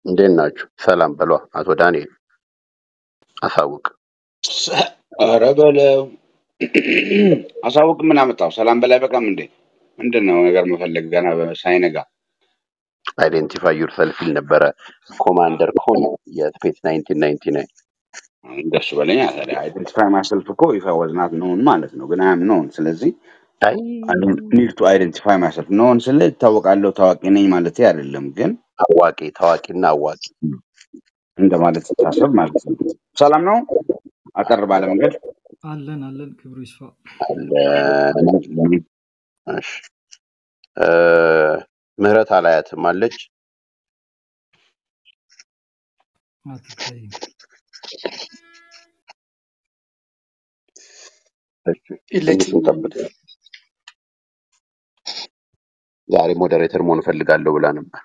እንዴት ናችሁ? ሰላም በሏ። አቶ ዳንኤል አሳውቅ። ኧረ በለው አሳውቅ። ምን አመጣው? ሰላም በላይ በቃም እንዴ? ምንድን ነው ነገር መፈለግ ገና በ- ሳይነጋ? አይዴንቲፋይ ዩር ሰልፍ ይል ነበረ ኮማንደር ኮን የስፔስ ናይንቲን ናይንቲ ናይን እንደሱ በለኛ ታዲያ። አይደንቲፋይ ማሰልፍ እኮ ይፋ ወዝናት ነውን ማለት ነው፣ ግን አያም ነውን። ስለዚህ አይ ኒድ ቱ አይደንቲፋይ ማሰልፍ ነውን ስለ ይታወቃለሁ ታዋቂ ነኝ ማለት አይደለም፣ ግን አዋቂ ታዋቂና አዋቂ እንደማለት ስታሰብ ማለት ነው። ሰላም ነው። አጠር ባለ መንገድ አለን አለን ክብሩ ይስፋ አለ። እሺ እ፣ ምህረት አላያትም አለች። አትታይም። እሺ ትንሽ የለችም። እንጠብቅ። ዛሬ ሞዴሬተር መሆን እፈልጋለሁ ብላ ነበር።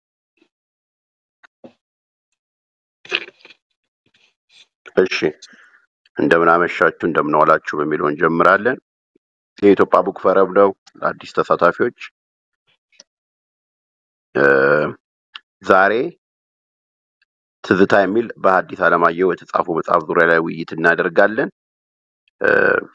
እሺ እንደምን አመሻችሁ እንደምን ዋላችሁ በሚለው እንጀምራለን። የኢትዮጵያ ቡክ ፈረብ ነው ለአዲስ ተሳታፊዎች እ፣ ዛሬ ትዝታ የሚል በሐዲስ ዓለማየሁ የተጻፉ መጽሐፍ ዙሪያ ላይ ውይይት እናደርጋለን። እ፣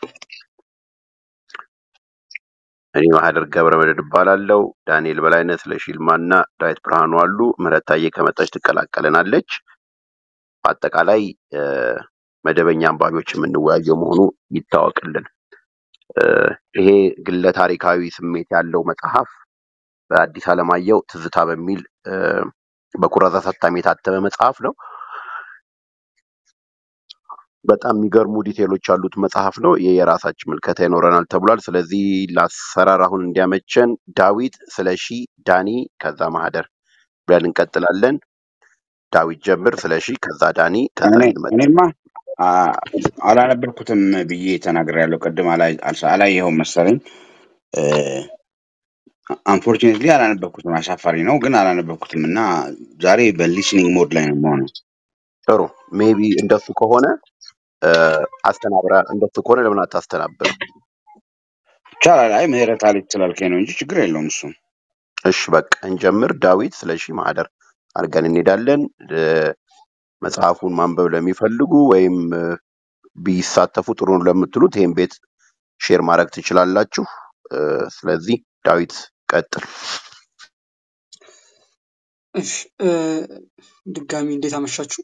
እኔ ማህደር ገብረ መድህን እባላለሁ። ዳንኤል በላይነት፣ ስለሺ ይልማ እና ዳዊት ብርሃኑ አሉ። ምህረት ታዬ ከመጣች ትቀላቀለናለች። በአጠቃላይ እ፣ መደበኛ አንባቢዎች የምንወያየው መሆኑ ይታወቅልን። እ፣ ይሄ ግለ ታሪካዊ ስሜት ያለው መጽሐፍ በአዲስ ዓለማየሁ ትዝታ በሚል እ፣ በኩራዝ አሳታሚ የታተመ መጽሐፍ ነው። በጣም የሚገርሙ ዲቴሎች ያሉት መጽሐፍ ነው። ይህ የራሳችን ምልከታ ይኖረናል ተብሏል። ስለዚህ ለአሰራር አሁን እንዲያመቸን ዳዊት፣ ስለሺ፣ ዳኒ ከዛ ማህደር ብለን እንቀጥላለን። ዳዊት ጀምር፣ ስለሺ፣ ከዛ ዳኒ፣ ከዛ እኔ ይልመድ። እኔማ አ- አላነበብኩትም ብዬ ተናግሬያለሁ። ቅድም አላይ- አልሳ- አላየኸውም መሰለኝ። አንፎርቹኔትሊ አላነበብኩትም። አሳፋሪ ነው ግን አላነበብኩትም እና ዛሬ በሊስኒንግ ሞድ ላይ ነው የምሆነው። ጥሩ ሜቢ እንደሱ ከሆነ እ፣ አስተናብራ እንደሱ ከሆነ ለምን አታስተናብርም? ይቻላል። አይ ምህረት አለች ስላልከኝ ነው እንጂ ችግር የለውም እሱ። እሺ በቃ እንጀምር። ዳዊት፣ ስለሺ፣ ማህደር አድርገን እንሄዳለን። እ፣ መጽሐፉን ማንበብ ለሚፈልጉ ወይም እ፣ ቢሳተፉ ጥሩ ነው ለምትሉት ይህን ቤት ሼር ማድረግ ትችላላችሁ። እ፣ ስለዚህ ዳዊት ቀጥል። እሺ እ፣ ድጋሚ እንዴት አመሻችሁ።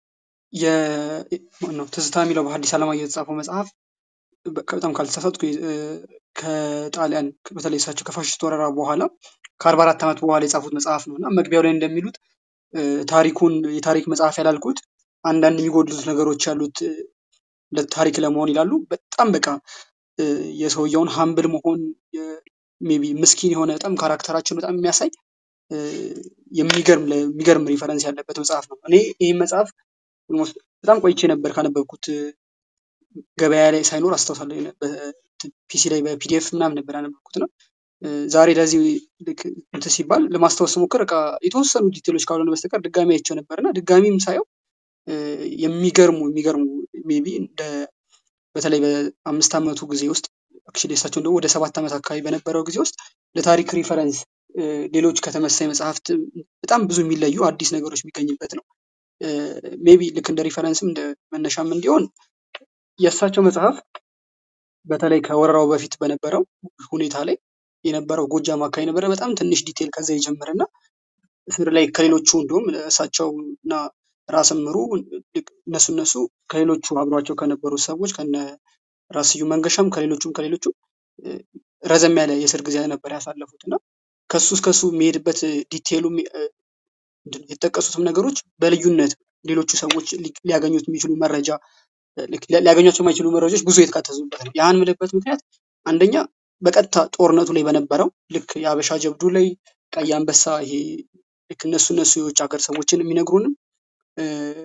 የ- ማነው ትዝታ የሚለው በሐዲስ ዓለማየሁ የተጻፈው መጽሐፍ በ- በጣም ካልተሳሳትኩ እ፣ ከጣሊያን በተለይ እሳቸው ከፋሽስት ወረራ በኋላ ከአርባ አራት ዓመት በኋላ የጻፉት መጽሐፍ ነው እና መግቢያው ላይ እንደሚሉት እ፣ ታሪኩን የታሪክ መጽሐፍ ያላልኩት አንዳንድ የሚጎድሉት ነገሮች ያሉት እ፣ ለታሪክ ለመሆን ይላሉ። በጣም በቃ እ፣ የሰውየውን ሀምብል መሆን ሜይ ቢ ምስኪን የሆነ በጣም ካራክተራችን በጣም የሚያሳይ እ፣ የሚገርም ለ- የሚገርም ሪፈረንስ ያለበት መጽሐፍ ነው። እኔ ይህን መጽሐፍ ኦልሞስት በጣም ቆይቼ ነበር ካነበብኩት እ፣ ገበያ ላይ ሳይኖር አስታውሳለሁ። የነ- በ- ፒሲ ላይ በፒዲኤፍ ምናምን ነበር ያነበብኩት ነው። እ፣ ዛሬ ለዚህ ልክ እንትን ሲባል ለማስታወስ ስሞክር በቃ የተወሰኑ ዲቴሎች ካልሆነ በስተቀር ድጋሚ አይቼው ነበር እና ድጋሚም ሳየው እ፣ የሚገርሙ የሚገርሙ ሜይ ቢ እንደ በተለይ በአምስት ዓመቱ ጊዜ ውስጥ አክቹዋሊ እሳቸው ደግሞ ወደ ሰባት ዓመት አካባቢ በነበረው ጊዜ ውስጥ ለታሪክ ሪፈረንስ እ፣ ሌሎች ከተመሳይ መጽሐፍት በጣም ብዙ የሚለዩ አዲስ ነገሮች የሚገኝበት ነው። ሜቢ ልክ እንደ ሪፈረንስም እንደ መነሻም እንዲሆን የእሳቸው መጽሐፍ በተለይ ከወረራው በፊት በነበረው ሁኔታ ላይ የነበረው ጎጃም አካባቢ ነበረ በጣም ትንሽ ዲቴል ከዛ ይጀምርና እስር ላይ ከሌሎቹ እንዲሁም እሳቸው እና ራስ ምሩ ልክ እነሱ እነሱ ከሌሎቹ አብሯቸው ከነበሩ ሰዎች ከነ ራስ ስዩም መንገሻም ከሌሎቹም ከሌሎቹም እ፣ ረዘም ያለ የእስር ጊዜ ነበር ያሳለፉት እና ከሱ እስከሱ የሚሄድበት ዲቴሉ ምንድን ነው የተጠቀሱትም ነገሮች በልዩነት ሌሎቹ ሰዎች ሊ- ሊያገኙት የሚችሉ መረጃ ልክ ሊ- ሊያገኟቸው የማይችሉ መረጃዎች ብዙ የተካተቱበት ነው። ያን ምልበት ምክንያት አንደኛ በቀጥታ ጦርነቱ ላይ በነበረው ልክ የአበሻ ጀብዱ ላይ ቀይ አንበሳ ይሄ ልክ እነሱ እነሱ የውጭ ሀገር ሰዎችን የሚነግሩንም እ፣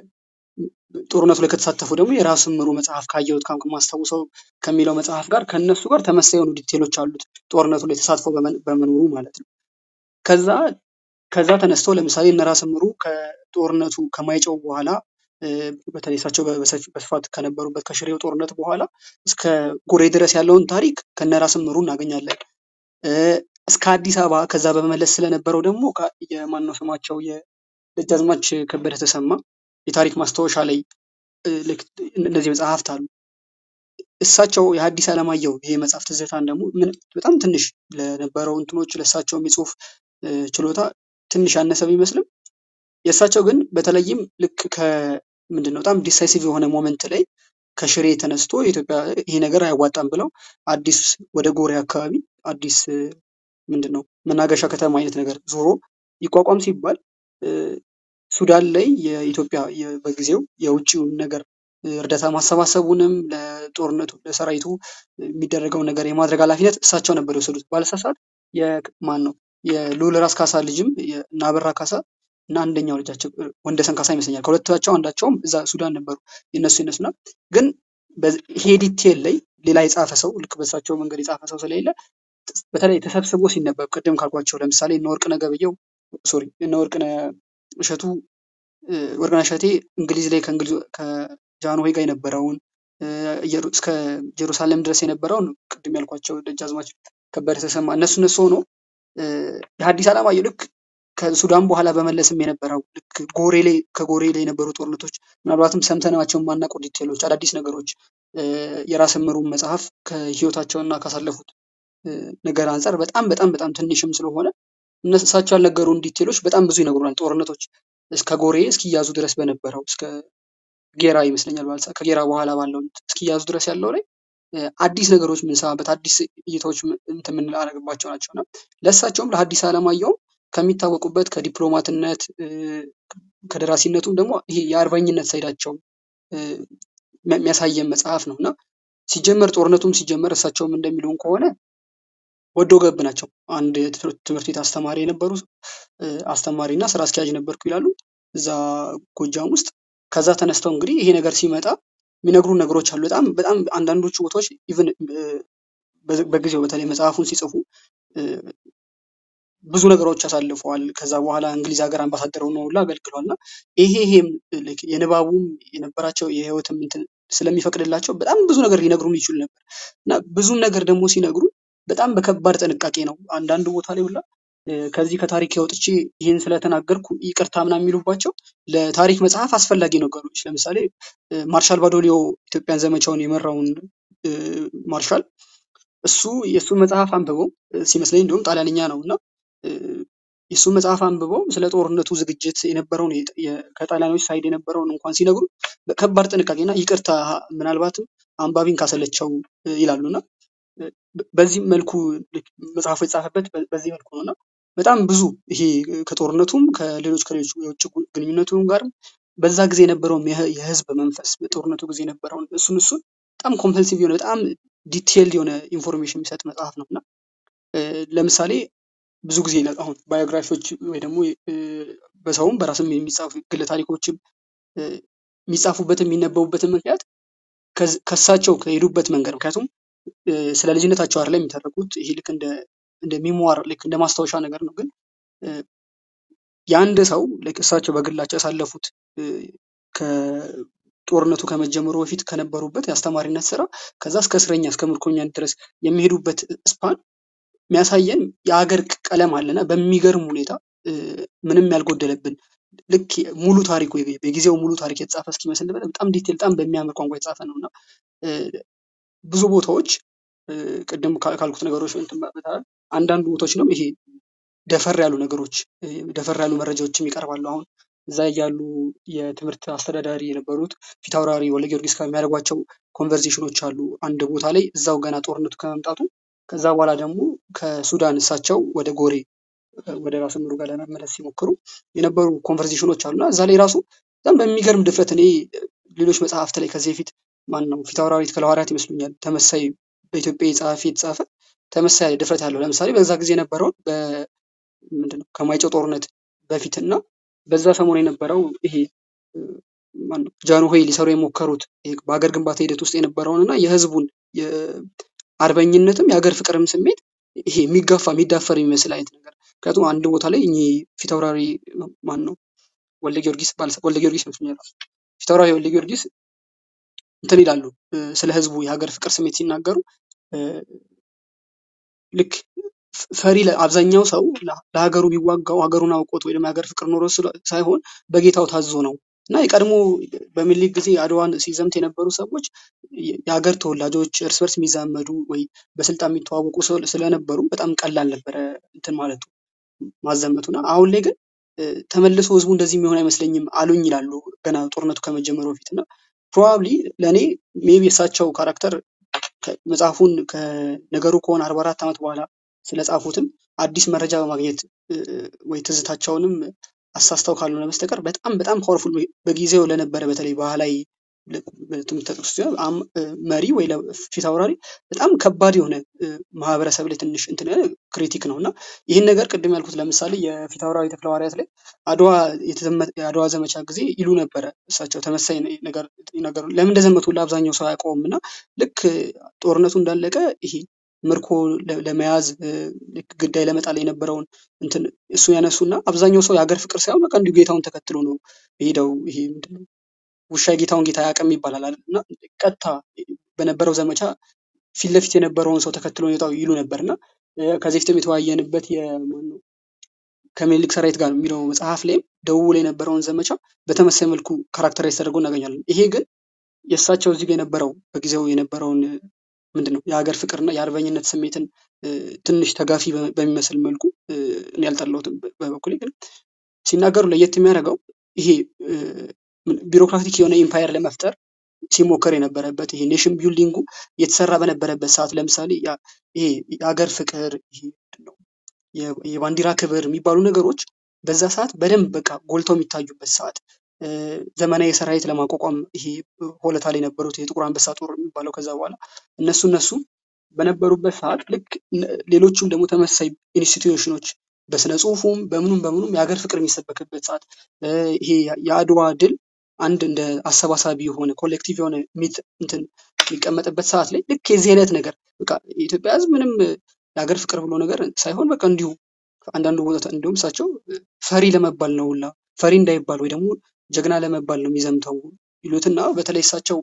ጦርነቱ ላይ ከተሳተፉ ደግሞ የራስ ምሩ መጽሐፍ ካየሁት ካም ከማስታውሰው ከሚለው መጽሐፍ ጋር ከእነሱ ጋር ተመሳሳይ የሆኑ ዲቴሎች አሉት ጦርነቱ ላይ ተሳትፎ በመን- በመኖሩ ማለት ነው። ከዛ ከዛ ተነስተው ለምሳሌ እነ ራስ ምሩ ከጦርነቱ ከማይጨው በኋላ እ፣ በተለይ እሳቸው በ- በሰፊ- በስፋት ከነበሩበት ከሽሬው ጦርነት በኋላ እስከ ጎሬ ድረስ ያለውን ታሪክ ከነ ራስ ምሩ እናገኛለን። እ፣ እስከ አዲስ አበባ ከዛ በመመለስ ስለነበረው ደግሞ ከ- የማነው ስማቸው ደጃዝማች ከበደ ተሰማ የታሪክ ማስታወሻ ላይ እ፣ ልክ እነዚህ መጽሐፍት አሉ። እሳቸው የሐዲስ ዓለማየሁ ይሄ መጽሐፍ ትዝታን ደግሞ ምን በጣም ትንሽ ለነበረው እንትኖች ለእሳቸውም የጽሁፍ እ፣ ችሎታ ትንሽ ያነሰ ቢመስልም የእሳቸው ግን በተለይም ልክ ከምንድን ነው በጣም ዲሳይሲቭ የሆነ ሞመንት ላይ ከሽሬ ተነስቶ የኢትዮጵያ ይሄ ነገር አያዋጣም ብለው አዲስ ወደ ጎሬ አካባቢ አዲስ እ፣ ምንድን ነው መናገሻ ከተማ አይነት ነገር ዞሮ ይቋቋም ሲባል እ፣ ሱዳን ላይ የኢትዮጵያ የ- በጊዜው የውጭውን ነገር እ፣ እርዳታ ማሰባሰቡንም ለጦርነቱ ለሰራዊቱ የሚደረገውን ነገር የማድረግ ኃላፊነት እሳቸው ነበር የወሰዱት። ባለሳሳት የማን ነው የልዑል ራስ ካሳ ልጅም የ- እና አበራ ካሳ እና አንደኛው ልጃቸው እ፣ ወንደሰን ካሳ ይመስለኛል ከሁለታቸው አንዳቸውም እዛ ሱዳን ነበሩ። የነሱ የነሱና ግን በ- ይሄ ዲቴል ላይ ሌላ የጻፈ ሰው ልክ በእሳቸው መንገድ የጻፈ ሰው ስለሌለ በተለይ ተሰብስቦ ሲነበብ ቅድም ካልኳቸው ለምሳሌ እነ ወርቅነህ ገበየሁ ሶሪ እነ ወርቅነህ እሸቱ እ፣ ወርቅነህ እሸቴ እንግሊዝ ላይ ከእንግሊዝ ከጃንሆይ ጋር የነበረውን እ፣ ኢየሩ- እስከ ጀሩሳሌም ድረስ የነበረውን ቅድም ያልኳቸው ደጃዝማች ከበደ ተሰማ እነሱ እነሱ ሆኖ እ፣ የሐዲስ ዓለማየሁ ልክ ከሱዳን በኋላ በመለስም የነበረው ልክ ጎሬ ላይ ከጎሬ ላይ የነበሩ ጦርነቶች ምናልባትም ሰምተናቸው የማናውቀው ዲቴሎች አዳዲስ ነገሮች እ፣ የራስ ምሩን መጽሐፍ ከህይወታቸውና ካሳለፉት እ፣ ነገር አንጻር በጣም በጣም በጣም ትንሽም ስለሆነ እነሱ እሳቸው ያልነገሩን ዲቴሎች በጣም ብዙ ይነግሩናል። ጦርነቶች እስከ ጎሬ እስኪያዙ ድረስ በነበረው እስከ ጌራ ይመስለኛል ባልሳ ከጌራ በኋላ ባለው እስኪያዙ ድረስ ያለው ላይ እ፣ አዲስ ነገሮች የምንሰማበት አዲስ እይታዎች ምን- እንትን የምናደርግባቸው ናቸው እና ለእሳቸውም ለሐዲስ ዓለማየሁም ከሚታወቁበት ከዲፕሎማትነት እ፣ ከደራሲነቱም ደግሞ ይሄ የአርበኝነት ሳይዳቸው እ፣ የሚያ- የሚያሳየን መጽሐፍ ነው እና ሲጀመር ጦርነቱም ሲጀመር እሳቸውም እንደሚሉን ከሆነ ወዶ ገብ ናቸው። አንድ የትምህርት ትምህርት ቤት አስተማሪ የነበሩ እ፣ አስተማሪ እና ስራ አስኪያጅ ነበርኩ ይላሉ እዛ ጎጃም ውስጥ። ከዛ ተነስተው እንግዲህ ይሄ ነገር ሲመጣ የሚነግሩ ነገሮች አሉ። በጣም በጣም አንዳንዶቹ ቦታዎች ኢቭን በጊዜው በተለይ መጽሐፉን ሲጽፉ እ፣ ብዙ ነገሮች አሳልፈዋል። ከዛ በኋላ እንግሊዝ ሀገር አምባሳደር ሆነው ሁላ አገልግለዋል እና ይሄ ይሄም ልክ የንባቡም የነበራቸው የህይወትም እንትን ስለሚፈቅድላቸው በጣም ብዙ ነገር ሊነግሩን ይችሉ ነበር እና ብዙም ነገር ደግሞ ሲነግሩን በጣም በከባድ ጥንቃቄ ነው። አንዳንድ ቦታ ላይ ሁላ እ፣ ከዚህ ከታሪክ ወጥቼ ይህን ስለተናገርኩ ይቅርታ ምናምን የሚሉባቸው ለታሪክ መጽሐፍ አስፈላጊ ነገሮች ለምሳሌ እ፣ ማርሻል ባዶሊዮ ኢትዮጵያን ዘመቻውን የመራውን እ፣ ማርሻል እሱ የእሱን መጽሐፍ አንብበው እ፣ ሲመስለኝ እንዲሁም ጣሊያንኛ ነው እና እ፣ የእሱን መጽሐፍ አንብበው ስለ ጦርነቱ ዝግጅት የነበረውን የጥ- የ- ከጣሊያኖች ሳይድ የነበረውን እንኳን ሲነግሩ በከባድ ጥንቃቄና ይቅርታ ምናልባትም አንባቢን ካሰለቸው እ፣ ይላሉና እ፣ በ- በዚህ መልኩ ልክ መጽሐፉ የተጻፈበት በ- በዚህ መልኩ ነው እና በጣም ብዙ ይሄ ከጦርነቱም ከሌሎች ከሌሎች የውጭ ጉ- ግንኙነቱም ጋርም በዛ ጊዜ የነበረውን የህ- የህዝብ መንፈስ በጦርነቱ ጊዜ የነበረውን እሱን እሱን በጣም ኮምፐልሲቭ የሆነ በጣም ዲቴይልድ የሆነ ኢንፎርሜሽን የሚሰጥ መጽሐፍ ነው እና እ፣ ለምሳሌ ብዙ ጊዜ ለ- አሁን ባዮግራፊዎች ወይ ደግሞ እ፣ በሰውም በራስም የሚጻፉ ግለ ታሪኮችም እ፣ የሚጻፉበትም የሚነበቡበትን ምክንያት ከዝ- ከእሳቸው ከሄዱበት መንገድ ምክንያቱም እ፣ ስለ ልጅነታቸው አይደለም የሚተረኩት ይሄ ልክ እንደ እንደ ሚሞር ልክ እንደ ማስታወሻ ነገር ነው ግን እ፣ የአንድ ሰው ልክ እሳቸው በግላቸው ያሳለፉት እ፣ ከጦርነቱ ከመጀመሩ በፊት ከነበሩበት የአስተማሪነት ስራ ከዛ እስከ እስረኛ እስከ ምርኮኛ ድረስ የሚሄዱበት ስፓን የሚያሳየን የሀገር ቀለም አለና በሚገርም ሁኔታ እ፣ ምንም ያልጎደለብን ልክ ሙሉ ታሪኩ የጊዜው ሙሉ ታሪክ የተጻፈ እስኪመስል ድረስ በጣም ዲቴል በጣም በሚያምር ቋንቋ የተጻፈ ነው እና እ፣ ብዙ ቦታዎች እ፣ ቅድም ካ- ካልኩት ነገሮች እንትን በተባለ አንዳንድ ቦታዎች ነው ይሄ ደፈር ያሉ ነገሮች እ፣ ደፈር ያሉ መረጃዎችም ይቀርባሉ። አሁን እዛ ያሉ የትምህርት አስተዳዳሪ የነበሩት ፊታውራሪ ወልደ ጊዮርጊስ ጋር የሚያደርጓቸው ኮንቨርሴሽኖች አሉ። አንድ ቦታ ላይ እዛው ገና ጦርነቱ ከመምጣቱ ከዛ በኋላ ደግሞ ከሱዳን እሳቸው ወደ ጎሬ እ፣ ወደ ራስ ምሩ ጋር ለመመለስ ሲሞክሩ የነበሩ ኮንቨርሴሽኖች አሉና እዛ ላይ ራሱ በጣም በሚገርም ድፍረት እኔ እ፣ ሌሎች መጽሐፍት ላይ ከዚህ በፊት ማን ነው ፊታውራሪ ተክለ ሐዋርያት ይመስሉኛል ተመሳይ በኢትዮጵያ ጸሐፊ የተጻፈ ተመሳይ ድፍረት ያለው ለምሳሌ በዛ ጊዜ የነበረውን ምንድነው ከማይጨው ጦርነት በፊት እና በዛ ሰሞን የነበረው ይሄ እ፣ ማነው ጃንሆይ ሊሰሩ የሞከሩት ይሄ በሀገር ግንባታ ሂደት ውስጥ የነበረውን እና የህዝቡን የአርበኝነትም የሀገር ፍቅርም ስሜት ይሄ የሚጋፋ የሚዳፈር የሚመስል አይነት ነገር ምክንያቱም አንድ ቦታ ላይ እኚህ ፊታውራሪ ማን ነው ወልደ ጊዮርጊስ ባልሳ ወልደ ጊዮርጊስ ይመስለኛል ፊታውራሪ ወልደ ጊዮርጊስ እንትን ይላሉ እ፣ ስለ ህዝቡ የሀገር ፍቅር ስሜት ሲናገሩ እ፣ ልክ ፍ- ፈሪ ለ- አብዛኛው ሰው ለ- ለሀገሩ የሚዋጋው ሀገሩን አውቆት ወይ ደግሞ የሀገር ፍቅር ኖሮ ስለ- ሳይሆን በጌታው ታዞ ነው እና የቀድሞ በሚኒሊክ ጊዜ አድዋን ሲዘምት የነበሩ ሰዎች የ- የሀገር ተወላጆች እርስ በርስ የሚዛመዱ ወይ በስልጣን የሚተዋወቁ ሰው- ስለነበሩ በጣም ቀላል ነበረ እንትን ማለቱ ማዘመቱና አሁን ላይ ግን እ፣ ተመልሶ ህዝቡ እንደዚህ የሚሆን አይመስለኝም አሉኝ ይላሉ ገና ጦርነቱ ከመጀመሩ በፊት እና ፕሮባብሊ ለእኔ ሜቢ የእሳቸው ካራክተር ከ- መጽሐፉን ከነገሩ ከሆነ አርባ አራት ዓመት በኋላ ስለጻፉትም አዲስ መረጃ በማግኘት እ፣ ወይ ትዝታቸውንም አሳስተው ካልሆነ በስተቀር በጣም በጣም ፓወርፉል በጊዜው ለነበረ በተለይ ባህላዊ ለ- በትምህርት ተጠቅሶ ሲሆን አም- እ፣ መሪ ወይ ለ- ፊት አውራሪ በጣም ከባድ የሆነ እ፣ ማህበረሰብ ላይ ትንሽ እንትን ያለ ክሪቲክ ነው እና ይህን ነገር ቅድም ያልኩት ለምሳሌ የፊት አውራሪ ተክለ ሐዋርያት ላይ አድዋ የተዘመ- የአድዋ ዘመቻ ጊዜ ይሉ ነበረ እሳቸው ተመሳይ ነ- ነገር ነገሩ ለምን እንደዘመቱ ለአብዛኛው ሰው አያውቀውም እና ልክ ጦርነቱ እንዳለቀ ይሄ ምርኮ ለ- ለመያዝ እ፣ ልክ ግዳይ ለመጣል የነበረውን እንትን እሱ ያነሱና አብዛኛው ሰው የሀገር ፍቅር ሳይሆን በቃ እንዲሁ ጌታውን ተከትሎ ነው የሄደው። ይሄ ምንድን ነው ውሻ የጌታውን ጌታ አያውቅም ይባላል አይደል? እና ቀጥታ በነበረው ዘመቻ ፊት ለፊት የነበረውን ሰው ተከትሎ ነው የወጣው ይሉ ነበር እና እ፣ ከዚህ በፊትም የተወያየንበት የማነው ከምኒልክ ሰራዊት ጋር የሚለው መጽሐፍ ላይም ደቡብ ላይ የነበረውን ዘመቻ በተመሳይ መልኩ ካራክተራይዝ ተደርጎ እናገኛለን። ይሄ ግን የእሳቸው እዚህ ጋር የነበረው በጊዜው የነበረውን እ፣ ምንድን ነው የሀገር ፍቅርና የአርበኝነት ስሜትን እ፣ ትንሽ ተጋፊ በ- በሚመስል መልኩ እ፣ እኔ ያልጠላሁትም በ- በበኩሌ ግን ሲናገሩ ለየት የሚያደርገው ይሄ እ፣ ምን- ቢሮክራቲክ የሆነ ኢምፓየር ለመፍጠር ሲሞከር የነበረበት ይሄ ኔሽን ቢልዲንጉ እየተሰራ በነበረበት ሰዓት ለምሳሌ ያ- ይሄ የሀገር ፍቅር ይሄ ምንድን ነው የ- የባንዲራ ክብር የሚባሉ ነገሮች በዛ ሰዓት በደንብ በቃ ጎልተው የሚታዩበት ሰዓት እ፣ ዘመናዊ ሰራዊት ለማቋቋም ይሄ ሆለታ ላይ የነበሩት የጥቁር አንበሳ ጦር የሚባለው ከዛ በኋላ እነሱ እነሱ በነበሩበት ሰዓት ልክ እነ- ሌሎቹም ደግሞ ተመሳሳይ ኢንስቲትዩሽኖች በስነ ጽሁፉም በምኑም በምኑም የሀገር ፍቅር የሚሰበክበት ሰዓት እ፣ ይሄ የ- የአድዋ ድል አንድ እንደ አሰባሳቢ የሆነ ኮሌክቲቭ የሆነ ሚት እንትን የሚቀመጥበት ሰዓት ላይ ልክ የዚህ አይነት ነገር በቃ የኢትዮጵያ ሕዝብ ምንም እ፣ የሀገር ፍቅር ብሎ ነገር ሳይሆን በቃ እንዲሁ አንዳንዱ ቦታ እንዲሁም እሳቸው እ፣ ፈሪ ለመባል ነው ሁላ ፈሪ እንዳይባል ወይ ደግሞ ጀግና ለመባል ነው የሚዘምተው ይሉትና በተለይ እሳቸው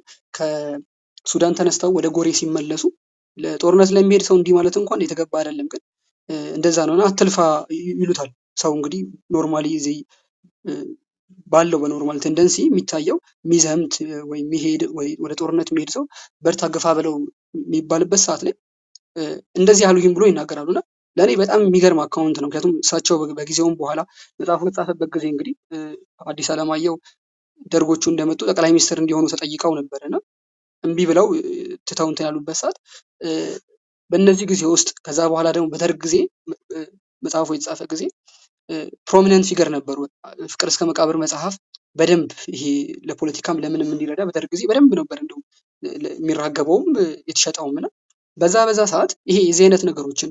ከሱዳን ተነስተው ወደ ጎሬ ሲመለሱ ለጦርነት ለሚሄድ ሰው እንዲህ ማለት እንኳን የተገባ አይደለም፣ ግን እ፣ እንደዛ ነው እና አትልፋ ይ- ይሉታል። ሰው እንግዲህ ኖርማሊ እዚህ እ፣ ባለው በኖርማል ቴንደንሲ የሚታየው የሚዘምት እ፣ ወይ የሚሄድ ወይ ወደ ጦርነት የሚሄድ ሰው በርታ ገፋ በለው የሚባልበት ሰዓት ላይ እ፣ እንደዚህ ያሉኝም ብሎ ይናገራሉ እና ለእኔ በጣም የሚገርም አካውንት ነው። ምክንያቱም እሳቸው በ- በጊዜውም በኋላ መጽሐፉ በተጻፈበት ጊዜ እንግዲህ እ፣ አዲስ አለማየሁ ደርጎቹ እንደመጡ ጠቅላይ ሚኒስትር እንዲሆኑ ተጠይቀው ነበር እና እምቢ ብለው እ፣ ትተው እንትን ያሉበት ሰዓት እ፣ በእነዚህ ጊዜ ውስጥ ከዛ በኋላ ደግሞ በደርግ ጊዜ እ፣ መጽሐፉ የተጻፈ ጊዜ ፕሮሚነንት ፊገር ነበሩ። ፍቅር እስከ መቃብር መጽሐፍ በደንብ ይሄ ለፖለቲካም ለምንም እንዲረዳ በደርግ ጊዜ በደንብ ነበር እንደው ለ- የሚራገበውም እ፣ የተሸጠውም እና በዛ በዛ ሰዓት ይሄ የዚህ አይነት ነገሮችን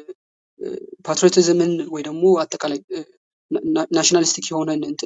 ፓትሪዮቲዝምን ወይ ደግሞ አጠቃላይ ናሽናሊስቲክ የሆነን እንትን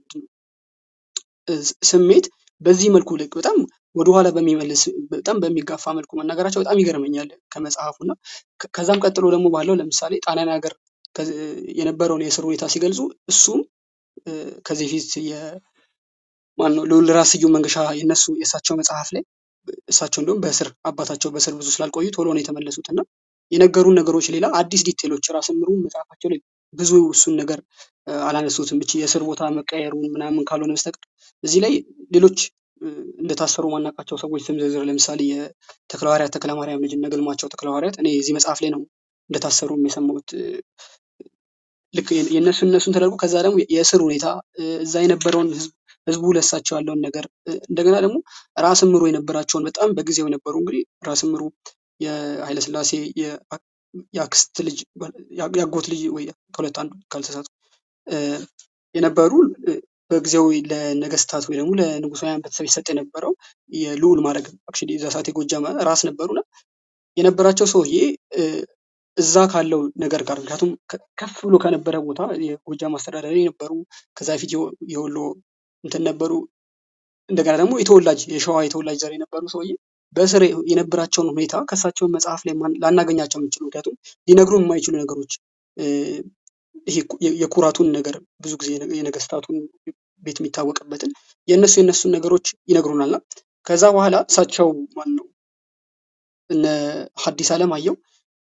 እ፣ ስሜት በዚህ መልኩ ልክ በጣም ወደኋላ በሚመልስ በጣም በሚጋፋ መልኩ መናገራቸው በጣም ይገርመኛል ከመጽሐፉ እና ከ- ከዛም ቀጥሎ ደግሞ ባለው ለምሳሌ ጣሊያን ሀገር ከዚ- የነበረውን የእስር ሁኔታ ሲገልጹ እሱም እ፣ ከዚህ ፊት ማነው ልዑል ራስ ስዩም መንገሻ የነሱ የእሳቸው መጽሐፍ ላይ እሳቸው እንዲሁም በእስር አባታቸው በእስር ብዙ ስላልቆዩ ቶሎ ነው የተመለሱት እና የነገሩን ነገሮች ሌላ አዲስ ዲቴሎች ራስ ምሩ መጽሐፋቸው ላይ ብዙ እሱን ነገር እ፣ አላነሱትም። ብቻ የእስር ቦታ መቀየሩን ምናምን ካልሆነ በስተቀር እዚህ ላይ ሌሎች እ፣ እንደታሰሩ ማናውቃቸው ሰዎች ስም ዝርዝር ለምሳሌ የተክለሐዋርያት ተክለማርያም ልጅ እነ ግርማቸው ተክለሐዋርያት እኔ እዚህ መጽሐፍ ላይ ነው እንደታሰሩም የሰማሁት እ፣ ልክ የ- የእነሱ እነሱን ተደርጎ ከዛ ደግሞ የእስር ሁኔታ እ፣ እዛ የነበረውን ህዝብ ህዝቡ ለሳቸው ያለውን ነገር እ፣ እንደገና ደግሞ ራስ ምሩ የነበራቸውን በጣም በጊዜው የነበሩ እንግዲህ ራስ ምሩ የኃይለስላሴ የ- የአክስት ልጅ ያ- ያጎት ልጅ ወይ ከሁለት አንዱ ካልተሳቱ እ፣ የነበሩ እ፣ በጊዜው ለነገስታት ወይ ደግሞ ለንጉሳውያን ቤተሰብ ይሰጥ የነበረው የልዑል ማድረግ አክቹዋሊ እዛ ሰዓት የጎጃም ራስ ነበሩና የነበራቸው ሰውዬ እ፣ እዛ ካለው ነገር ጋር ምክንያቱም ከ- ከፍ ብሎ ከነበረ ቦታ የጎጃም አስተዳዳሪ ነበሩ። ከዛ በፊት የወ- የወሎ እንትን ነበሩ። እንደገና ደግሞ የተወላጅ የሸዋ የተወላጅ ዘር የነበሩ ሰውዬ በእስር የነበራቸውን ሁኔታ ከእሳቸውን መጽሐፍ ላይ ማን- ላናገኛቸው የምንችሉ ምክንያቱም ሊነግሩ የማይችሉ ነገሮች እ፣ ይሄ ኩ- የ- የኩራቱን ነገር ብዙ ጊዜ የነ- የነገስታቱን ቤት የሚታወቅበትን የእነሱ የእነሱን ነገሮች ይነግሩናልና ከዛ በኋላ እሳቸው ማን ነው እነ ሐዲስ ዓለማየሁ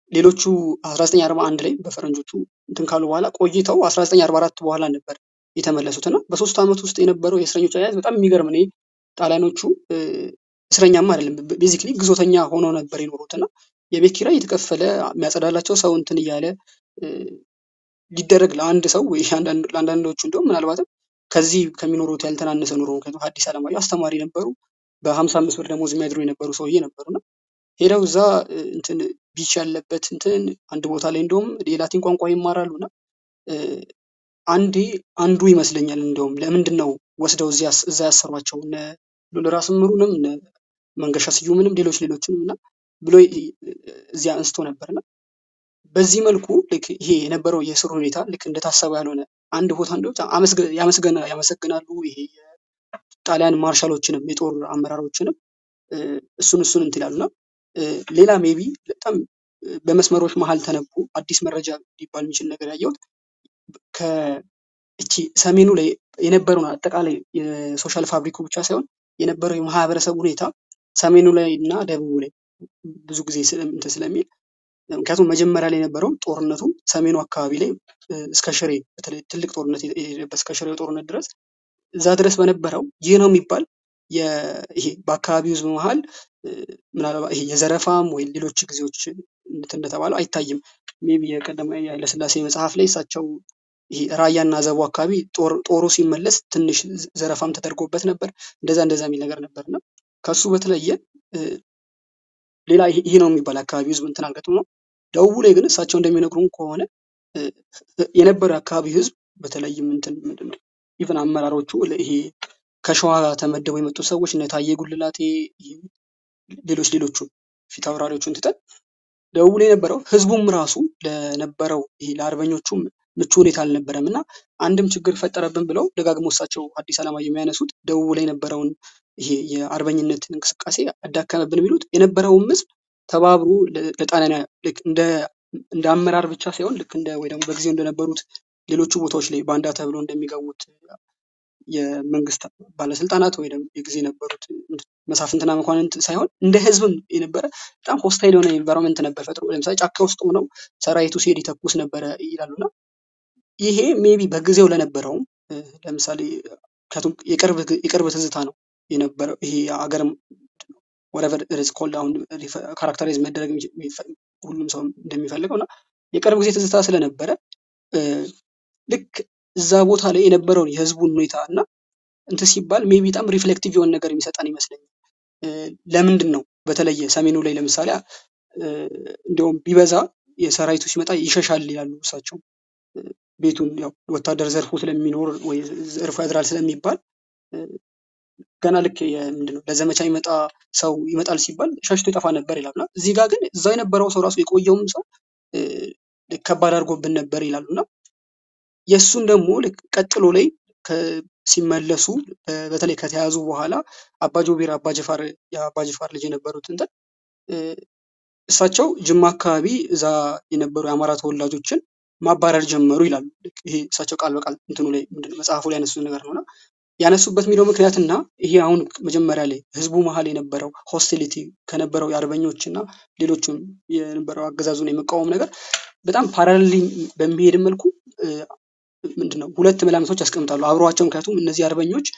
ሌሎቹ 1941 ላይ በፈረንጆቹ እንትን ካሉ በኋላ ቆይተው 1944 በኋላ ነበር የተመለሱት እና በሶስት ዓመት ውስጥ የነበረው የእስረኞች አያያዝ በጣም የሚገርም ነው። ጣሊያኖቹ እ፣ እስረኛማ አይደለም ቤዚክሊ ግዞተኛ ሆነው ነበር የኖሩት እና የቤት ኪራይ የተከፈለ የሚያጸዳላቸው ሰው እንትን እያለ እ፣ ሊደረግ ለአንድ ሰው ወይ አንዳንድ- ለአንዳንዶቹ እንደውም ምናልባትም ከዚህ ከሚኖሩት ያልተናነሰ ኑሮ ምክንያቱም ሐዲስ ዓለማየሁ አስተማሪ ነበሩ። በሀምሳ አምስት ብር ደሞዝ የሚያድሩ የነበሩ ሰውዬ ነበሩና ሄደው እዛ እ፣ እንትን ቢች ያለበት እንትን አንድ ቦታ ላይ እንደውም የላቲን ቋንቋ ይማራሉ እና እ፣ አንዴ አንዱ ይመስለኛል እንደውም ለምንድን ነው ወስደው እዚያ እዛ ያሰሯቸው እነ ሉል ራስ ምሩንም እነ መንገሻ ስዩምንም ሌሎች ሌሎችንም እና ብሎ ይ- እዚያ አንስቶ ነበርና በዚህ መልኩ ልክ ይሄ የነበረው የስር ሁኔታ ልክ እንደታሰበ ያልሆነ አንድ ቦታ እንደው አመስገ- ያመስገና ያመሰግናሉ ይሄ የጣሊያን ማርሻሎችንም የጦር አመራሮችንም እ፣ እሱን እሱን እንትን ይላሉና እ፣ ሌላ ሜቢ በጣም እ፣ በመስመሮች መሀል ተነቡ አዲስ መረጃ ሊባል የሚችል ነገር ያየሁት ከእቺ ሰሜኑ ላይ የነበረውን አጠቃላይ የሶሻል ፋብሪኩ ብቻ ሳይሆን የነበረው የማህበረሰብ ሁኔታ ሰሜኑ ላይ እና ደቡቡ ላይ ብዙ ጊዜ ስለ- እንትን ስለሚል ምክንያቱም መጀመሪያ ላይ የነበረው ጦርነቱ ሰሜኑ አካባቢ ላይ እ፣ እስከ ሽሬ በተለይ ትልቅ ጦርነት የሄደበት እስከ ሽሬው ጦርነት ድረስ እዛ ድረስ በነበረው ይህ ነው የሚባል የ- ይሄ በአካባቢው ህዝብ መሀል እ፣ ምናልባት ይሄ የዘረፋም ወይ ሌሎች ጊዜዎች እንትን እንደተባለው አይታይም። ሜይ ቢ የቀደመ የኃይለሥላሴ መጽሐፍ ላይ እሳቸው ይሄ ራያና ዘቡ አካባቢ ጦር- ጦሩ ሲመለስ ትንሽ ዘ- ዘረፋም ተደርጎበት ነበር። እንደዛ እንደዛ የሚል ነገር ነበር እና ከሱ በተለየ እ፣ ሌላ ይሄ ይሄ ነው የሚባል አካባቢ ህዝብ እንትን አልገጥሞ ነው። ደቡቡ ላይ ግን እሳቸው እንደሚነግሩን ከሆነ እ፣ የነበረው የአካባቢ ህዝብ በተለይም እንትን ምንድን ነው ኢቨን አመራሮቹ ለ- ይሄ ከሸዋ ተመደቡ የመጡ ሰዎች እነ ታዬ ጉልላቴ ይሄ ሌሎች ሌሎቹ ፊት አውራሪዎቹን ትተን ደቡብ ላይ የነበረው ህዝቡም ራሱ ለነበረው ይሄ ለአርበኞቹ ምቹ ሁኔታ አልነበረም እና አንድም ችግር ፈጠረብን ብለው ደጋግሞ እሳቸው አዲስ ዓለማየሁ የሚያነሱት ደቡብ ላይ የነበረውን ይሄ የአርበኝነት እንቅስቃሴ አዳከመብን የሚሉት የነበረውም ህዝብ ተባብሮ ለ- ለጣሊያን ልክ እንደ እንደ አመራር ብቻ ሳይሆን ልክ እንደ ወይ ደግሞ በጊዜው እንደነበሩት ሌሎቹ ቦታዎች ላይ ባንዳ ተብሎ እንደሚገቡት የመንግስት ባለስልጣናት ወይ ደግሞ የጊዜ የነበሩት መሳፍንትና መኳንንት ሳይሆን እንደ ህዝብም የነበረ በጣም ሆስታይል የሆነ ኤንቫይሮንመንት ነበር ፈጥሮ ለምሳሌ ጫካ ውስጥ ሆነው ሰራዊቱ ሲሄድ ይተኩስ ነበረ ይላሉና ይሄ ሜቢ በጊዜው ለነበረውም እ፣ ለምሳሌ ምክንያቱም የቅርብ የቅርብ ትዝታ ነው የነበረው ይሄ አገር ወረቨር ርስ ኮልድ አሁን ካራክተራይዝ መደረግ የሚችል- የሚፈ- ሁሉም ሰው እንደሚፈልገው እና የቅርብ ጊዜ ትዝታ ስለነበረ እ፣ ልክ እዛ ቦታ ላይ የነበረውን የህዝቡን ሁኔታ እና እንትን ሲባል ሜቢ በጣም ሪፍሌክቲቭ የሆነ ነገር የሚሰጠን ይመስለኛል። እ፣ ለምንድን ነው በተለየ ሰሜኑ ላይ ለምሳሌ እ፣ እንዲያውም ቢበዛ የሰራዊቱ ሲመጣ ይሸሻል ይላሉ እሳቸው እ፣ ቤቱን ያው ወታደር ዘርፎ ስለሚኖር ወይ ዘርፎ ያድራል ስለሚባል እ፣ ገና ልክ ምንድን ነው ለዘመቻ የሚመጣ ሰው ይመጣል ሲባል ሸሽቶ ይጠፋ ነበር ይላሉ እና እዚህ ጋር ግን እዛው የነበረው ሰው ራሱ የቆየውም ሰው እ፣ ልክ ከባድ አድርጎብን ነበር ይላሉ እና የእሱን ደግሞ ልክ ቀጥሎ ላይ ከ- ሲመለሱ በ- በተለይ ከተያዙ በኋላ አባጆቤር አባጀፋር የአባጀፋር ልጅ የነበሩት እንትን እ፣ እሳቸው ጅማ አካባቢ እዛ የነበሩ የአማራ ተወላጆችን ማባረር ጀመሩ ይላሉ። ልክ ይሄ እሳቸው ቃል በቃል እንትኑ ላይ ምንድነው መጽሐፉ ላይ ያነሱት ነገር ነውና ያነሱበት የሚለው ምክንያትና ይሄ አሁን መጀመሪያ ላይ ህዝቡ መሀል የነበረው ሆስቲሊቲ ከነበረው የአርበኞች እና ሌሎችም የነበረው አገዛዙን የመቃወም ነገር በጣም ፓራሌል በሚሄድ መልኩ እ፣ ምንድነው ሁለት መላምቶች ያስቀምጣሉ አብረዋቸው። ምክንያቱም እነዚህ አርበኞች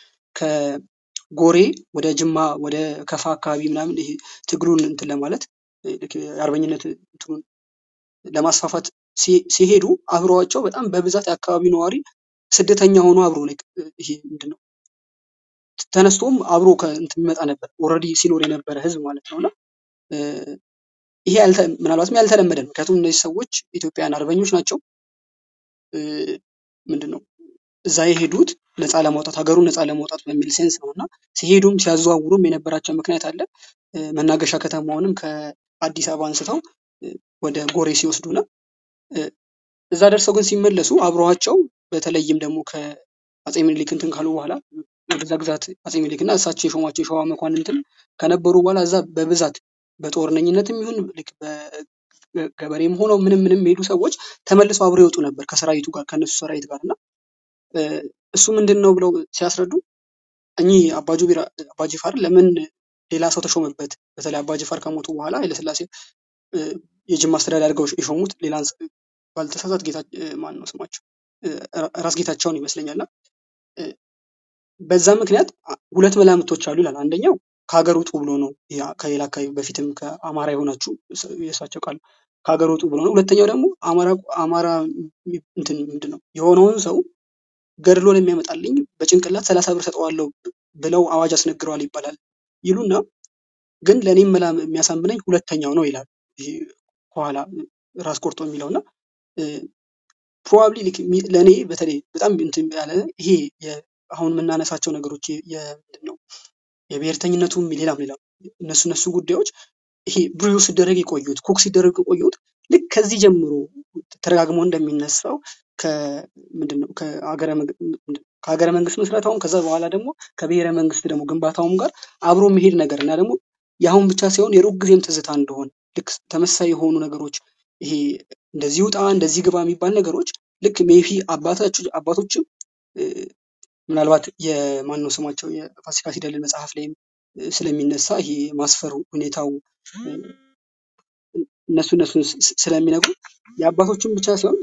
ከጎሬ ወደ ጅማ ወደ ከፋ አካባቢ ምናምን ይሄ ትግሉን እንትን ለማለት እ፣ ልክ የአርበኝነት እንትኑን ለማስፋፋት ሲ- ሲሄዱ አብረዋቸው በጣም በብዛት የአካባቢው ነዋሪ ስደተኛ ሆኖ አብሮ like ይሄ ምንድነው ተነስቶም አብሮ ከእንትን የሚመጣ ነበር ኦልሬዲ ሲኖር የነበረ ህዝብ ማለት ነው እና እ፣ ይሄ ያልተ- ምናልባትም ያልተለመደ ነው። ምክንያቱም እነዚህ ሰዎች ኢትዮጵያውያን አርበኞች ናቸው። እ፣ ምንድነው እዛ የሄዱት ነፃ ለማውጣት ሀገሩን ነፃ ለማውጣት በሚል ሴንስ ነው እና ሲሄዱም ሲያዘዋውሩም የነበራቸው ምክንያት አለ። እ፣ መናገሻ ከተማውንም ከአዲስ አበባ አንስተው እ፣ ወደ ጎሬ ሲወስዱ ነው። እ፣ እዛ ደርሰው ግን ሲመለሱ አብረዋቸው በተለይም ደግሞ ከአፄ ምኒልክ እንትን ካሉ በኋላ ወደዛ ግዛት አፄ ምኒልክ እና እሳቸው የሾሟቸው የሸዋ መኳንንትን ከነበሩ በኋላ እዛ በብዛት በጦርነኝነትም ይሁን ልክ በገበሬም ሆነው ምንም ምንም የሚሄዱ ሰዎች ተመልሰው አብረው ይወጡ ነበር ከሰራዊቱ ጋር ከነሱ ሰራዊት ጋር እና እ፣ እሱ ምንድን ነው ብለው ሲያስረዱ እኚህ አባጁቢር አባጅፋር ለምን ሌላ ሰው ተሾመበት? በተለይ አባጅፋር ከሞቱ በኋላ ኃይለስላሴ እ፣ የጅማ አስተዳዳሪ አድርገው የሾሙት ሌላ ባልተሳሳት ጌታ ማን ነው ስማቸው እ፣ ራስ ጌታቸውን ይመስለኛልና እ፣ በዛ ምክንያት አ- ሁለት መላምቶች አሉ ይላል። አንደኛው ከሀገር ውጡ ብሎ ነው። ያ ከሌላ አካባቢ በፊትም ከአማራ የሆናችሁ እስ- የእሳቸው ቃል ከሀገር ውጡ ብሎ ነው። ሁለተኛው ደግሞ አማራ አማራ የሚ- እንትን ምንድን ነው የሆነውን ሰው ገድሎ ነው የሚያመጣልኝ በጭንቅላት ሰላሳ ብር ሰጠዋለሁ ብለው አዋጅ አስነግረዋል ይባላል ይሉና ግን ለእኔም መላ የሚያሳምነኝ ሁለተኛው ነው ይላል። ይሄ ከኋላ ራስ ቆርጦ የሚለውና ፕሮባብሊ ለእኔ በተለይ በጣም እንትን ያለ ይሄ የ- አሁን የምናነሳቸው ነገሮች የ- የ- ምንድን ነው የብሔርተኝነቱም ሌላም ሌላም እነሱ እነሱ ጉዳዮች ይሄ ብሪዮ ሲደረግ የቆዩት ኩክ ሲደረግ የቆዩት ልክ ከዚህ ጀምሮ ተደጋግሞ እንደሚነሳው ከምንድን ነው ከሀገረ መንግ- ምንድን- ከሀገረ መንግስት ምስረታውም ከዛ በኋላ ደግሞ ከብሔረ መንግስት ደግሞ ግንባታውም ጋር አብሮ መሄድ ነገር እና ደግሞ የአሁን ብቻ ሳይሆን የሩቅ ጊዜም ትዝታ እንደሆነ ልክ ተመሳሳይ የሆኑ ነገሮች ይሄ እንደዚህ ውጣ እንደዚህ ግባ የሚባል ነገሮች ልክ ሜቢ አባታችሁ አባቶችም እ፣ ምናልባት የማን ነው ስማቸው የፋሲካ ሲደልል መጽሐፍ ላይም እ፣ ስለሚነሳ ይሄ ማስፈር ሁኔታው እ፣ እነሱ እነሱን ስ- ስ- ስለሚነግሩ የአባቶችን ብቻ ሳይሆን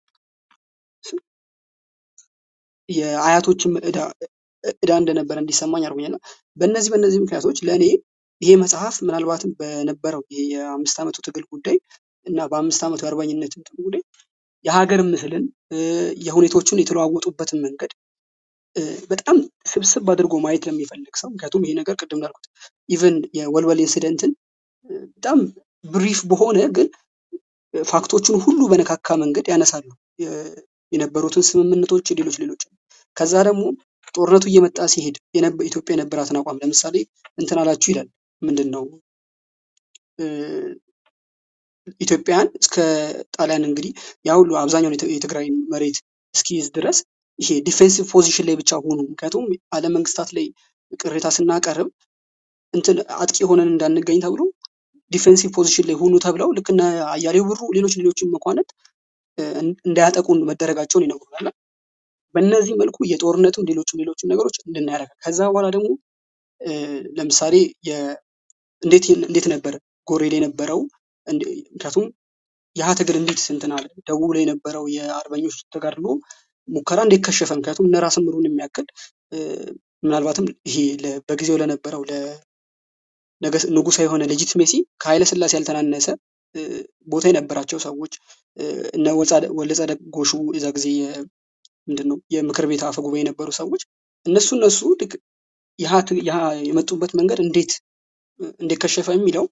የአያቶችም ዕዳ ዕዳ እንደነበረ እንዲሰማኝ አድርጎኛል። በእነዚህ በእነዚህ ምክንያቶች ለእኔ ይሄ መጽሐፍ ምናልባትም በነበረው ይሄ የአምስት ዓመቱ ትግል ጉዳይ እና በአምስት ዓመቱ የአርበኝነት እንትን ጉዳይ የሀገር ምስልን እ፣ የሁኔታዎችን የተለዋወጡበትን መንገድ እ፣ በጣም ስብስብ አድርጎ ማየት ለሚፈልግ ሰው ምክንያቱም ይሄ ነገር ቅድም እንዳልኩት ኢቨን የወልወል ኢንሲደንትን እ፣ በጣም ብሪፍ በሆነ ግን ፋክቶቹን ሁሉ በነካካ መንገድ ያነሳሉ። የ- የነበሩትን ስምምነቶች፣ ሌሎች ሌሎች ከዛ ደግሞ ጦርነቱ እየመጣ ሲሄድ የነበ- ኢትዮጵያ የነበራትን አቋም ለምሳሌ እንትን አላችሁ ይላል ምንድን ነው እ፣ ኢትዮጵያን እስከ ጣሊያን እንግዲህ ያ ሁሉ አብዛኛውን የት- የትግራይ መሬት እስኪይዝ ድረስ ይሄ ዲፌንሲቭ ፖዚሽን ላይ ብቻ ሆኑ። ምክንያቱም ዓለም መንግስታት ላይ ቅሬታ ስናቀርብ እንትን አጥቂ ሆነን እንዳንገኝ ተብሎ ዲፌንሲቭ ፖዚሽን ላይ ሁኑ ተብለው ልክ እነ አያሌው ብሩ ሌሎች ሌሎችን መኳንንት እ፣ እንዳያጠቁን መደረጋቸውን ይነግሩናል። በእነዚህ መልኩ የጦርነትም ሌሎችም ሌሎችም ነገሮች እንድናያደርግ ከዛ በኋላ ደግሞ እ፣ ለምሳሌ የ- እንዴት እንዴት ነበር ጎሬ ላይ የነበረው እንደ- ምክንያቱም የሀ ትግል እንዴት እንትን አለ ደቡብ ላይ የነበረው የአርበኞች ተጋድሎ ሙከራ እንዴት ከሸፈ? ምክንያቱም እነ ራስ ምሩን የሚያክል እ፣ ምናልባትም ይሄ ለ- በጊዜው ለነበረው ለነገስ- ንጉሳዊ የሆነ ሌጂትሜሲ ከኃይለ ሥላሴ ያልተናነሰ እ፣ ቦታ የነበራቸው ሰዎች እ፣ እነ ወጻደ- ወልደጻድቅ ጎሹ የዛ ጊዜ የ- ምንድን ነው የምክር ቤት አፈ ጉባኤ የነበሩ ሰዎች እነሱ እነሱ ልክ የሀ ት- የሀ የመጡበት መንገድ እንዴት እንዴት ከሸፈ የሚለው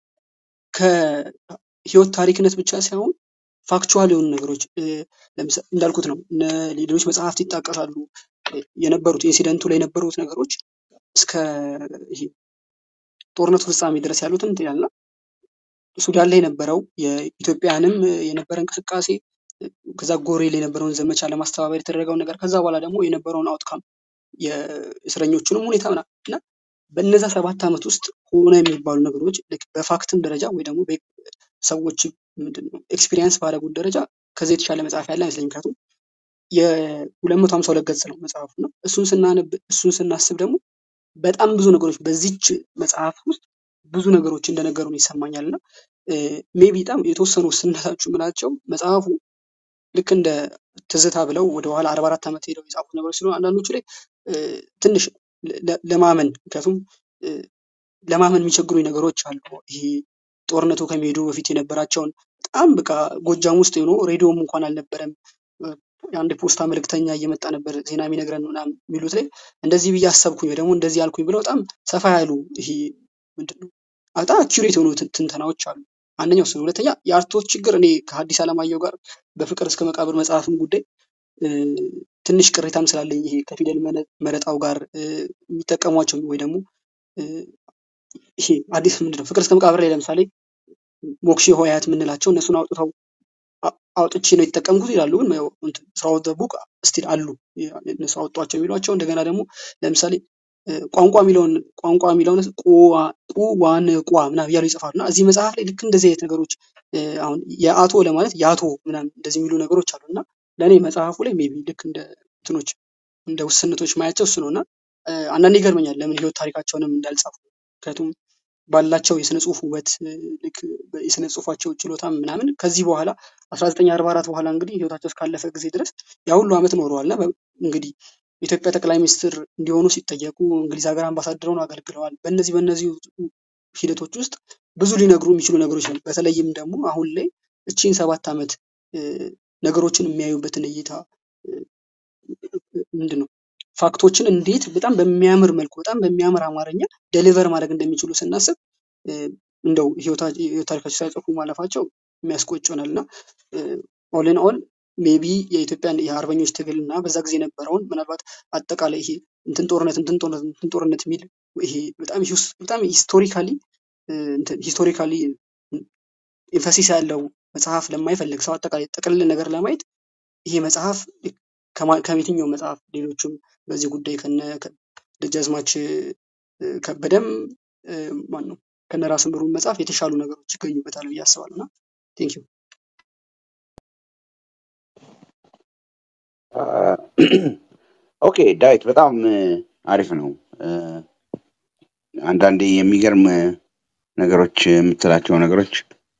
ከህይወት ታሪክነት ብቻ ሳይሆን ፋክቹዋል የሆኑ ነገሮች እ፣ ለምሳ- እንዳልኩት ነው እነ ሌሎች መጽሐፍት ይጣቀሳሉ እ፣ የነበሩት ኢንሲደንቱ ላይ የነበሩት ነገሮች እስከ ይሄ ጦርነቱ ፍጻሜ ድረስ ያሉትን እንትን ያልና ሱዳን ላይ የነበረው የኢትዮጵያንም የነበረ እንቅስቃሴ እ፣ ከዛ ጎሬ ላይ የነበረውን ዘመቻ ለማስተባበር የተደረገውን ነገር ከዛ በኋላ ደግሞ የነበረውን አውትካም የእስረኞቹንም ሁኔታ ምናምን እና በእነዛ ሰባት ዓመት ውስጥ ሆነ የሚባሉ ነገሮች ልክ በፋክትም ደረጃ ወይ ደግሞ በ- ሰዎች ምንድን ነው ኤክስፒሪየንስ ባደረጉት ደረጃ ከዚህ የተሻለ መጽሐፍ ያለ አይመስለኝም። ምክንያቱም የሁለት መቶ ሀምሳ ሁለት ገጽ ነው መጽሐፉ እና እሱን ስናነብ እሱን ስናስብ ደግሞ በጣም ብዙ ነገሮች በዚች መጽሐፍ ውስጥ ብዙ ነገሮች እንደነገሩን ይሰማኛል እና ሜቢ በጣም የተወሰኑ ስነታችሁ ምላቸው መጽሐፉ ልክ እንደ ትዝታ ብለው ወደኋላ አርባ አራት ዓመት ሄደው የጻፉት ነገሮች ስለሆነ አንዳንዶቹ ላይ እ፣ ትንሽ ለ- ለ- ለማመን ምክንያቱም እ፣ ለማመን የሚቸግሩኝ ነገሮች አሉ። ይሄ ጦርነቱ ከመሄዱ በፊት የነበራቸውን በጣም በቃ ጎጃም ውስጥ ሆኖ ሬዲዮም እንኳን አልነበረም። እ፣ አንድ ፖስታ መልእክተኛ እየመጣ ነበር ዜና የሚነግረን ምናምን የሚሉት ላይ እንደዚህ ብዬ አሰብኩኝ ወይ ደግሞ እንደዚህ ያልኩኝ ብለው በጣም ሰፋ ያሉ ይሄ ምንድን ነው በጣም አኪሬት የሆኑ ትን- ትንተናዎች አሉ። አንደኛው እሱ ነው። ሁለተኛ የአርቶት ችግር እኔ ከሐዲስ ዓለማየሁ ጋር በፍቅር እስከ መቃብር መጽሐፍም ጉዳይ እ፣ ትንሽ ቅሬታም ስላለኝ ይሄ ከፊደል መነ- መረጣው ጋር እ፣ የሚጠቀሟቸው ወይ ደግሞ እ፣ ይሄ አዲስ ምንድን ነው ፍቅር እስከ መቃብር ላይ ለምሳሌ ሞክሼ ሆሄያት የምንላቸው እነሱን አውጥተው አ- አውጥቼ ነው የተጠቀምኩት ይላሉ። ግን ያው እንትን ስራው ቡክ ስቲል አሉ እነሱ አወጧቸው የሚሏቸው። እንደገና ደግሞ ለምሳሌ እ፣ ቋንቋ የሚለውን ቋንቋ የሚለውን ቁዋ ቁ ዋን ቋ ምናምን እያሉ ይጽፋሉ እና እዚህ መጽሐፍ ላይ ልክ እንደዚህ አይነት ነገሮች እ፣ አሁን የአቶ ለማለት የአቶ ምናምን እንደዚህ የሚሉ ነገሮች አሉ እና ለእኔ መጽሐፉ ላይ ሜቢ ልክ እንደ እንትኖች እንደ ውስንቶች ማያቸው እሱ ነው እና እ፣ አንዳንዴ ይገርመኛል ለምን ህይወት ታሪካቸውንም እንዳልጻፉ ምክንያቱም ባላቸው የስነ ጽሁፍ ውበት እ፣ ልክ በ- የስነ ጽሁፋቸው ችሎታ ምናምን ከዚህ በኋላ 1944 በኋላ እንግዲህ ህይወታቸው እስካለፈ ጊዜ ድረስ ያ ሁሉ ዓመት ኖረዋል እና በ- እንግዲህ የኢትዮጵያ ጠቅላይ ሚኒስትር እንዲሆኑ ሲጠየቁ እንግሊዝ ሀገር አምባሳደር ሆነው አገልግለዋል። በእነዚህ በእነዚህ ሂደቶች ውስጥ ብዙ ሊነግሩ የሚችሉ ነገሮች አሉ። በተለይም ደግሞ አሁን ላይ እቺን ሰባት ዓመት እ፣ ነገሮችን የሚያዩበትን እይታ እ፣ ምንድን ነው ፋክቶችን እንዴት በጣም በሚያምር መልኩ በጣም በሚያምር አማርኛ ደሊቨር ማድረግ እንደሚችሉ ስናስብ እ፣ እንደው ህይወታ- የህይወት ታሪካቸው ሳይጽፉ ማለፋቸው የሚያስቆጭ ይሆናል እና ኦልን ኦል ሜቢ የኢትዮጵያን የአርበኞች ትግል እና በዛ ጊዜ የነበረውን ምናልባት አጠቃላይ ይሄ እንትን ጦርነት እንትን ጦርነት እንትን ጦርነት የሚል ይሄ በጣም ሂስ- በጣም ሂስቶሪካሊ ሂስቶሪካሊ ኤንፈሲስ ያለው መጽሐፍ ለማይፈልግ ሰው አጠቃላይ ጥቅል ነገር ለማየት ይሄ መጽሐፍ ከማ- ከየትኛው መጽሐፍ ሌሎችም በዚህ ጉዳይ ከነ ከ- ደጃዝማች እ፣ ከበደም ማን ነው ከነ ራስ ምሩ መጽሐፍ የተሻሉ ነገሮች ይገኙበታል ብዬ አስባለሁ እና ቴንክ ዩ ኦኬ ዳዊት በጣም እ፣ አሪፍ ነው። እ፣ አንዳንዴ የሚገርም ነገሮች የምትላቸው ነገሮች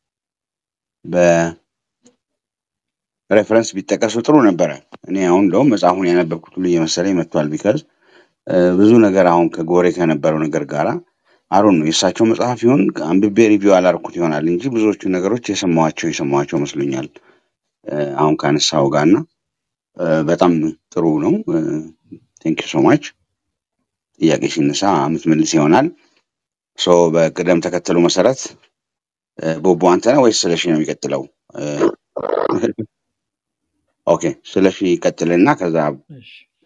በሬፈረንስ ቢጠቀሱ ጥሩ ነበረ። እኔ አሁን እንደውም መጽሐፉን ያነበብኩት ሁሉ እየመሰለኝ መጥቷል። ቢካዝ ብዙ ነገር አሁን ከጎሬ ከነበረው ነገር ጋራ አሩን ነው የእሳቸው መጽሐፍ ይሁን አንብቤ ሪቪው አላርኩት ይሆናል እንጂ ብዙዎቹ ነገሮች የሰማኋቸው የሰማኋቸው መስሎኛል እ፣ አሁን ካነሳው ጋር እና እ፣ በጣም ጥሩ ነው። ቴንክ ዩ ሶ ማች። ጥያቄ ሲነሳ የምትመልስ ይሆናል። ሶ በቅደም ተከተሉ መሰረት እ፣ ቦቦ አንተ ነህ ወይስ ስለሺ ነው የሚቀጥለው? እ፣ ኦኬ ስለሺ ይቀጥልና ከዛ እሺ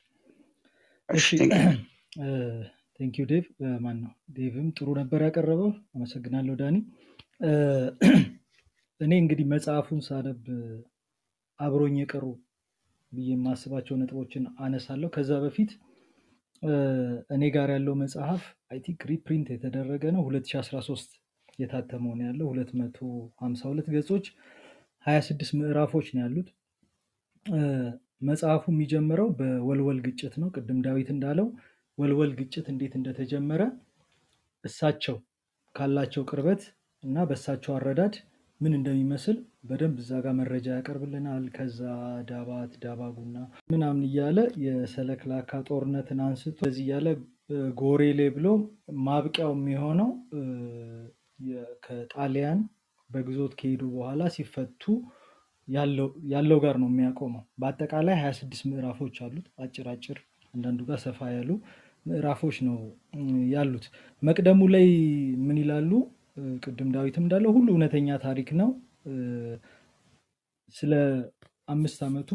እሺ እሺ ቴንክ ዩ ቴንክ ዩ ዴቭ ማን ነው ዴቭም ጥሩ ነበር ያቀረበው አመሰግናለሁ ዳኒ እ፣ እኔ እንግዲህ መጽሐፉን ሳነብ አብሮኝ የቀሩ ብዬ የማስባቸው ነጥቦችን አነሳለሁ ከዛ በፊት እ፣ እኔ ጋር ያለው መጽሐፍ አይ ቲንክ ሪፕሪንት የተደረገ ነው 2013 የታተመው ነው ያለው 252 ገጾች 26 ምዕራፎች ነው ያሉት እ፣ መጽሐፉ የሚጀምረው በወልወል ግጭት ነው ቅድም ዳዊት እንዳለው ወልወል ግጭት እንዴት እንደተጀመረ እሳቸው ካላቸው ቅርበት እና በእሳቸው አረዳድ ምን እንደሚመስል በደንብ እዛ ጋር መረጃ ያቀርብልናል። ከዛ ዳባት ዳባጉና ምናምን እያለ የሰለክላካ ጦርነትን አንስቶ እዚህ እያለ እ፣ ጎሬሌ ብሎ ማብቂያው የሚሆነው እ፣ የ- ከጣሊያን በግዞት ከሄዱ በኋላ ሲፈቱ ያለው ያለው ጋር ነው የሚያቆመው። በአጠቃላይ 26 ምዕራፎች አሉት። አጭር አጭር አንዳንዱ ጋር ሰፋ ያሉ ምዕራፎች ነው እ፣ ያሉት። መቅደሙ ላይ ምን ይላሉ? እ፣ ቅድም ዳዊትም እንዳለው ሁሉ እውነተኛ ታሪክ ነው። እ፣ ስለ አምስት ዓመቱ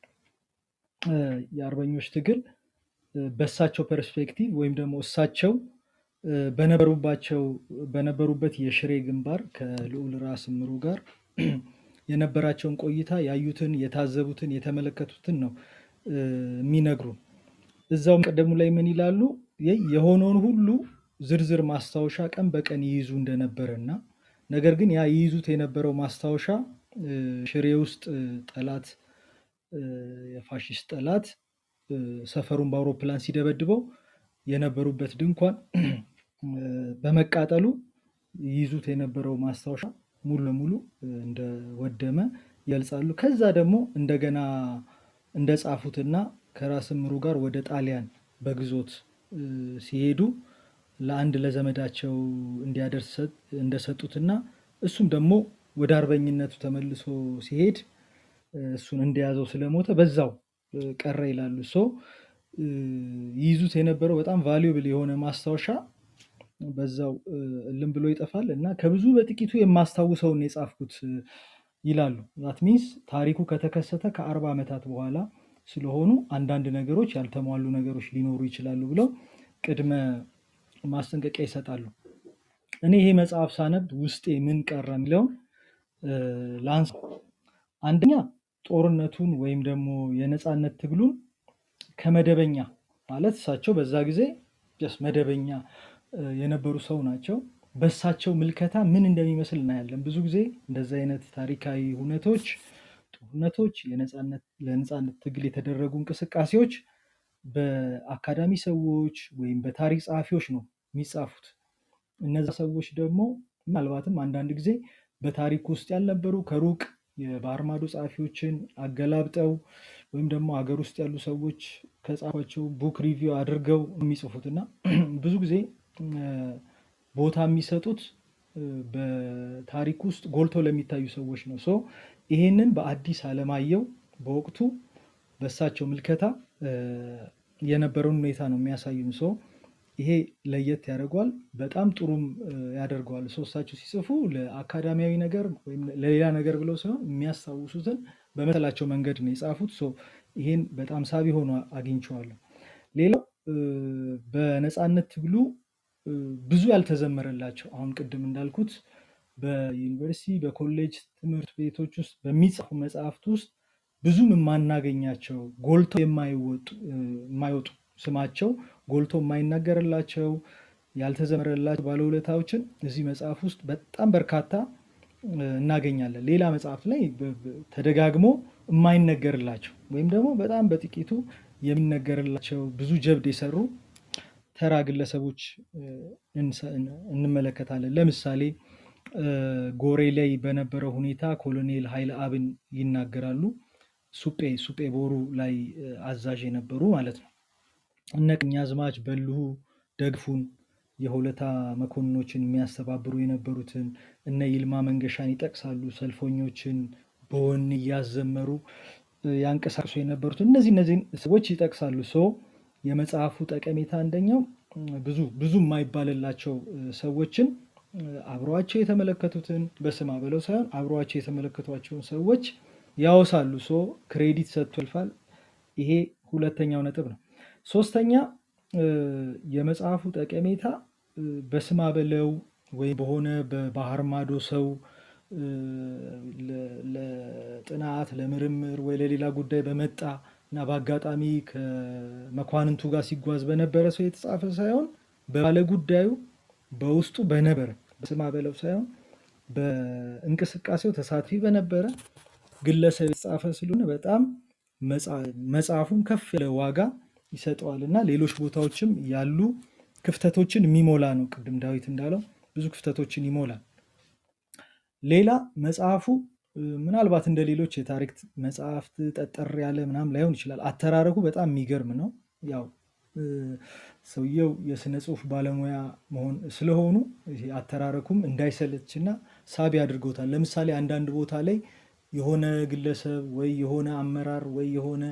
እ፣ የአርበኞች ትግል እ፣ በእሳቸው ፐርስፔክቲቭ ወይም ደግሞ እሳቸው እ፣ በነበሩባቸው በነበሩበት የሽሬ ግንባር ከልዑል ራስ ምሩ ጋር የነበራቸውን ቆይታ ያዩትን፣ የታዘቡትን፣ የተመለከቱትን ነው እ፣ የሚነግሩን። እዛው ቀደሙ ላይ ምን ይላሉ? የ- የሆነውን ሁሉ ዝርዝር ማስታወሻ ቀን በቀን ይይዙ እንደነበረ እና ነገር ግን ያ ይይዙት የነበረው ማስታወሻ እ፣ ሽሬ ውስጥ እ፣ ጠላት እ፣ የፋሽስት ጠላት እ፣ ሰፈሩን በአውሮፕላን ሲደበድበው የነበሩበት ድንኳን እ፣ በመቃጠሉ ይይዙት የነበረው ማስታወሻ ሙሉ ለሙሉ እ፣ እንደወደመ ይገልጻሉ። ከዛ ደግሞ እንደገና እንደጻፉትና ከራስ ምሩ ጋር ወደ ጣሊያን በግዞት እ፣ ሲሄዱ ለአንድ ለዘመዳቸው እንዲያደርስ ሰጥ- እንደሰጡትና እሱም ደግሞ ወደ አርበኝነቱ ተመልሶ ሲሄድ እ፣ እሱን እንደያዘው ስለሞተ በዛው እ፣ ቀረ ይላሉ። ሶ እ፣ ይይዙት የነበረው በጣም ቫሉብል የሆነ ማስታወሻ በዛው እ፣ እልም ብሎ ይጠፋል እና ከብዙ በጥቂቱ የማስታውሰውን የጻፍኩት እ፣ ይላሉ። ዛት ሚንስ ታሪኩ ከተከሰተ ከአርባ ዓመታት በኋላ ስለሆኑ አንዳንድ ነገሮች ያልተሟሉ ነገሮች ሊኖሩ ይችላሉ ብለው ቅድመ ማስጠንቀቂያ ይሰጣሉ። እኔ ይሄ መጽሐፍ ሳነብ ውስጤ ምን ቀረ የሚለውን እ፣ ላንሳ። አንደኛ ጦርነቱን ወይም ደግሞ የነፃነት ትግሉን ከመደበኛ ማለት እሳቸው በዛ ጊዜ ጀስት መደበኛ እ፣ የነበሩ ሰው ናቸው። በእሳቸው ምልከታ ምን እንደሚመስል እናያለን። ብዙ ጊዜ እንደዚህ አይነት ታሪካዊ ሁነቶች፣ ጦርነቶች፣ የነፃነት ለነፃነት ትግል የተደረጉ እንቅስቃሴዎች በአካዳሚ ሰዎች ወይም በታሪክ ጸሐፊዎች ነው የሚጻፉት። እነዛ ሰዎች ደግሞ ምናልባትም አንዳንድ ጊዜ በታሪክ ውስጥ ያልነበሩ ከሩቅ የባህር ማዶ ጸሐፊዎችን አገላብጠው ወይም ደግሞ ሀገር ውስጥ ያሉ ሰዎች ከጻፏቸው ቡክ ሪቪው አድርገው የሚጽፉት እና ብዙ ጊዜ እ፣ ቦታ የሚሰጡት እ፣ በታሪክ ውስጥ ጎልተው ለሚታዩ ሰዎች ነው። ሶ ይሄንን በአዲስ አለማየሁ በወቅቱ በእሳቸው ምልከታ እ፣ የነበረውን ሁኔታ ነው የሚያሳዩን። ሶ ይሄ ለየት ያደርገዋል፣ በጣም ጥሩም እ፣ ያደርገዋል። ሶ እሳቸው ሲጽፉ ለአካዳሚያዊ ነገር ወይም ለሌላ ነገር ብለው ሳይሆን የሚያስታውሱትን በመሰላቸው መንገድ ነው የጻፉት። ሶ ይሄን በጣም ሳቢ ሆኖ አግኝቼዋለሁ። ሌላው እ፣ በነፃነት ትግሉ እ፣ ብዙ ያልተዘመረላቸው አሁን ቅድም እንዳልኩት በዩኒቨርሲቲ በኮሌጅ ትምህርት ቤቶች ውስጥ በሚጻፉ መጽሐፍት ውስጥ ብዙም የማናገኛቸው ጎልቶ የማይወጡ እ፣ የማይወጡ ስማቸው ጎልቶ የማይናገርላቸው ያልተዘመረላቸው ባለውለታዎችን እዚህ መጽሐፍ ውስጥ በጣም በርካታ እ፣ እናገኛለን። ሌላ መጽሐፍ ላይ በ- በ- ተደጋግሞ የማይነገርላቸው ወይም ደግሞ በጣም በጥቂቱ የሚነገርላቸው ብዙ ጀብድ የሰሩ ተራ ግለሰቦች እ፣ እንሰ- እንመለከታለን። ለምሳሌ እ፣ ጎሬ ላይ በነበረው ሁኔታ ኮሎኔል ኃይለ አብን ይናገራሉ። ሱጴ ሱጴ ቦሩ ላይ እ፣ አዛዥ የነበሩ ማለት ነው። እነ ቀኛዝማች በልሁ ደግፉን የሆለታ መኮንኖችን የሚያስተባብሩ የነበሩትን እነ ይልማ መንገሻን ይጠቅሳሉ። ሰልፈኞችን በወኔ እያዘመሩ እ፣ ያንቀሳቅሱ የነበሩትን እነዚህ እነዚህን ሰዎች ይጠቅሳሉ። ሶ የመጽሐፉ ጠቀሜታ አንደኛው እ፣ ብዙ ብዙ የማይባልላቸው እ፣ ሰዎችን እ፣ አብረዋቸው የተመለከቱትን በስማ ብለው ሳይሆን አብረዋቸው የተመለከቷቸውን ሰዎች ያወሳሉ። ሶ ክሬዲት ሰጥቶ ያልፋል። ይሄ ሁለተኛው ነጥብ ነው። ሶስተኛ እ፣ የመጽሐፉ ጠቀሜታ እ፣ በስማ በለው ወይም በሆነ በባህር ማዶ ሰው እ፣ ለ- ለጥናት ለምርምር ወይ ለሌላ ጉዳይ በመጣ እና በአጋጣሚ ከመኳንንቱ ጋር ሲጓዝ በነበረ ሰው የተጻፈ ሳይሆን በባለ ጉዳዩ በውስጡ በነበረ በስማ በለው ሳይሆን በእንቅስቃሴው ተሳትፊ በነበረ ግለሰብ የተጻፈ ስለሆነ በጣም መጽ- መጽሐፉን ከፍ ያለ ዋጋ ይሰጠዋል እና ሌሎች ቦታዎችም ያሉ ክፍተቶችን የሚሞላ ነው። ቅድም ዳዊት እንዳለው ብዙ ክፍተቶችን ይሞላል። ሌላ መጽሐፉ እ፣ ምናልባት እንደ ሌሎች የታሪክ መጽሐፍት ጠጠር ያለ ምናምን ላይሆን ይችላል። አተራረኩ በጣም የሚገርም ነው። ያው እ፣ ሰውየው የስነ ጽሁፍ ባለሙያ መሆን ስለሆኑ ይሄ አተራረኩም እንዳይሰለችና ሳቢ አድርገውታል። ለምሳሌ አንዳንድ ቦታ ላይ የሆነ ግለሰብ ወይ የሆነ አመራር ወይ የሆነ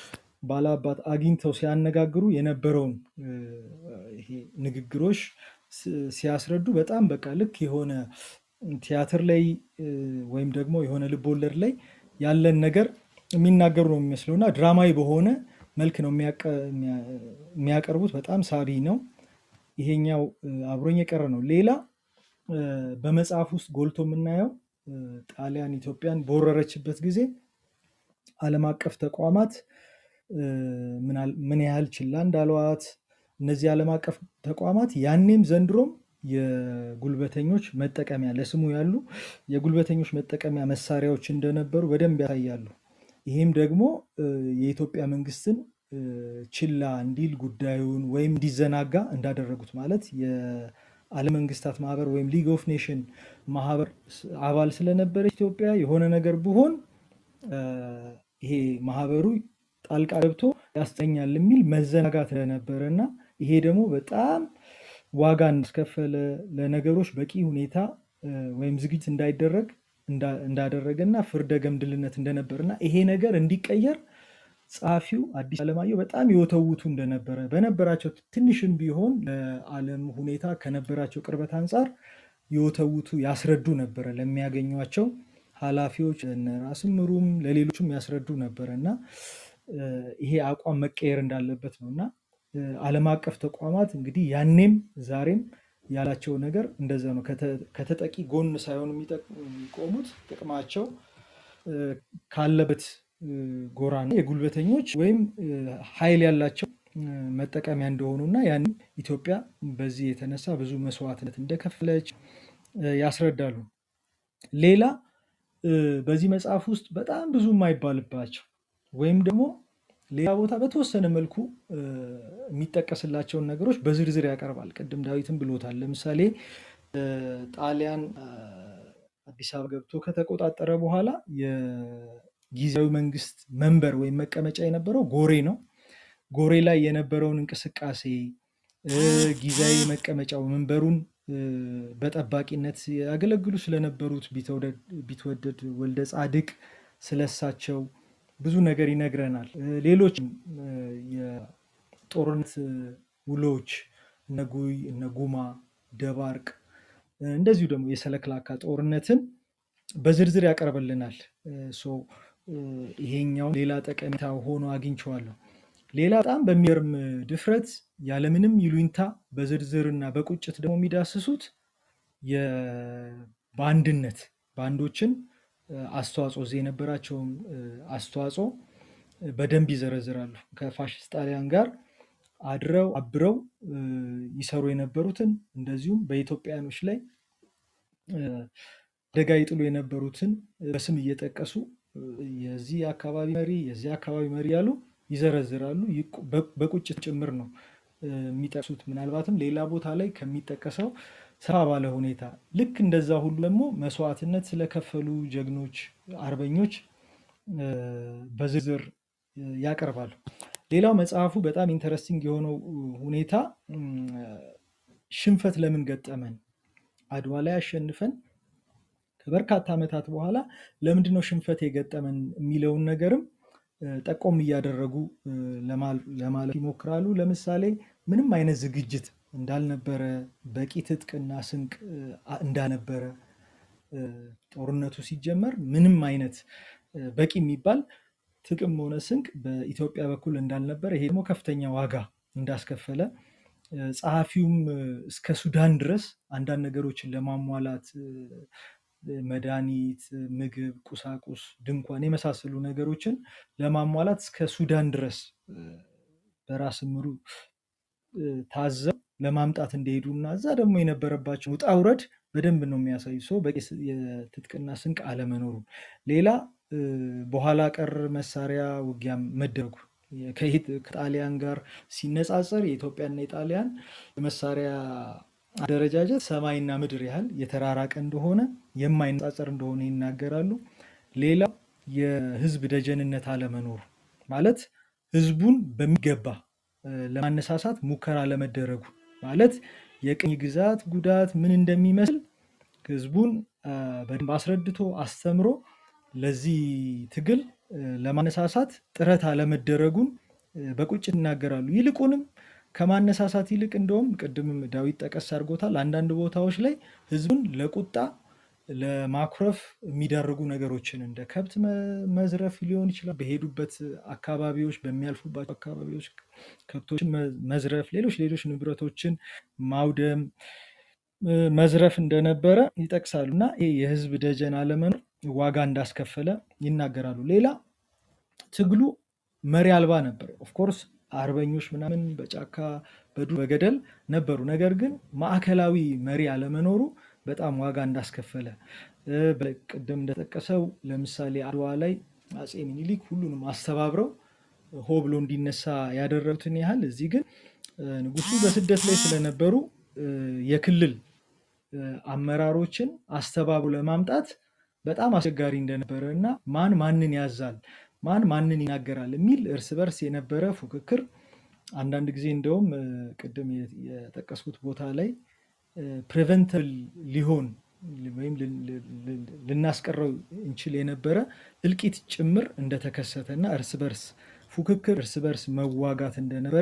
ባላባት አግኝተው ሲያነጋግሩ የነበረውን እ፣ ይሄ ንግግሮች ስ- ሲያስረዱ በጣም በቃ ልክ የሆነ ቲያትር ላይ እ፣ ወይም ደግሞ የሆነ ልብ ወለድ ላይ ያለን ነገር የሚናገሩ ነው የሚመስለው እና ድራማዊ በሆነ መልክ ነው የሚያቀ- የሚያ- የሚያቀርቡት። በጣም ሳቢ ነው። ይሄኛው እ፣ አብሮኝ የቀረ ነው። ሌላ እ፣ በመጽሐፍ ውስጥ ጎልቶ የምናየው እ፣ ጣሊያን ኢትዮጵያን በወረረችበት ጊዜ ዓለም አቀፍ ተቋማት እ፣ ምን ያህል ምን ያህል ችላ እንዳሏት እነዚህ ዓለም አቀፍ ተቋማት ያኔም ዘንድሮም የጉልበተኞች መጠቀሚያ ለስሙ ያሉ የጉልበተኞች መጠቀሚያ መሳሪያዎች እንደነበሩ በደንብ ያሳያሉ። ይህም ደግሞ እ፣ የኢትዮጵያ መንግስትን እ፣ ችላ እንዲል ጉዳዩን ወይም እንዲዘናጋ እንዳደረጉት ማለት የዓለም መንግስታት ማህበር ወይም ሊግ ኦፍ ኔሽን ማህበር ስ- አባል ስለነበረች ኢትዮጵያ የሆነ ነገር ብሆን እ፣ ይሄ ማህበሩ ጣልቃ ገብቶ ያስጠኛል የሚል መዘናጋት ስለነበረ እና ይሄ ደግሞ በጣም ዋጋ እንዳስከፈለ ለነገሮች በቂ ሁኔታ እ፣ ወይም ዝግጅት እንዳይደረግ እንዳ- እንዳደረገና ፍርደ ገምድልነት እንደነበርና ይሄ ነገር እንዲቀየር ጸሐፊው አዲስ አለማየሁ በጣም ይወተውቱ እንደነበረ በነበራቸው ትንሽም ቢሆን ለዓለም ሁኔታ ከነበራቸው ቅርበት አንጻር ይወተውቱ ያስረዱ ነበረ ለሚያገኟቸው ኃላፊዎች እነ ራስ ምሩም ለሌሎችም ያስረዱ ነበረ እና እ፣ ይሄ አቋም መቀየር እንዳለበት ነው እና እ፣ ዓለም አቀፍ ተቋማት እንግዲህ ያኔም ዛሬም ያላቸው ነገር እንደዛ ነው። ከተ- ከተጠቂ ጎን ሳይሆን የሚጠቅ- የሚቆሙት ጥቅማቸው እ፣ ካለበት እ፣ ጎራና የጉልበተኞች ወይም እ፣ ኃይል ያላቸው እ፣ መጠቀሚያ እንደሆኑና ያንም ኢትዮጵያ በዚህ የተነሳ ብዙ መስዋዕትነት እንደከፈለች እ፣ ያስረዳሉ። ሌላ እ፣ በዚህ መጽሐፍ ውስጥ በጣም ብዙ የማይባልባቸው ወይም ደግሞ ሌላ ቦታ በተወሰነ መልኩ እ፣ የሚጠቀስላቸውን ነገሮች በዝርዝር ያቀርባል። ቅድም ዳዊትም ብሎታል። ለምሳሌ ጣሊያን አዲስ አበባ ገብቶ ከተቆጣጠረ በኋላ የጊዜያዊ መንግስት መንበር ወይም መቀመጫ የነበረው ጎሬ ነው። ጎሬ ላይ የነበረውን እንቅስቃሴ ጊዜያዊ መቀመጫው መንበሩን በጠባቂነት ያገለግሉ ስለነበሩት ቢትወደድ ወልደ ጻድቅ ስለሳቸው ብዙ ነገር ይነግረናል። ሌሎች የጦርነት ውሎች እነ ጉይ፣ እነ ጉማ፣ ደባርቅ እንደዚሁ ደግሞ የሰለክላካ ጦርነትን በዝርዝር ያቀርብልናል። ይሄኛው ሌላ ጠቀሜታ ሆኖ አግኝቼዋለሁ። ሌላ በጣም በሚገርም ድፍረት ያለምንም ይሉኝታ በዝርዝር እና በቁጭት ደግሞ የሚዳስሱት በአንድነት ባንዶችን አስተዋጽኦ እዚህ የነበራቸውን አስተዋጽኦ በደንብ ይዘረዝራሉ። ከፋሽስት ጣሊያን ጋር አድረው አብረው ይሰሩ የነበሩትን እንደዚሁም በኢትዮጵያኖች ላይ አደጋ ይጥሉ የነበሩትን በስም እየጠቀሱ የዚህ አካባቢ መሪ የዚህ አካባቢ መሪ ያሉ ይዘረዝራሉ። በቁጭት ጭምር ነው የሚጠቅሱት። ምናልባትም ሌላ ቦታ ላይ ከሚጠቀሰው ሰፋ ባለ ሁኔታ ልክ እንደዛ ሁሉ ደግሞ መስዋዕትነት ስለከፈሉ ጀግኖች አርበኞች በዝርዝር ያቀርባሉ። ሌላው መጽሐፉ በጣም ኢንተረስቲንግ የሆነው ሁኔታ ሽንፈት ለምን ገጠመን፣ አድዋ ላይ አሸንፈን ከበርካታ ዓመታት በኋላ ለምንድነው ሽንፈት የገጠመን የሚለውን ነገርም ጠቆም እያደረጉ ለማለት ይሞክራሉ። ለምሳሌ ምንም አይነት ዝግጅት እንዳልነበረ፣ በቂ ትጥቅና ስንቅ እንዳልነበረ፣ ጦርነቱ ሲጀመር ምንም አይነት በቂ የሚባል ጥቅም ሆነ ስንቅ በኢትዮጵያ በኩል እንዳልነበረ፣ ይሄ ደግሞ ከፍተኛ ዋጋ እንዳስከፈለ ጸሐፊውም እስከ ሱዳን ድረስ አንዳንድ ነገሮችን ለማሟላት መድኃኒት፣ ምግብ፣ ቁሳቁስ፣ ድንኳን የመሳሰሉ ነገሮችን ለማሟላት እስከ ሱዳን ድረስ በራስ ምሩ ታዘው ለማምጣት እንደሄዱ እና እዛ ደግሞ የነበረባቸው ውጣ ውረድ በደንብ ነው የሚያሳዩ ሰው በቂ የትጥቅና ስንቅ አለመኖሩ። ሌላ በኋላ ቀር መሳሪያ ውጊያ መደረጉ ከጣሊያን ጋር ሲነጻጸር የኢትዮጵያና የጣሊያን መሳሪያ አደረጃጀት ሰማይና ምድር ያህል የተራራቀ እንደሆነ የማይነጻጸር እንደሆነ ይናገራሉ። ሌላው የህዝብ ደጀንነት አለመኖሩ ማለት ህዝቡን በሚገባ ለማነሳሳት ሙከራ ለመደረጉ ማለት የቅኝ ግዛት ጉዳት ምን እንደሚመስል ህዝቡን በደንብ አስረድቶ አስተምሮ ለዚህ ትግል ለማነሳሳት ጥረት አለመደረጉን በቁጭት ይናገራሉ። ይልቁንም ከማነሳሳት ይልቅ እንደውም ቅድምም ዳዊት ጠቀስ አድርጎታል። አንዳንድ ቦታዎች ላይ ህዝቡን ለቁጣ ለማኩረፍ የሚዳርጉ ነገሮችን እንደ ከብት መዝረፍ ሊሆን ይችላል። በሄዱበት አካባቢዎች በሚያልፉባቸው አካባቢዎች ከብቶችን መዝረፍ፣ ሌሎች ሌሎች ንብረቶችን ማውደም፣ መዝረፍ እንደነበረ ይጠቅሳሉ እና ይህ የህዝብ ደጀን አለመኖር ዋጋ እንዳስከፈለ ይናገራሉ። ሌላ ትግሉ መሪ አልባ ነበር። ኦፍኮርስ አርበኞች ምናምን በጫካ በዱር በገደል ነበሩ። ነገር ግን ማዕከላዊ መሪ አለመኖሩ በጣም ዋጋ እንዳስከፈለ ቅድም እንደጠቀሰው ለምሳሌ አድዋ ላይ አፄ ሚኒሊክ ሁሉንም አስተባብረው ሆ ብሎ እንዲነሳ ያደረጉትን ያህል እዚህ ግን ንጉሱ በስደት ላይ ስለነበሩ የክልል አመራሮችን አስተባብሮ ለማምጣት በጣም አስቸጋሪ እንደነበረ እና ማን ማንን ያዛል ማን ማንን ይናገራል የሚል እርስ በርስ የነበረ ፉክክር አንዳንድ ጊዜ እንደውም ቅድም የጠቀስኩት ቦታ ላይ ፕሬቨንተብል ሊሆን ወይም ልናስቀረው እንችል የነበረ እልቂት ጭምር እንደተከሰተ እና እርስ በርስ ፉክክር፣ እርስ በርስ መዋጋት እንደነበረ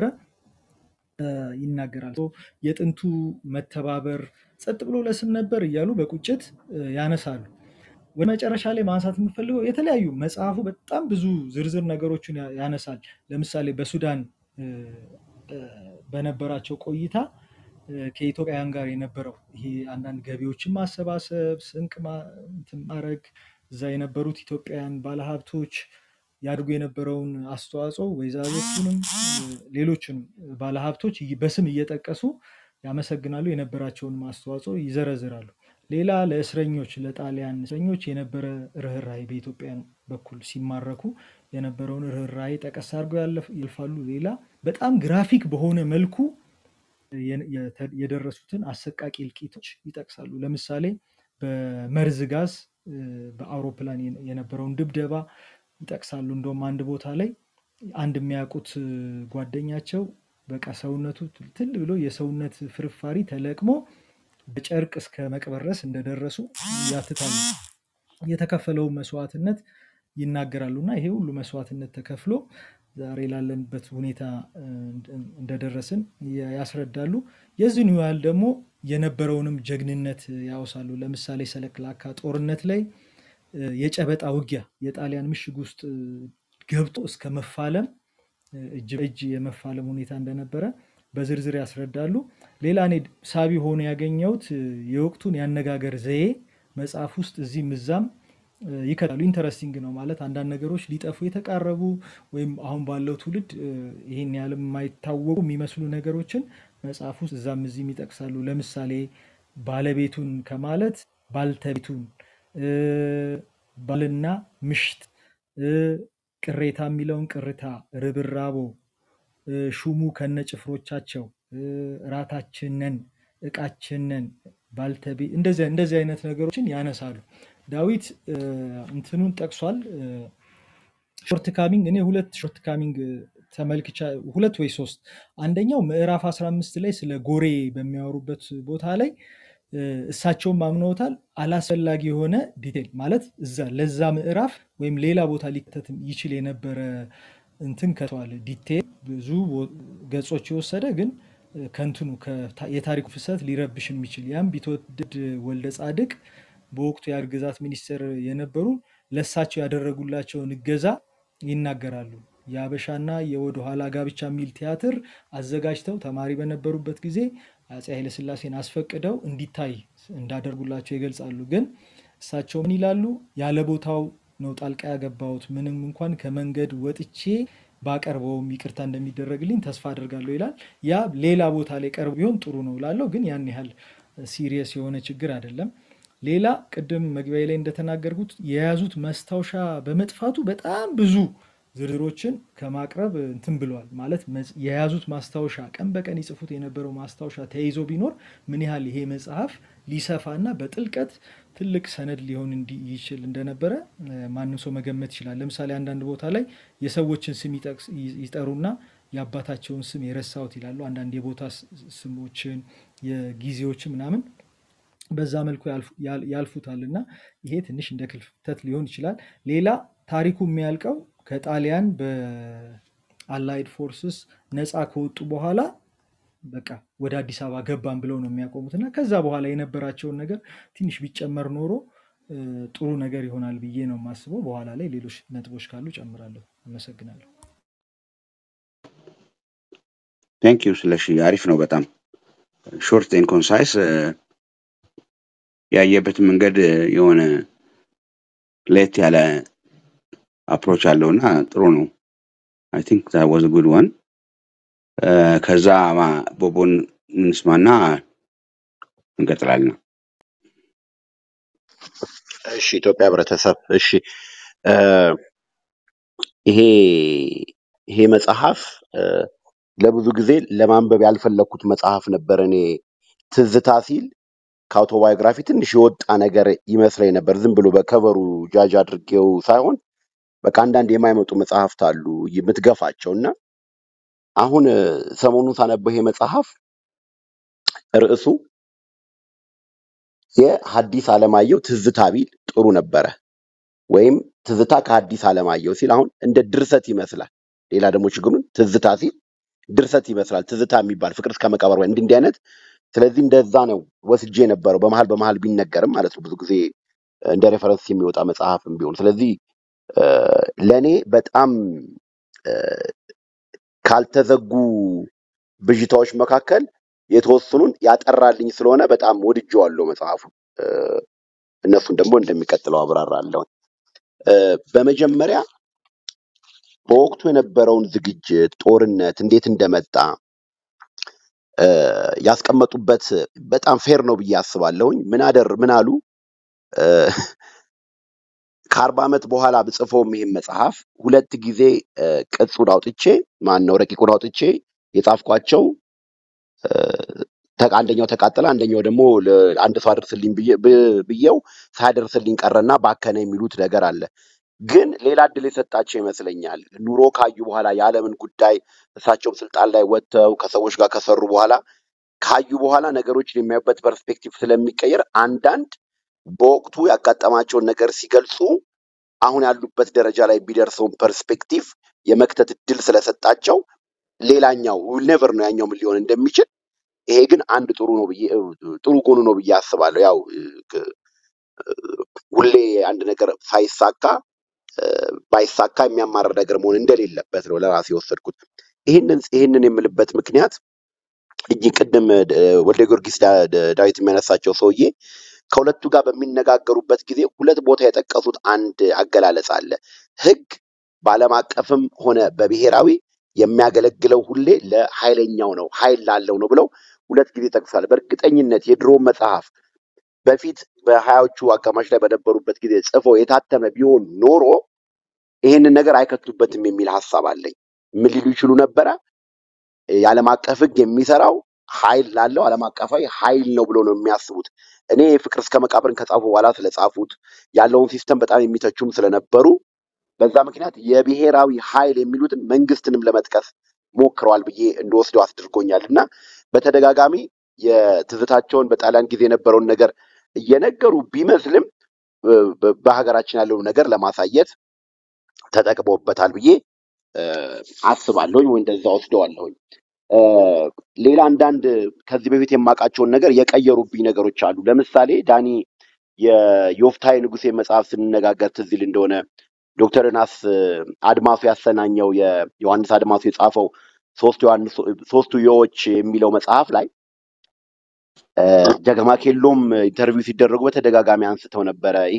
ይናገራል። የጥንቱ መተባበር ጸጥ ብሎ ለስም ነበር እያሉ በቁጭት ያነሳሉ። ወደ መጨረሻ ላይ ማንሳት የምፈልገው የተለያዩ መጽሐፉ በጣም ብዙ ዝርዝር ነገሮችን ያነሳል። ለምሳሌ በሱዳን በነበራቸው ቆይታ ከኢትዮጵያውያን ጋር የነበረው ይሄ አንዳንድ ገቢዎችን ማሰባሰብ፣ ስንቅ ማድረግ፣ እዛ የነበሩት ኢትዮጵያውያን ባለሀብቶች ያድርጉ የነበረውን አስተዋጽኦ ወይዛዞቹንም ሌሎችንም ባለሀብቶች በስም እየጠቀሱ ያመሰግናሉ። የነበራቸውንም አስተዋጽኦ ይዘረዝራሉ። ሌላ ለእስረኞች ለጣሊያን እስረኞች የነበረ ርኅራኄ በኢትዮጵያን በኩል ሲማረኩ የነበረውን ርኅራኄ ጠቀስ አድርገው ያልፋሉ። ሌላ በጣም ግራፊክ በሆነ መልኩ የ- የተ- የደረሱትን አሰቃቂ እልቂቶች ይጠቅሳሉ። ለምሳሌ በመርዝ ጋዝ እ፣ በአውሮፕላን የነ- የነበረውን ድብደባ ይጠቅሳሉ። እንደውም አንድ ቦታ ላይ አንድ የሚያውቁት እ፣ ጓደኛቸው በቃ ሰውነቱ ትል ብሎ የሰውነት ፍርፋሪ ተለቅሞ በጨርቅ እስከ መቅበር ድረስ እንደደረሱ ያትታሉ። የተከፈለውን መስዋዕትነት ይናገራሉ እና ይሄ ሁሉ መስዋዕትነት ተከፍሎ ዛሬ ላለንበት ሁኔታ እ፣ እንደደረስን ያ- ያስረዳሉ። የዚህን ያህል ደግሞ የነበረውንም ጀግንነት ያወሳሉ። ለምሳሌ ሰለክላካ ጦርነት ላይ እ፣ የጨበጣ ውጊያ የጣሊያን ምሽግ ውስጥ እ፣ ገብቶ እስከ መፋለም እ፣ እጅ በእጅ የመፋለም ሁኔታ እንደነበረ በዝርዝር ያስረዳሉ። ሌላ እኔ ሳቢ ሆኖ ያገኘሁት እ፣ የወቅቱን የአነጋገር ዘዬ መጽሐፍ ውስጥ እዚህም እዛም እ፣ ይከታሉ። ኢንተረስቲንግ ነው ማለት አንዳንድ ነገሮች ሊጠፉ የተቃረቡ ወይም አሁን ባለው ትውልድ እ፣ ይህን ያህል የማይታወቁ የሚመስሉ ነገሮችን መጽሐፍ ውስጥ እዛም እዚህም ይጠቅሳሉ። ለምሳሌ ባለቤቱን ከማለት ባልተቤቱን፣ እ፣ ባልና ምሽት፣ እ፣ ቅሬታ የሚለውን ቅርታ፣ ርብራቦ፣ እ፣ ሹሙ ከነጭፍሮቻቸው፣ እ፣ ራታችንን፣ እቃችንን፣ ባልተቤ እንደዚህ እንደዚህ አይነት ነገሮችን ያነሳሉ። ዳዊት እ፣ እንትኑን ጠቅሷል። እ፣ ሾርት ካሚንግ እኔ ሁለት ሾርት ካሚንግ ተመልክቻ ሁለት ወይ ሶስት አንደኛው ምዕራፍ 15 ላይ ስለ ጎሬ በሚያወሩበት ቦታ ላይ እ፣ እሳቸውም አምነውታል አላስፈላጊ የሆነ ዲቴል ማለት እዛ ለዛ ምዕራፍ ወይም ሌላ ቦታ ሊከተት ይችል የነበረ እንትን ከተዋል ዲቴል ብዙ ቦ- ገጾች የወሰደ ግን እ፣ ከንትኑ ከታ- የታሪኩ ፍሰት ሊረብሽ የሚችል ያም ቢትወደድ ወልደ ጻድቅ በወቅቱ የአገር ግዛት ሚኒስትር የነበሩ ለእሳቸው ያደረጉላቸውን እገዛ ይናገራሉ። የአበሻና የወደ ኋላ ጋብቻ የሚል ቲያትር አዘጋጅተው ተማሪ በነበሩበት ጊዜ አፄ ኃይለሥላሴን አስፈቅደው እንዲታይ እንዳደርጉላቸው ይገልጻሉ። ግን እሳቸው ምን ይላሉ? ያለ ቦታው ነው ጣልቃ ያገባሁት፣ ምንም እንኳን ከመንገድ ወጥቼ ባቀርበውም ይቅርታ እንደሚደረግልኝ ተስፋ አደርጋለሁ ይላል። ያ ሌላ ቦታ ላይ ቀርቦ ቢሆን ጥሩ ነው ላለው፣ ግን ያን ያህል ሲሪየስ የሆነ ችግር አይደለም። ሌላ ቅድም መግቢያ ላይ እንደተናገርኩት የያዙት ማስታወሻ በመጥፋቱ በጣም ብዙ ዝርዝሮችን ከማቅረብ እንትን ብለዋል። ማለት መጽ- የያዙት ማስታወሻ ቀን በቀን ይጽፉት የነበረው ማስታወሻ ተይዞ ቢኖር ምን ያህል ይሄ መጽሐፍ ሊሰፋና በጥልቀት ትልቅ ሰነድ ሊሆን እንዲ- ይችል እንደነበረ እ፣ ማንም ሰው መገመት ይችላል። ለምሳሌ አንዳንድ ቦታ ላይ የሰዎችን ስም ይጠቅስ- ይ- ይጠሩና የአባታቸውን ስም የረሳሁት ይላሉ። አንዳንድ የቦታ ስ- ስሞችን የጊዜዎችን ምናምን በዛ መልኩ ያልፉ- ያል- ያልፉታል እና ይሄ ትንሽ እንደ ክፍተት ሊሆን ይችላል። ሌላ ታሪኩ የሚያልቀው ከጣሊያን በአላይድ ፎርስስ ነፃ ከወጡ በኋላ በቃ ወደ አዲስ አበባ ገባን ብለው ነው የሚያቆሙት እና ከዛ በኋላ የነበራቸውን ነገር ትንሽ ቢጨመር ኖሮ እ፣ ጥሩ ነገር ይሆናል ብዬ ነው የማስበው። በኋላ ላይ ሌሎች ነጥቦች ካሉ ጨምራለሁ። አመሰግናለሁ። ቴንክ ዩ ስለሺ አሪፍ ነው በጣም ሾርት ኤን ኮንሳይስ ያየበትን መንገድ እ፣ የሆነ ለየት ያለ አፕሮች አለው እና ጥሩ ነው አይ ቲንክ ዛት ዋዝ ጉድ ዋን ከዛ ማ- ቦቦን እንስማና እንቀጥላለን እሺ ኢትዮጵያ ህብረተሰብ እሺ እ፣ ይሄ ይሄ መጽሐፍ እ፣ ለብዙ ጊዜ ለማንበብ ያልፈለግኩት መጽሐፍ ነበር። እኔ ትዝታ ሲል ከአውቶባዮግራፊ ትንሽ የወጣ ነገር ይመስለኝ ነበር። ዝም ብሎ በከቨሩ ጃጅ አድርጌው ሳይሆን በቃ አንዳንድ የማይመጡ መጽሐፍት አሉ የምትገፋቸው እና አሁን እ፣ ሰሞኑን ሳነበው ይሄ መጽሐፍ ርዕሱ የሐዲስ ዓለማየሁ ትዝታ ቢል ጥሩ ነበረ ወይም ትዝታ ከሐዲስ ዓለማየሁ ሲል አሁን እንደ ድርሰት ይመስላል። ሌላ ደግሞ ችግሩን ትዝታ ሲል ድርሰት ይመስላል። ትዝታ የሚባል ፍቅር እስከ መቃብር ወይ እንዲህ እንዲህ አይነት ስለዚህ እንደዛ ነው ወስጄ የነበረው በመሀል በመሀል ቢነገርም ማለት ነው ብዙ ጊዜ እንደ ሬፈረንስ የሚወጣ መጽሐፍም ቢሆን ስለዚህ እ፣ ለእኔ በጣም እ፣ ካልተዘጉ ብዥታዎች መካከል የተወሰኑን ያጠራልኝ ስለሆነ በጣም ወድጄዋለሁ መጽሐፉ። እ፣ እነሱን ደግሞ እንደሚቀጥለው አብራራለሁ። እ፣ በመጀመሪያ በወቅቱ የነበረውን ዝግጅት ጦርነት እንዴት እንደመጣ እ፣ ያስቀመጡበት በጣም ፌር ነው ብዬ አስባለሁኝ። ምን አደር ምን አሉ እ፣ ከአርባ ዓመት በኋላ ብጽፈውም ይህም መጽሐፍ ሁለት ጊዜ እ፣ ቅጹን አውጥቼ ማን ነው ረቂቁን አውጥቼ የጻፍኳቸው እ፣ ተ- አንደኛው ተቃጠለ፣ አንደኛው ደግሞ ለ- አንድ ሰው አደርስልኝ ብዬ- ብ- ብዬው ሳያደርስልኝ ቀረና ባከነ የሚሉት ነገር አለ። ግን ሌላ እድል የሰጣቸው ይመስለኛል። ኑሮ ካዩ በኋላ የዓለምን ጉዳይ እሳቸውም ስልጣን ላይ ወጥተው ከሰዎች ጋር ከሰሩ በኋላ ካዩ በኋላ ነገሮችን የሚያዩበት ፐርስፔክቲቭ ስለሚቀየር አንዳንድ በወቅቱ ያጋጠማቸውን ነገር ሲገልጹ አሁን ያሉበት ደረጃ ላይ ቢደርሰውን ፐርስፔክቲቭ የመክተት እድል ስለሰጣቸው ሌላኛው ኔቨር ነው ያኛው ምን ሊሆን እንደሚችል ይሄ ግን አንድ ጥሩ ነው ብዬ ጥሩ ጎኑ ነው ብዬ አስባለሁ። ያው እ፣ ክ- ሁሌ አንድ ነገር ሳይሳካ እ፣ ባይሳካ የሚያማርር ነገር መሆን እንደሌለበት ነው ለራሴ የወሰድኩት። ይህንን ይህንን የምልበት ምክንያት እጅግ ቅድም እ፣ ወልደ ጊዮርጊስ ዳ- ዳ- ዳዊት የሚያነሳቸው ሰውዬ ከሁለቱ ጋር በሚነጋገሩበት ጊዜ ሁለት ቦታ የጠቀሱት አንድ አገላለጽ አለ። ሕግ በዓለም አቀፍም ሆነ በብሔራዊ የሚያገለግለው ሁሌ ለኃይለኛው ነው፣ ኃይል ላለው ነው ብለው ሁለት ጊዜ ጠቅሷል። በእርግጠኝነት የድሮ መጽሐፍ በፊት በሀያዎቹ አጋማሽ ላይ በነበሩበት ጊዜ ጽፎ የታተመ ቢሆን ኖሮ ይህንን ነገር አይከቱበትም የሚል ሀሳብ አለኝ። ምን ሊሉ ይችሉ ነበረ? የዓለም አቀፍ ሕግ የሚሰራው ኃይል ላለው ዓለም አቀፋዊ ኃይል ነው ብሎ ነው የሚያስቡት። እኔ ፍቅር እስከ መቃብርን ከጻፉ በኋላ ስለጻፉት ያለውን ሲስተም በጣም የሚተቹም ስለነበሩ በዛ ምክንያት የብሔራዊ ኃይል የሚሉትን መንግስትንም ለመጥቀስ ሞክረዋል ብዬ እንደወስደው አስድርጎኛል እና በተደጋጋሚ የትዝታቸውን በጣሊያን ጊዜ የነበረውን ነገር እየነገሩ ቢመስልም እ፣ በ- በሀገራችን ያለውን ነገር ለማሳየት ተጠቅሞበታል ብዬ እ፣ አስባለሁኝ ወይ እንደዛ ወስደዋለሁኝ። እ፣ ሌላ አንዳንድ ከዚህ በፊት የማውቃቸውን ነገር የቀየሩብኝ ነገሮች አሉ። ለምሳሌ ዳኒ የዮፍታይ ንጉሴ መጽሐፍ ስንነጋገር ትዝ ይል እንደሆነ ዶክተር ዮናስ እ፣ አድማሱ ያሰናኘው የዮሐንስ አድማሱ የጻፈው ሶስቱ ዮሐንስ ሶስቱ ዮዎች የሚለው መጽሐፍ ላይ እ፣ ጀገማ ኬሎም ኢንተርቪው ሲደረጉ በተደጋጋሚ አንስተው ነበረ። ይሄ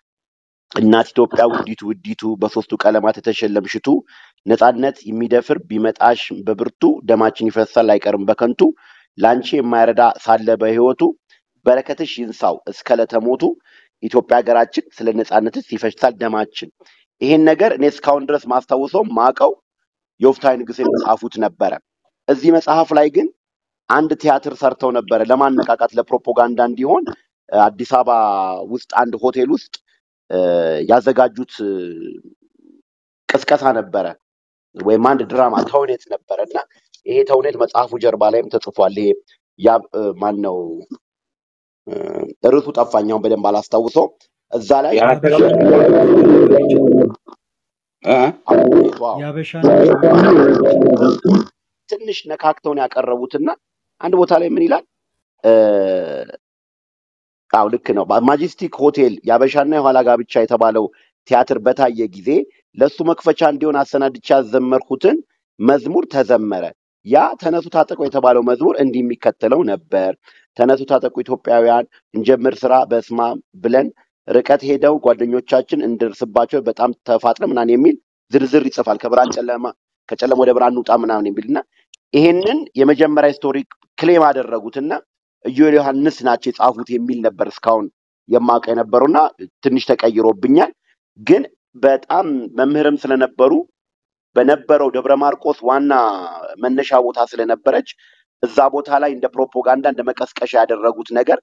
እናት ኢትዮጵያ ውዲቱ ውዲቱ በሶስቱ ቀለማት የተሸለምሽቱ ነፃነት የሚደፍር ቢመጣሽ በብርቱ ደማችን ይፈሳል አይቀርም በከንቱ ለአንቺ የማይረዳ ሳለ በሕይወቱ በረከትሽ ይንሳው እስከ ለተሞቱ ኢትዮጵያ ሀገራችን ስለ ነፃነትስ ይፈሳል ደማችን። ይሄን ነገር እኔ እስካሁን ድረስ ማስታውሰው ማቀው የወፍታዊ ንጉሥ የጻፉት ነበረ። እዚህ መጽሐፍ ላይ ግን አንድ ቲያትር ሰርተው ነበረ ለማነቃቃት ለፕሮፓጋንዳ እንዲሆን እ፣ አዲስ አበባ ውስጥ አንድ ሆቴል ውስጥ እ፣ ያዘጋጁት እ፣ ቅስቀሳ ነበረ ወይም አንድ ድራማ ተውኔት ነበረ እና ይሄ ተውኔት መጽሐፉ ጀርባ ላይም ተጽፏል። ይሄ ያ ማን ነው ርዕሱ ጠፋኛውን በደንብ አላስታውሰው። እዛ ላይ የአራተኛ እ? አቡኔቷ የአበሻ ነች ትንሽ ነካክተውን ያቀረቡትና አንድ ቦታ ላይ ምን ይላል? እ፣ አዎ ልክ ነው። ማጀስቲክ ሆቴል የአበሻና የኋላ ጋብቻ የተባለው ቲያትር በታየ ጊዜ ለእሱ መክፈቻ እንዲሆን አሰናድቻ ያዘመርኩትን መዝሙር ተዘመረ። ያ ተነሱ ታጠቁ የተባለው መዝሙር እንዲህ የሚከተለው ነበር። ተነሱ ታጠቁ ኢትዮጵያውያን እንጀምር ስራ በስማ ብለን ርቀት ሄደው ጓደኞቻችን እንደርስባቸው በጣም ተፋጥነ ምናምን የሚል ዝርዝር ይጽፋል። ከብርሃን ጨለማ ከጨለማ ወደ ብርሃን እንውጣ ምናምን የሚል እና ይሄንን የመጀመሪያ ስቶሪ ክሌም አደረጉትና ኢዮኤል ዮሐንስ ናቸው የጻፉት የሚል ነበር እስካሁን የማውቀው የነበረውና ትንሽ ተቀይሮብኛል። ግን በጣም መምህርም ስለነበሩ በነበረው ደብረ ማርቆስ ዋና መነሻ ቦታ ስለነበረች እዛ ቦታ ላይ እንደ ፕሮፓጋንዳ እንደ መቀስቀሻ ያደረጉት ነገር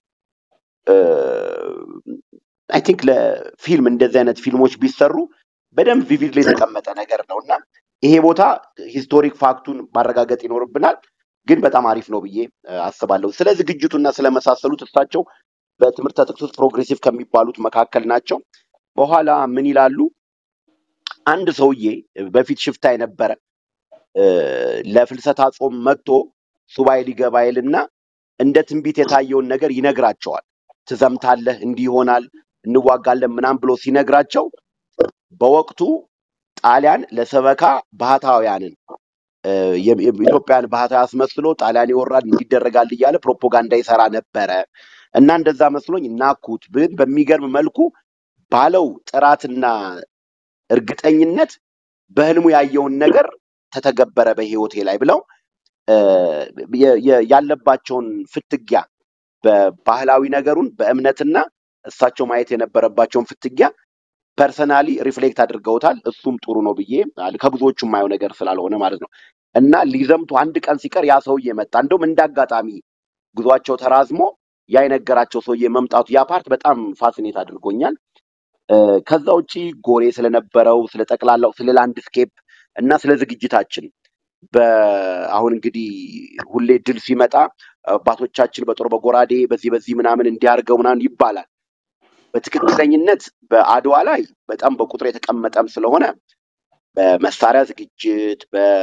አይ ቲንክ ለፊልም እንደዚህ አይነት ፊልሞች ቢሰሩ በደንብ ቪቪድ ላይ የተቀመጠ ነገር ነው እና ይሄ ቦታ ሂስቶሪክ ፋክቱን ማረጋገጥ ይኖርብናል። ግን በጣም አሪፍ ነው ብዬ እ፣ አስባለሁ። ስለ ዝግጅቱና ስለመሳሰሉት እሳቸው በትምህርት ጥቅስ ውስጥ ፕሮግሬሲቭ ከሚባሉት መካከል ናቸው። በኋላ ምን ይላሉ? አንድ ሰውዬ በፊት ሽፍታ የነበረ እ፣ ለፍልሰታ ጾም መጥቶ ሱባኤ ሊገባ ይልና እንደ ትንቢት የታየውን ነገር ይነግራቸዋል። ትዘምታለህ፣ እንዲህ ይሆናል፣ እንዋጋለን ምናምን ብሎ ሲነግራቸው በወቅቱ ጣሊያን ለሰበካ ባህታውያንን እ፣ የ- የ- ኢትዮጵያን ባህታዊ አስመስሎ ጣሊያን ይወራል እንዲደረጋል እያለ ፕሮፓጋንዳ ይሰራ ነበረ እና እንደዛ መስሎኝ ናኩት። ግን በሚገርም መልኩ ባለው ጥራትና እርግጠኝነት በህልሙ ያየውን ነገር ተተገበረ በህይወቴ ላይ ብለው እ፣ የ- የ- ያለባቸውን ፍትጊያ በባህላዊ ነገሩን በእምነትና እሳቸው ማየት የነበረባቸውን ፍትጊያ ፐርሰናሊ ሪፍሌክት አድርገውታል። እሱም ጥሩ ነው ብዬ አል- ከብዙዎቹ የማየው ነገር ስላልሆነ ማለት ነው። እና ሊዘምቱ አንድ ቀን ሲቀር ያ ሰውዬ መጣ። እንደውም እንደ አጋጣሚ ጉዟቸው ተራዝሞ ያ የነገራቸው ሰውዬ መምጣቱ ያ ፓርት በጣም ፋሲኔት አድርጎኛል። እ፣ ከዛ ውጪ ጎሬ ስለነበረው ስለ ጠቅላላው ስለ ላንድስኬፕ እና ስለ ዝግጅታችን በአሁን እንግዲህ ሁሌ ድል ሲመጣ አባቶቻችን በጦር በጎራዴ በዚህ በዚህ ምናምን እንዲያርገው ምናምን ይባላል። በትክክለኝነት በአድዋ ላይ በጣም በቁጥር የተቀመጠም ስለሆነ በመሳሪያ ዝግጅት፣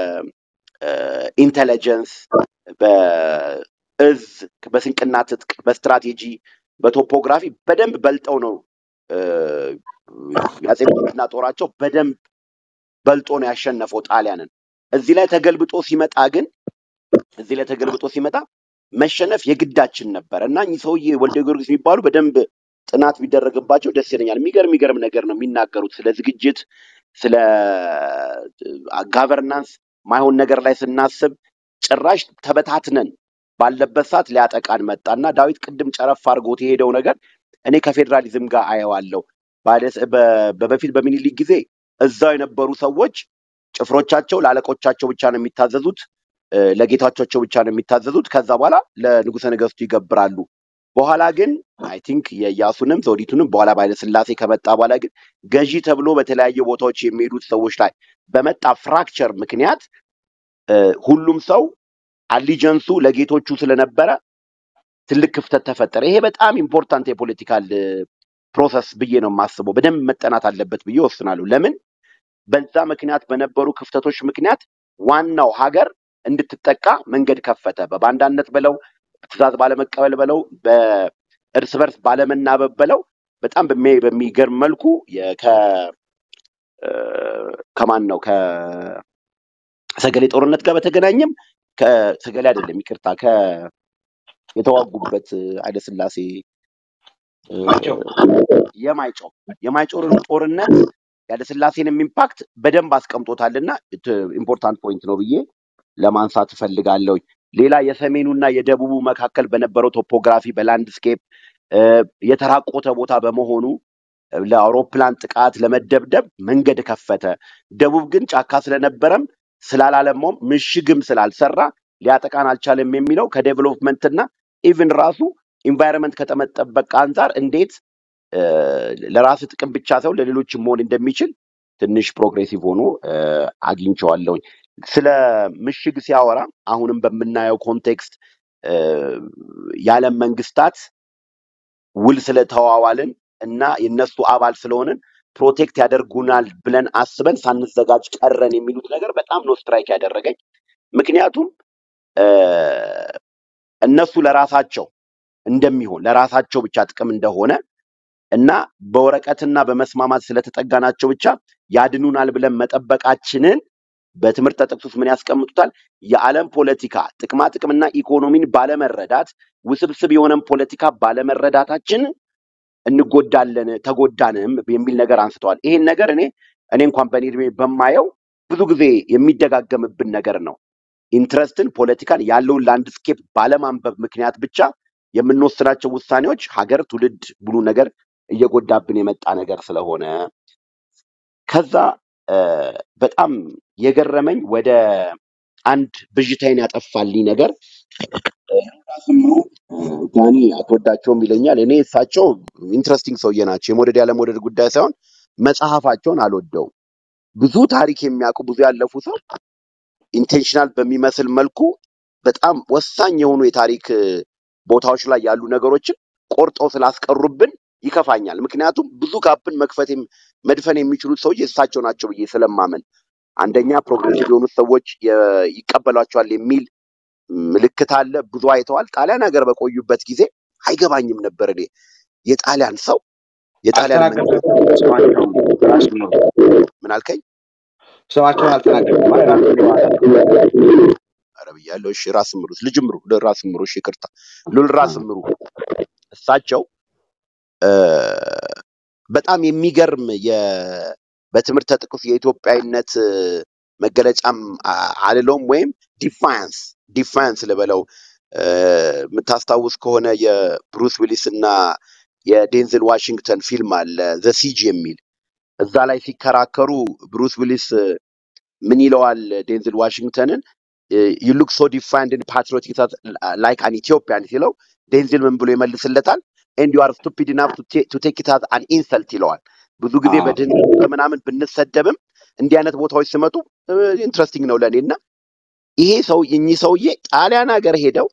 በኢንቴሊጀንስ፣ በእዝ፣ በስንቅና ትጥቅ፣ በስትራቴጂ፣ በቶፖግራፊ በደንብ በልጠው ነው እ፣ የአፄ ምኒልክና ጦራቸው በደንብ በልጦ ነው ያሸነፈው ጣሊያንን። እዚህ ላይ ተገልብጦ ሲመጣ ግን እዚህ ላይ ተገልብጦ ሲመጣ መሸነፍ የግዳችን ነበር እና እኚህ ሰውዬ ወልደ ጊዮርጊስ የሚባሉ በደንብ ጥናት ቢደረግባቸው ደስ ይለኛል። የሚገርም የሚገርም ነገር ነው የሚናገሩት ስለ ዝግጅት፣ ስለ ጋቨርናንስ ማይሆን ነገር ላይ ስናስብ ጭራሽ ተበታትነን ባለበት ሰዓት ሊያጠቃን መጣ እና ዳዊት ቅድም ጨረፍ አድርጎት የሄደው ነገር እኔ ከፌዴራሊዝም ጋር አየዋለሁ። ባለ- በ- በፊት በሚኒሊክ ጊዜ እዛው የነበሩ ሰዎች ጭፍሮቻቸው ለአለቆቻቸው ብቻ ነው የሚታዘዙት፣ እ፣ ለጌታቸው ብቻ ነው የሚታዘዙት። ከዛ በኋላ ለንጉሠ ነገሥቱ ይገብራሉ። በኋላ ግን አይ ቲንክ የኢያሱንም ዘውዲቱንም በኋላ በኃይለ ሥላሴ ከመጣ በኋላ ግን ገዢ ተብሎ በተለያዩ ቦታዎች የሚሄዱት ሰዎች ላይ በመጣ ፍራክቸር ምክንያት እ፣ ሁሉም ሰው አሊጀንሱ ለጌቶቹ ስለነበረ ትልቅ ክፍተት ተፈጠረ። ይሄ በጣም ኢምፖርታንት የፖለቲካል ፕሮሰስ ብዬ ነው የማስበው። በደንብ መጠናት አለበት ብዬ ወስናለሁ። ለምን በዛ ምክንያት በነበሩ ክፍተቶች ምክንያት ዋናው ሀገር እንድትጠቃ መንገድ ከፈተ። በባንዳነት በለው፣ ትእዛዝ ባለመቀበል በለው፣ በእርስ በርስ ባለመናበብ በለው በጣም በሚ- በሚገርም መልኩ የ- ከ- እ፣ ከማን ነው ከሰገሌ ጦርነት ጋር በተገናኘም ከሰገሌ አይደለም ይቅርታ፣ ከ የተዋጉበት ኃይለ ሥላሴ እ፣ ማይጨው የማይጨው የማይጨው ጦርነት ያለ ስላሴንም ኢምፓክት በደንብ አስቀምጦታልና ኢምፖርታንት ፖይንት ነው ብዬ ለማንሳት እፈልጋለሁ። ሌላ የሰሜኑና የደቡቡ መካከል በነበረው ቶፖግራፊ በላንድስኬፕ እ፣ የተራቆተ ቦታ በመሆኑ እ፣ ለአውሮፕላን ጥቃት ለመደብደብ መንገድ ከፈተ። ደቡብ ግን ጫካ ስለነበረም ስላላለማውም ምሽግም ስላልሰራ ሊያጠቃን አልቻለም የሚለው ከዴቨሎፕመንትና ኢቭን ራሱ ኢንቫይረንመንት ከመጠበቅ አንጻር እንዴት እ፣ ለራስ ጥቅም ብቻ ሳይሆን ለሌሎችም መሆን እንደሚችል ትንሽ ፕሮግሬሲቭ ሆኖ እ፣ አግኝቼዋለሁኝ። ስለ ምሽግ ሲያወራ አሁንም በምናየው ኮንቴክስት እ፣ የዓለም መንግስታት ውል ስለተዋዋልን እና የነሱ አባል ስለሆንን ፕሮቴክት ያደርጉናል ብለን አስበን ሳንዘጋጅ ቀረን የሚሉት ነገር በጣም ነው ስትራይክ ያደረገኝ። ምክንያቱም እ፣ እነሱ ለራሳቸው እንደሚሆን ለራሳቸው ብቻ ጥቅም እንደሆነ እና በወረቀትና በመስማማት ስለተጠጋናቸው ብቻ ያድኑናል ብለን መጠበቃችንን በትምህርት ጥቅስ ውስጥ ምን ያስቀምጡታል? የዓለም ፖለቲካ ጥቅማ ጥቅምና ኢኮኖሚን ባለመረዳት ውስብስብ የሆነን ፖለቲካ ባለመረዳታችን እንጎዳለን ተጎዳንም የሚል ነገር አንስተዋል። ይሄን ነገር እኔ እኔ እንኳን በእኔ እድሜ በማየው ብዙ ጊዜ የሚደጋገምብን ነገር ነው። ኢንትረስትን፣ ፖለቲካን ያለውን ላንድስኬፕ ባለማንበብ ምክንያት ብቻ የምንወስናቸው ውሳኔዎች ሀገር፣ ትውልድ ብሉ ነገር እየጎዳብን የመጣ ነገር ስለሆነ ከዛ እ፣ በጣም የገረመኝ ወደ አንድ ብዥታዬን ያጠፋልኝ ነገር ስምሩ ዳኒ አትወዳቸውም ይለኛል። እኔ እሳቸው ኢንትረስቲንግ ሰውዬ ናቸው። የመውደድ ያለመውደድ ጉዳይ ሳይሆን መጽሐፋቸውን አልወደውም። ብዙ ታሪክ የሚያውቁ ብዙ ያለፉ ሰው ኢንቴንሽናል በሚመስል መልኩ በጣም ወሳኝ የሆኑ የታሪክ እ፣ ቦታዎች ላይ ያሉ ነገሮችን ቆርጠው ስላስቀሩብን ይከፋኛል። ምክንያቱም ብዙ ጋፕን መክፈት የም- መድፈን የሚችሉት ሰውዬ እሳቸው ናቸው ብዬ ስለማመን፣ አንደኛ ፕሮግሬሲቭ የሆኑት ሰዎች የ- ይቀበሏቸዋል የሚል ምልክት አለ። ብዙ አይተዋል። ጣሊያን ሀገር በቆዩበት ጊዜ አይገባኝም ነበር እኔ የጣሊያን ሰው የጣሊያን መንግስት አልተናገርኩም። ስማቸውን ራስ ምሩ ምን አልከኝ? ስማቸውን አልተናገርኩም ማለት ራስ ምሩ ማለት ኧረ ብያለሁ። እሺ ራስ ምሩ ልጅ ምሩ ራስ ምሩ እሺ ይቅርታ ሉል ራስ ምሩ እሳቸው እ፣ በጣም የሚገርም የ በትምህርተ ጥቅስ የኢትዮጵያዊነት እ፣ መገለጫም አ- አልለውም ወይም ዲፋያንስ ዲፋያንስ ልበለው እ፣ የምታስታውስ ከሆነ የብሩስ ዊሊስ እና የዴንዝል ዋሽንግተን ፊልም አለ ዘ ሲጅ የሚል እዛ ላይ ሲከራከሩ ብሩስ ዊሊስ ምን ይለዋል ዴንዝል ዋሽንግተንን ዩ ሉክ ሶ ዲፋይንድ ን ፓትሪዮቲክ ላይክ አን ኢትዮጵያን ሲለው ዴንዝል ምን ብሎ ይመልስለታል ኤንድ ዩ አር ስቱፒድ ኢናፍ ቱ ቴክ ኢት አዝ አን ኢንሰልት ይለዋል ብዙ ጊዜ አዎ በድህነት በምናምን ብንሰደብም እንዲህ አይነት ቦታዎች ሲመጡ ኢንትረስቲንግ ነው ለእኔ እና ይሄ ሰው እኚህ ሰውዬ ጣሊያን ሀገር ሄደው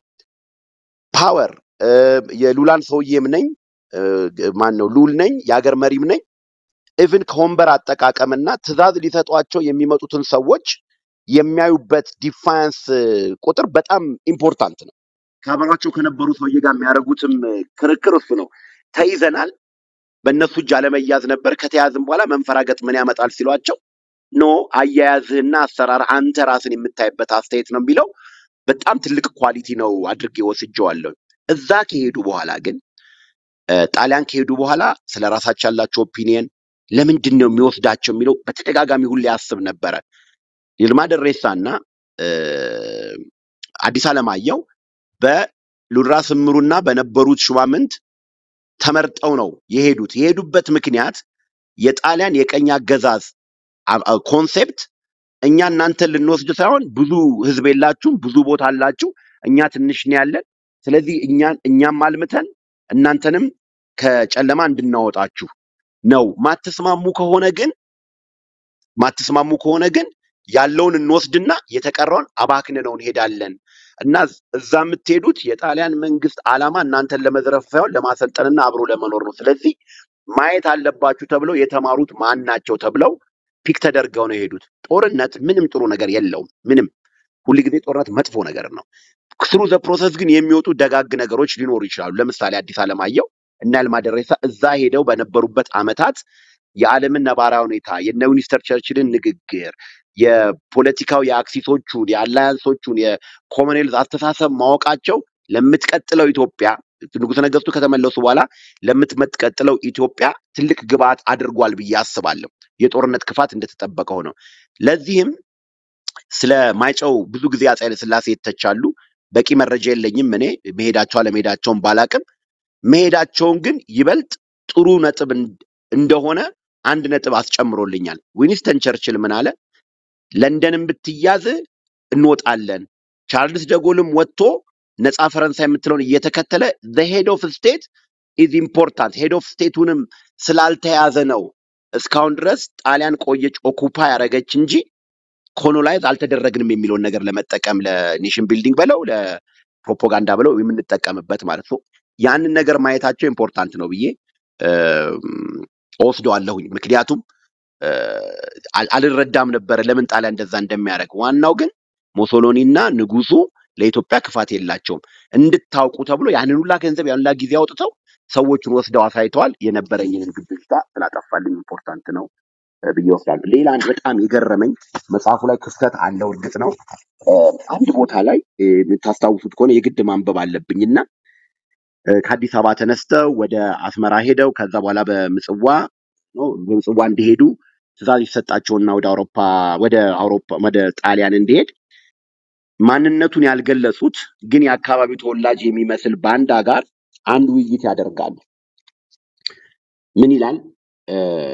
ፓወር የሉላን ሰውዬም ነኝ ማን ነው ሉል ነኝ የሀገር መሪም ነኝ ኢቭን ከወንበር አጠቃቀምና ትዕዛዝ ሊሰጧቸው የሚመጡትን ሰዎች የሚያዩበት ዲፋያንስ ቁጥር በጣም ኢምፖርታንት ነው። ከአብሯቸው ከነበሩ ሰውዬ ጋር የሚያደርጉትም ክርክር እሱ ነው። ተይዘናል፣ በእነሱ እጅ አለመያዝ ነበር። ከተያዝም በኋላ መንፈራገጥ ምን ያመጣል ሲሏቸው ኖ አያያዝህና አሰራር አንተ ራስን የምታይበት አስተያየት ነው የሚለው በጣም ትልቅ ኳሊቲ ነው አድርጌ ወስጀዋለሁ። እዛ ከሄዱ በኋላ ግን እ፣ ጣሊያን ከሄዱ በኋላ ስለ ራሳቸው ያላቸው ኦፒኒየን ለምንድን ነው የሚወስዳቸው የሚለው በተደጋጋሚ ሁሌ ያስብ ነበረ። ይልማ ደሬሳ እና እ፣ አዲስ አለማየሁ በሉራ ስምሩና በነበሩት ሹማምንት ተመርጠው ነው የሄዱት። የሄዱበት ምክንያት የጣሊያን የቀኝ አገዛዝ አ- አ- ኮንሴፕት እኛ እናንተን ልንወስድ ሳይሆን ብዙ ህዝብ የላችሁም፣ ብዙ ቦታ አላችሁ፣ እኛ ትንሽ ነው ያለን። ስለዚህ እኛን እኛም አልምተን እናንተንም ከጨለማ እንድናወጣችሁ ነው። ማትስማሙ ከሆነ ግን ማትስማሙ ከሆነ ግን ያለውን እንወስድና የተቀረውን አባክንነው እንሄዳለን እና እዛ የምትሄዱት የጣሊያን መንግስት ዓላማ እናንተን ለመዝረፍ ሳይሆን ለማሰልጠንና አብሮ ለመኖር ነው። ስለዚህ ማየት አለባችሁ ተብለው የተማሩት ማን ናቸው ተብለው ፒክ ተደርገው ነው የሄዱት። ጦርነት ምንም ጥሩ ነገር የለውም። ምንም ሁልጊዜ ጦርነት መጥፎ ነገር ነው። ስሩ ዘ ፕሮሰስ ግን የሚወጡ ደጋግ ነገሮች ሊኖሩ ይችላሉ። ለምሳሌ አዲስ አለማየሁ እና ይልማ ደሬሳ እዛ ሄደው በነበሩበት አመታት የዓለምን ነባራዊ ሁኔታ የነ ዊንስተን ቸርችልን ንግግር የፖለቲካው የአክሲሶቹን የአላያንሶቹን የኮመንዌልዝ አስተሳሰብ ማወቃቸው ለምትቀጥለው ኢትዮጵያ ንጉሠ ነገሥቱ ከተመለሱ በኋላ ለምትቀጥለው ኢትዮጵያ ትልቅ ግብአት አድርጓል ብዬ አስባለሁ። የጦርነት ክፋት እንደተጠበቀ ሆነው ለዚህም ስለ ማይጨው ብዙ ጊዜ አፄ ኃይለሥላሴ ይተቻሉ። በቂ መረጃ የለኝም እኔ መሄዳቸው አለመሄዳቸውን ባላቅም መሄዳቸውን ግን ይበልጥ ጥሩ ነጥብ እን- እንደሆነ አንድ ነጥብ አስጨምሮልኛል። ዊኒስተን ቸርችል ምን አለ? ለንደንን ብትያዝ እንወጣለን። ቻርልስ ደጎልም ወጥቶ ነፃ ፈረንሳይ የምትለውን እየተከተለ ሄድ ኦፍ ስቴት ኢዝ ኢምፖርታንት ሄድ ኦፍ ስቴቱንም ስላልተያዘ ነው እስካሁን ድረስ ጣሊያን ቆየች ኦኩፓ ያደረገች እንጂ ኮሎናይዝ አልተደረግንም የሚለውን ነገር ለመጠቀም ለኔሽን ቢልዲንግ በለው ለፕሮፓጋንዳ ብለው የምንጠቀምበት ማለት ነው። ያንን ነገር ማየታቸው ኢምፖርታንት ነው ብዬ እም፣ እወስደዋለሁኝ። ምክንያቱም እ፣ አል- አልረዳም ነበረ ለምን ጣሊያን እንደዛ እንደሚያደርግ። ዋናው ግን ሞሶሎኒ እና ንጉሱ ለኢትዮጵያ ክፋት የላቸውም እንድታውቁ ተብሎ ያንን ሁላ ገንዘብ ያን ሁላ ጊዜ አውጥተው ሰዎቹን ወስደው አሳይተዋል። የነበረኝን ግብታ ስላጠፋልኝ ኢምፖርታንት ነው እ፣ ብዬ ወስዳለሁ። ሌላ አንድ በጣም የገረመኝ መጽሐፉ ላይ ክፍተት አለው እርግጥ ነው። እ፣ አንድ ቦታ ላይ እ፣ የምታስታውሱት ከሆነ የግድ ማንበብ አለብኝና እ፣ ከአዲስ አበባ ተነስተው ወደ አስመራ ሄደው ከዛ በኋላ በምጽዋ ነው በምጽዋ እንዲሄዱ ትእዛዝ ይሰጣቸውና ወደ አውሮፓ ወደ አውሮፓ ወደ ጣሊያን እንዲሄድ ማንነቱን ያልገለጹት ግን የአካባቢው ተወላጅ የሚመስል ባንዳ ጋር አንድ ውይይት ያደርጋሉ። ምን ይላል? እ፣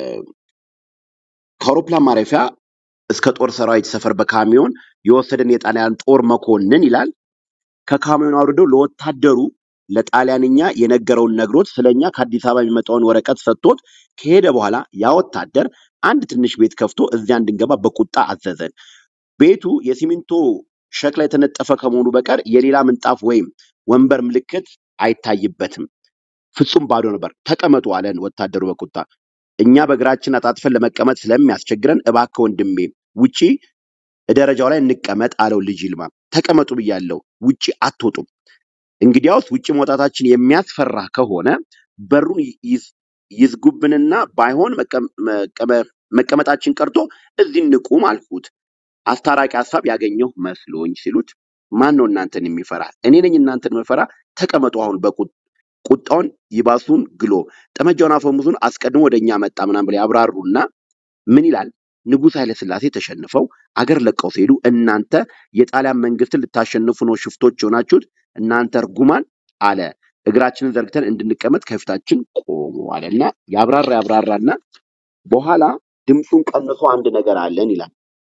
ከአውሮፕላን ማረፊያ እስከ ጦር ሰራዊት ሰፈር በካሚዮን የወሰደን የጣሊያን ጦር መኮንን ይላል ከካሚዮን አውርደው ለወታደሩ ለጣሊያንኛ የነገረውን ነግሮት ስለኛ ከአዲስ አበባ የሚመጣውን ወረቀት ሰጥቶት ከሄደ በኋላ ያ ወታደር አንድ ትንሽ ቤት ከፍቶ እዚያ እንድንገባ በቁጣ አዘዘን። ቤቱ የሲሚንቶ ሸክላ የተነጠፈ ከመሆኑ በቀር የሌላ ምንጣፍ ወይም ወንበር ምልክት አይታይበትም። ፍጹም ባዶ ነበር። ተቀመጡ አለን ወታደሩ በቁጣ። እኛ በእግራችን አጣጥፈን ለመቀመጥ ስለሚያስቸግረን እባክህ ወንድሜ ውጪ ደረጃው ላይ እንቀመጥ አለው ልጅ ይልማ። ተቀመጡ ብያለሁ፣ ውጪ አትወጡም። እንግዲያውስ ውጭ መውጣታችን የሚያስፈራ ከሆነ በሩን ይዝ- ይዝጉብንና ባይሆን መቀ- መቀመ- መቀመጣችን ቀርቶ እዚህ እንቁም አልኩት። አስታራቂ ሀሳብ ያገኘሁ መስሎኝ ሲሉት ማን ነው እናንተን የሚፈራ? እኔ ነኝ እናንተን መፈራ። ተቀመጡ አሁን በቁ- ቁጣውን ይባሱን ግሎ ጠመንጃውን አፈሙዙን አስቀድሞ ወደ እኛ መጣ ምናምን ብለው ያብራሩና ምን ይላል? ንጉሥ ኃይለ ሥላሴ ተሸንፈው አገር ለቀው ሲሄዱ እናንተ የጣሊያን መንግስትን ልታሸንፉ ነው ሽፍቶች የሆናችሁት እናንተ እርጉማን አለ። እግራችንን ዘርግተን እንድንቀመጥ ከፊታችን ቆሙ አለና ያብራራ ያብራራና በኋላ ድምፁን ቀንሶ አንድ ነገር አለን ይላል።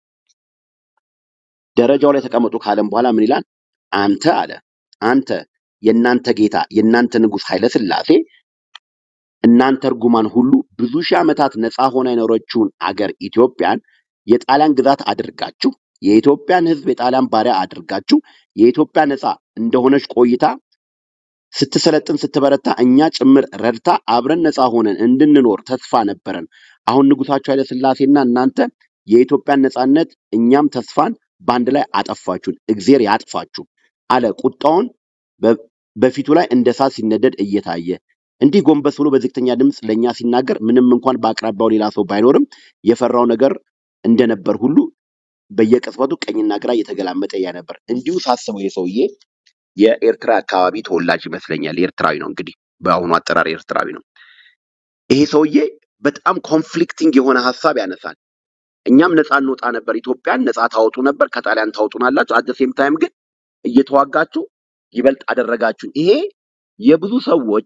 ደረጃው ላይ ተቀመጡ ካለም በኋላ ምን ይላል? አንተ አለ አንተ የእናንተ ጌታ የእናንተ ንጉሥ ኃይለ ሥላሴ እናንተ እርጉማን ሁሉ ብዙ ሺህ ዓመታት ነፃ ሆና የኖረችውን አገር ኢትዮጵያን የጣሊያን ግዛት አድርጋችሁ የኢትዮጵያን ሕዝብ የጣሊያን ባሪያ አድርጋችሁ የኢትዮጵያ ነፃ እንደሆነች ቆይታ ስትሰለጥን ስትበረታ እኛ ጭምር ረድታ አብረን ነፃ ሆነን እንድንኖር ተስፋ ነበረን። አሁን ንጉሳችሁ ኃይለ ሥላሴና እናንተ የኢትዮጵያን ነፃነት እኛም ተስፋን በአንድ ላይ አጠፋችሁን። እግዜር ያጥፋችሁ አለ ቁጣውን በ- በፊቱ ላይ እንደ እሳት ሲነደድ እየታየ እንዲህ ጎንበስ ብሎ በዝግተኛ ድምፅ ለእኛ ሲናገር ምንም እንኳን በአቅራቢያው ሌላ ሰው ባይኖርም የፈራው ነገር እንደነበር ሁሉ በየቅጽበቱ ቀኝና ግራ እየተገላመጠ ያ ነበር። እንዲሁ ሳስበው የሰውዬ የኤርትራ አካባቢ ተወላጅ ይመስለኛል። ኤርትራዊ ነው እንግዲህ በአሁኑ አጠራር ኤርትራዊ ነው። ይሄ ሰውዬ በጣም ኮንፍሊክቲንግ የሆነ ሀሳብ ያነሳል። እኛም ነፃ እንወጣ ነበር፣ ኢትዮጵያን ነፃ ታወጡ ነበር፣ ከጣሊያን ታወጡናላችሁ። አት ሴም ታይም ግን እየተዋጋችሁ ይበልጥ አደረጋችሁን። ይሄ የብዙ ሰዎች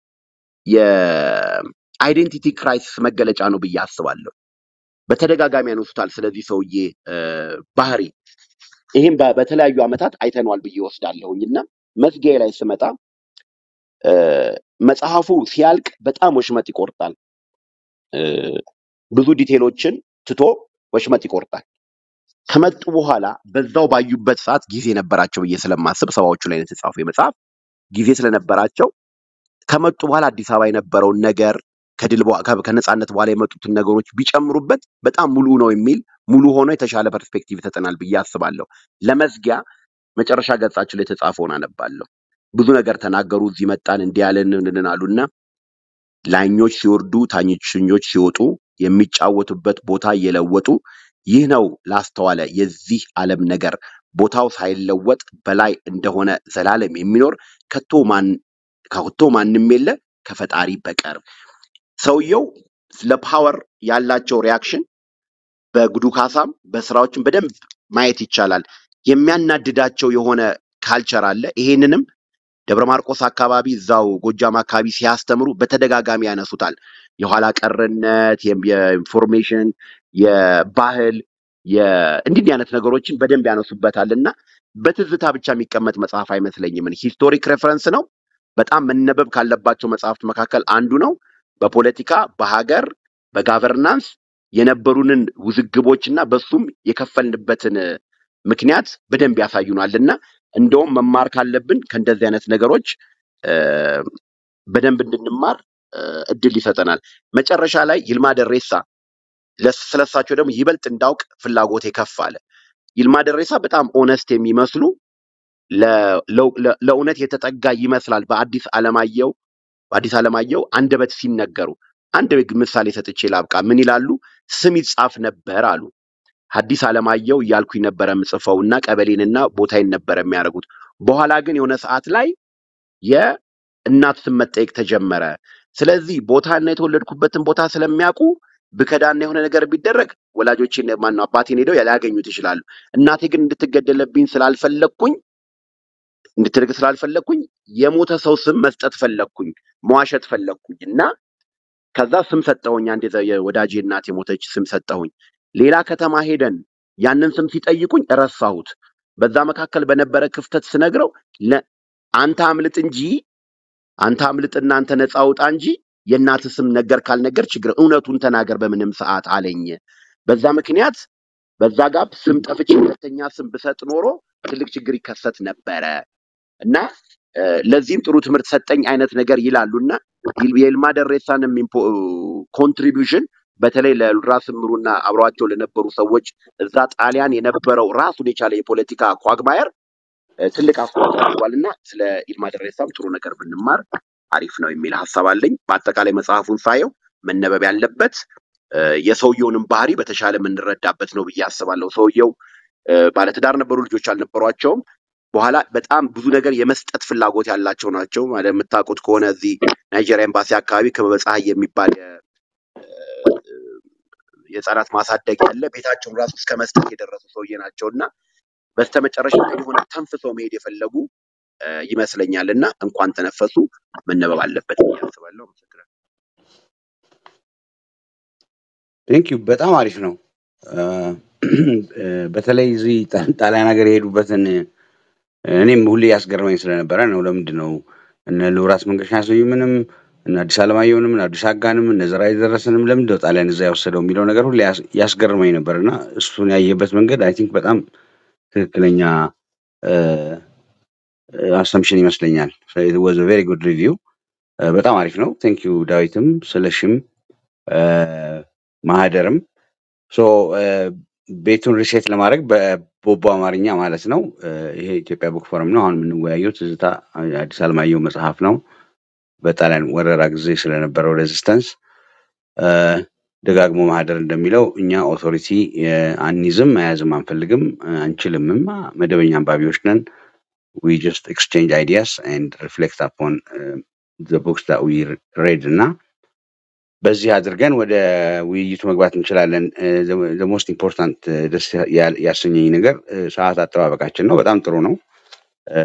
የአይዴንቲቲ ክራይሲስ መገለጫ ነው ብዬ አስባለሁ። በተደጋጋሚ ያነሱታል ስለዚህ ሰውዬ እ፣ ባህሪ። ይህም በ- በተለያዩ ዓመታት አይተነዋል ብዬ ወስዳለሁኝ እና መዝጊያ ላይ ስመጣ እ፣ መጽሐፉ ሲያልቅ በጣም ወሽመጥ ይቆርጣል። እ፣ ብዙ ዲቴሎችን ትቶ ወሽመጥ ይቆርጣል። ከመጡ በኋላ በዛው ባዩበት ሰዓት ጊዜ ነበራቸው ብዬ ስለማስብ ሰባዎቹ ላይ ነው የተጻፈው የመጽሐፍ ጊዜ ስለነበራቸው ከመጡ በኋላ አዲስ አበባ የነበረውን ነገር ከድል በኋ- ከ- ከነጻነት በኋላ የመጡትን ነገሮች ቢጨምሩበት በጣም ሙሉ ነው የሚል ሙሉ ሆኖ የተሻለ ፐርስፔክቲቭ ይሰጠናል ብዬ አስባለሁ። ለመዝጊያ መጨረሻ ገጻችን ላይ የተጻፈውን አነባለሁ። ብዙ ነገር ተናገሩ። እዚህ መጣን እንዲህ ያለን እንንን አሉና ላኞች ሲወርዱ ታችኞች ሲወጡ የሚጫወቱበት ቦታ እየለወጡ ይህ ነው ላስተዋለ የዚህ ዓለም ነገር ቦታው ሳይለወጥ በላይ እንደሆነ ዘላለም የሚኖር ከቶ ማን ከቶ ማንም የለ ከፈጣሪ በቀር። ሰውየው ለፓወር ያላቸው ሪያክሽን በጉዱ ካሳም በስራዎችም በደንብ ማየት ይቻላል። የሚያናድዳቸው የሆነ ካልቸር አለ። ይሄንንም ደብረ ማርቆስ አካባቢ እዛው ጎጃም አካባቢ ሲያስተምሩ በተደጋጋሚ ያነሱታል። የኋላ ቀርነት፣ የም- የኢንፎርሜሽን፣ የባህል የ- እንዲህ እንዲህ አይነት ነገሮችን በደንብ ያነሱበታል እና በትዝታ ብቻ የሚቀመጥ መጽሐፍ አይመስለኝም። እኔ ሂስቶሪክ ሬፈረንስ ነው። በጣም መነበብ ካለባቸው መጽሐፍት መካከል አንዱ ነው። በፖለቲካ፣ በሀገር፣ በጋቨርናንስ የነበሩንን ውዝግቦች እና በሱም የከፈልንበትን ምክንያት በደንብ ያሳዩናል እና እንደውም መማር ካለብን ከእንደዚህ አይነት ነገሮች እ፣ በደንብ እንድንማር እ፣ እድል ይሰጠናል። መጨረሻ ላይ ይልማ ደሬሳ ለስ- ስለሳቸው ደግሞ ይበልጥ እንዳውቅ ፍላጎቴ ከፍ አለ። ይልማ ደሬሳ በጣም ኦነስት የሚመስሉ ለ- ለው- ለ- ለእውነት የተጠጋ ይመስላል። በአዲስ አለማየሁ በአዲስ አለማየሁ አንደበት ሲነገሩ አንድ ምሳሌ ሰጥቼ ላብቃ። ምን ይላሉ? ስም ይጻፍ ነበር አሉ። ሐዲስ አለማየሁ እያልኩኝ ነበረ ምጽፈውና ቀበሌንና ቦታዬን ነበረ የሚያደርጉት። በኋላ ግን የሆነ ሰዓት ላይ የእናት ስም መጠየቅ ተጀመረ። ስለዚህ ቦታና የተወለድኩበትን ቦታ ስለሚያውቁ ብከዳና የሆነ ነገር ቢደረግ ወላጆቼን ማነው አባቴን ሄደው ሊያገኙት ይችላሉ። እናቴ ግን እንድትገደለብኝ ስላልፈለግኩኝ እንድትርቅ ስላልፈለግኩኝ የሞተ ሰው ስም መስጠት ፈለግኩኝ፣ መዋሸት ፈለግኩኝ እና ከዛ ስም ሰጠሁኝ። አንድ የዘ- የወዳጄ እናት የሞተች ስም ሰጠሁኝ። ሌላ ከተማ ሄደን ያንን ስም ሲጠይቁኝ ረሳሁት። በዛ መካከል በነበረ ክፍተት ስነግረው ለ- አንተ አምልጥ እንጂ አንተ አምልጥና አንተ ነፃ ውጣ እንጂ የእናት ስም ነገር ካልነገር ችግር እውነቱን ተናገር በምንም ሰዓት አለኝ። በዛ ምክንያት በዛ ጋር ስም ጠፍቼ ሁለተኛ ስም ብሰጥ ኖሮ ትልቅ ችግር ይከሰት ነበረ እና እ፣ ለዚህም ጥሩ ትምህርት ሰጠኝ አይነት ነገር ይላሉ እና ይል- የይልማ ደሬሳንም ኮንትሪቢዩሽን በተለይ ለራስ ምሩና አብረዋቸው ለነበሩ ሰዎች እዛ ጣሊያን የነበረው ራሱን የቻለ የፖለቲካ ኳግማየር እ፣ ትልቅ አስተዋጽኦ አድርጓል እና ስለ ይልማ ደሬሳም ጥሩ ነገር ብንማር አሪፍ ነው የሚል ሀሳብ አለኝ። በአጠቃላይ መጽሐፉን ሳየው መነበብ ያለበት እ፣ የሰውየውንም ባህሪ በተሻለ የምንረዳበት ነው ብዬ አስባለሁ። ሰውየው እ፣ ባለትዳር ነበሩ፣ ልጆች አልነበሯቸውም። በኋላ በጣም ብዙ ነገር የመስጠት ፍላጎት ያላቸው ናቸው። ማለት የምታውቁት ከሆነ እዚህ ናይጄሪያ ኤምባሲ አካባቢ ክበበ ፀሐይ የሚባል የ- የህፃናት ማሳደጊያ ያለ ቤታቸውን ራሱ እስከ መስጠት የደረሱ ሰውዬ ናቸው እና በስተመጨረሻ ግን የሆነ ተንፍሰው መሄድ የፈለጉ እ፣ ይመስለኛል እና እንኳን ተነፈሱ መነበብ አለበት ብዬ አስባለሁ። አመሰግናለሁ። ቴንክ ዩ በጣም አሪፍ ነው። አ፣ እ፣ በተለይ እዚህ ጣ- ጣሊያን ሀገር የሄዱበትን እኔም ሁሌ ያስገርመኝ ስለነበረ ነው። ለምንድን ነው እነ ልውራት መንገሻ ስዩምንም እነ አዲስ አለማየሁንም እነ አዲስ አጋንም እነ ዘርዓ የደረሰንም ለምንድን ነው ጣሊያን እዛ የወሰደው የሚለው ነገር ሁሌ ያስ- ያስገርመኝ ነበር እና እሱን ያየበት መንገድ አይ ቲንክ በጣም ትክክለኛ አሰምሽን ይመስለኛል። ወዝ ቬሪ ጉድ ሪቪው በጣም አሪፍ ነው። ቴንክ ዩ ዳዊትም ስለሽም አ፣ ማህደርም ሶ ቤቱን ሪሴት ለማድረግ በቦቦ አማርኛ ማለት ነው። እ፣ ይሄ ኢትዮጵያ ቡክ ፎረም ነው። አሁን የምንወያየው ትዝታ አዲስ አለማየሁ መጽሐፍ ነው። በጣሊያን ወረራ ጊዜ ስለነበረው ሬዚስተንስ ደጋግሞ ማህደር እንደሚለው እኛ ኦቶሪቲ አንይዝም፣ መያዝም አንፈልግም፣ እ፣ አንችልምም። መደበኛ አንባቢዎች ነን። ዊ ጀስት ኤክስቼንጅ አይዲያስ ኤንድ ሪፍሌክት አፖን ዘ ቡክስ ዳት ዊ ሬድ እና በዚህ አድርገን ወደ ውይይቱ መግባት እንችላለን። ሞስት ኢምፖርታንት ደስ ያ- ያሰኘኝ ነገር እ፣ ሰዓት አጠባበቃችን ነው። በጣም ጥሩ ነው። እ፣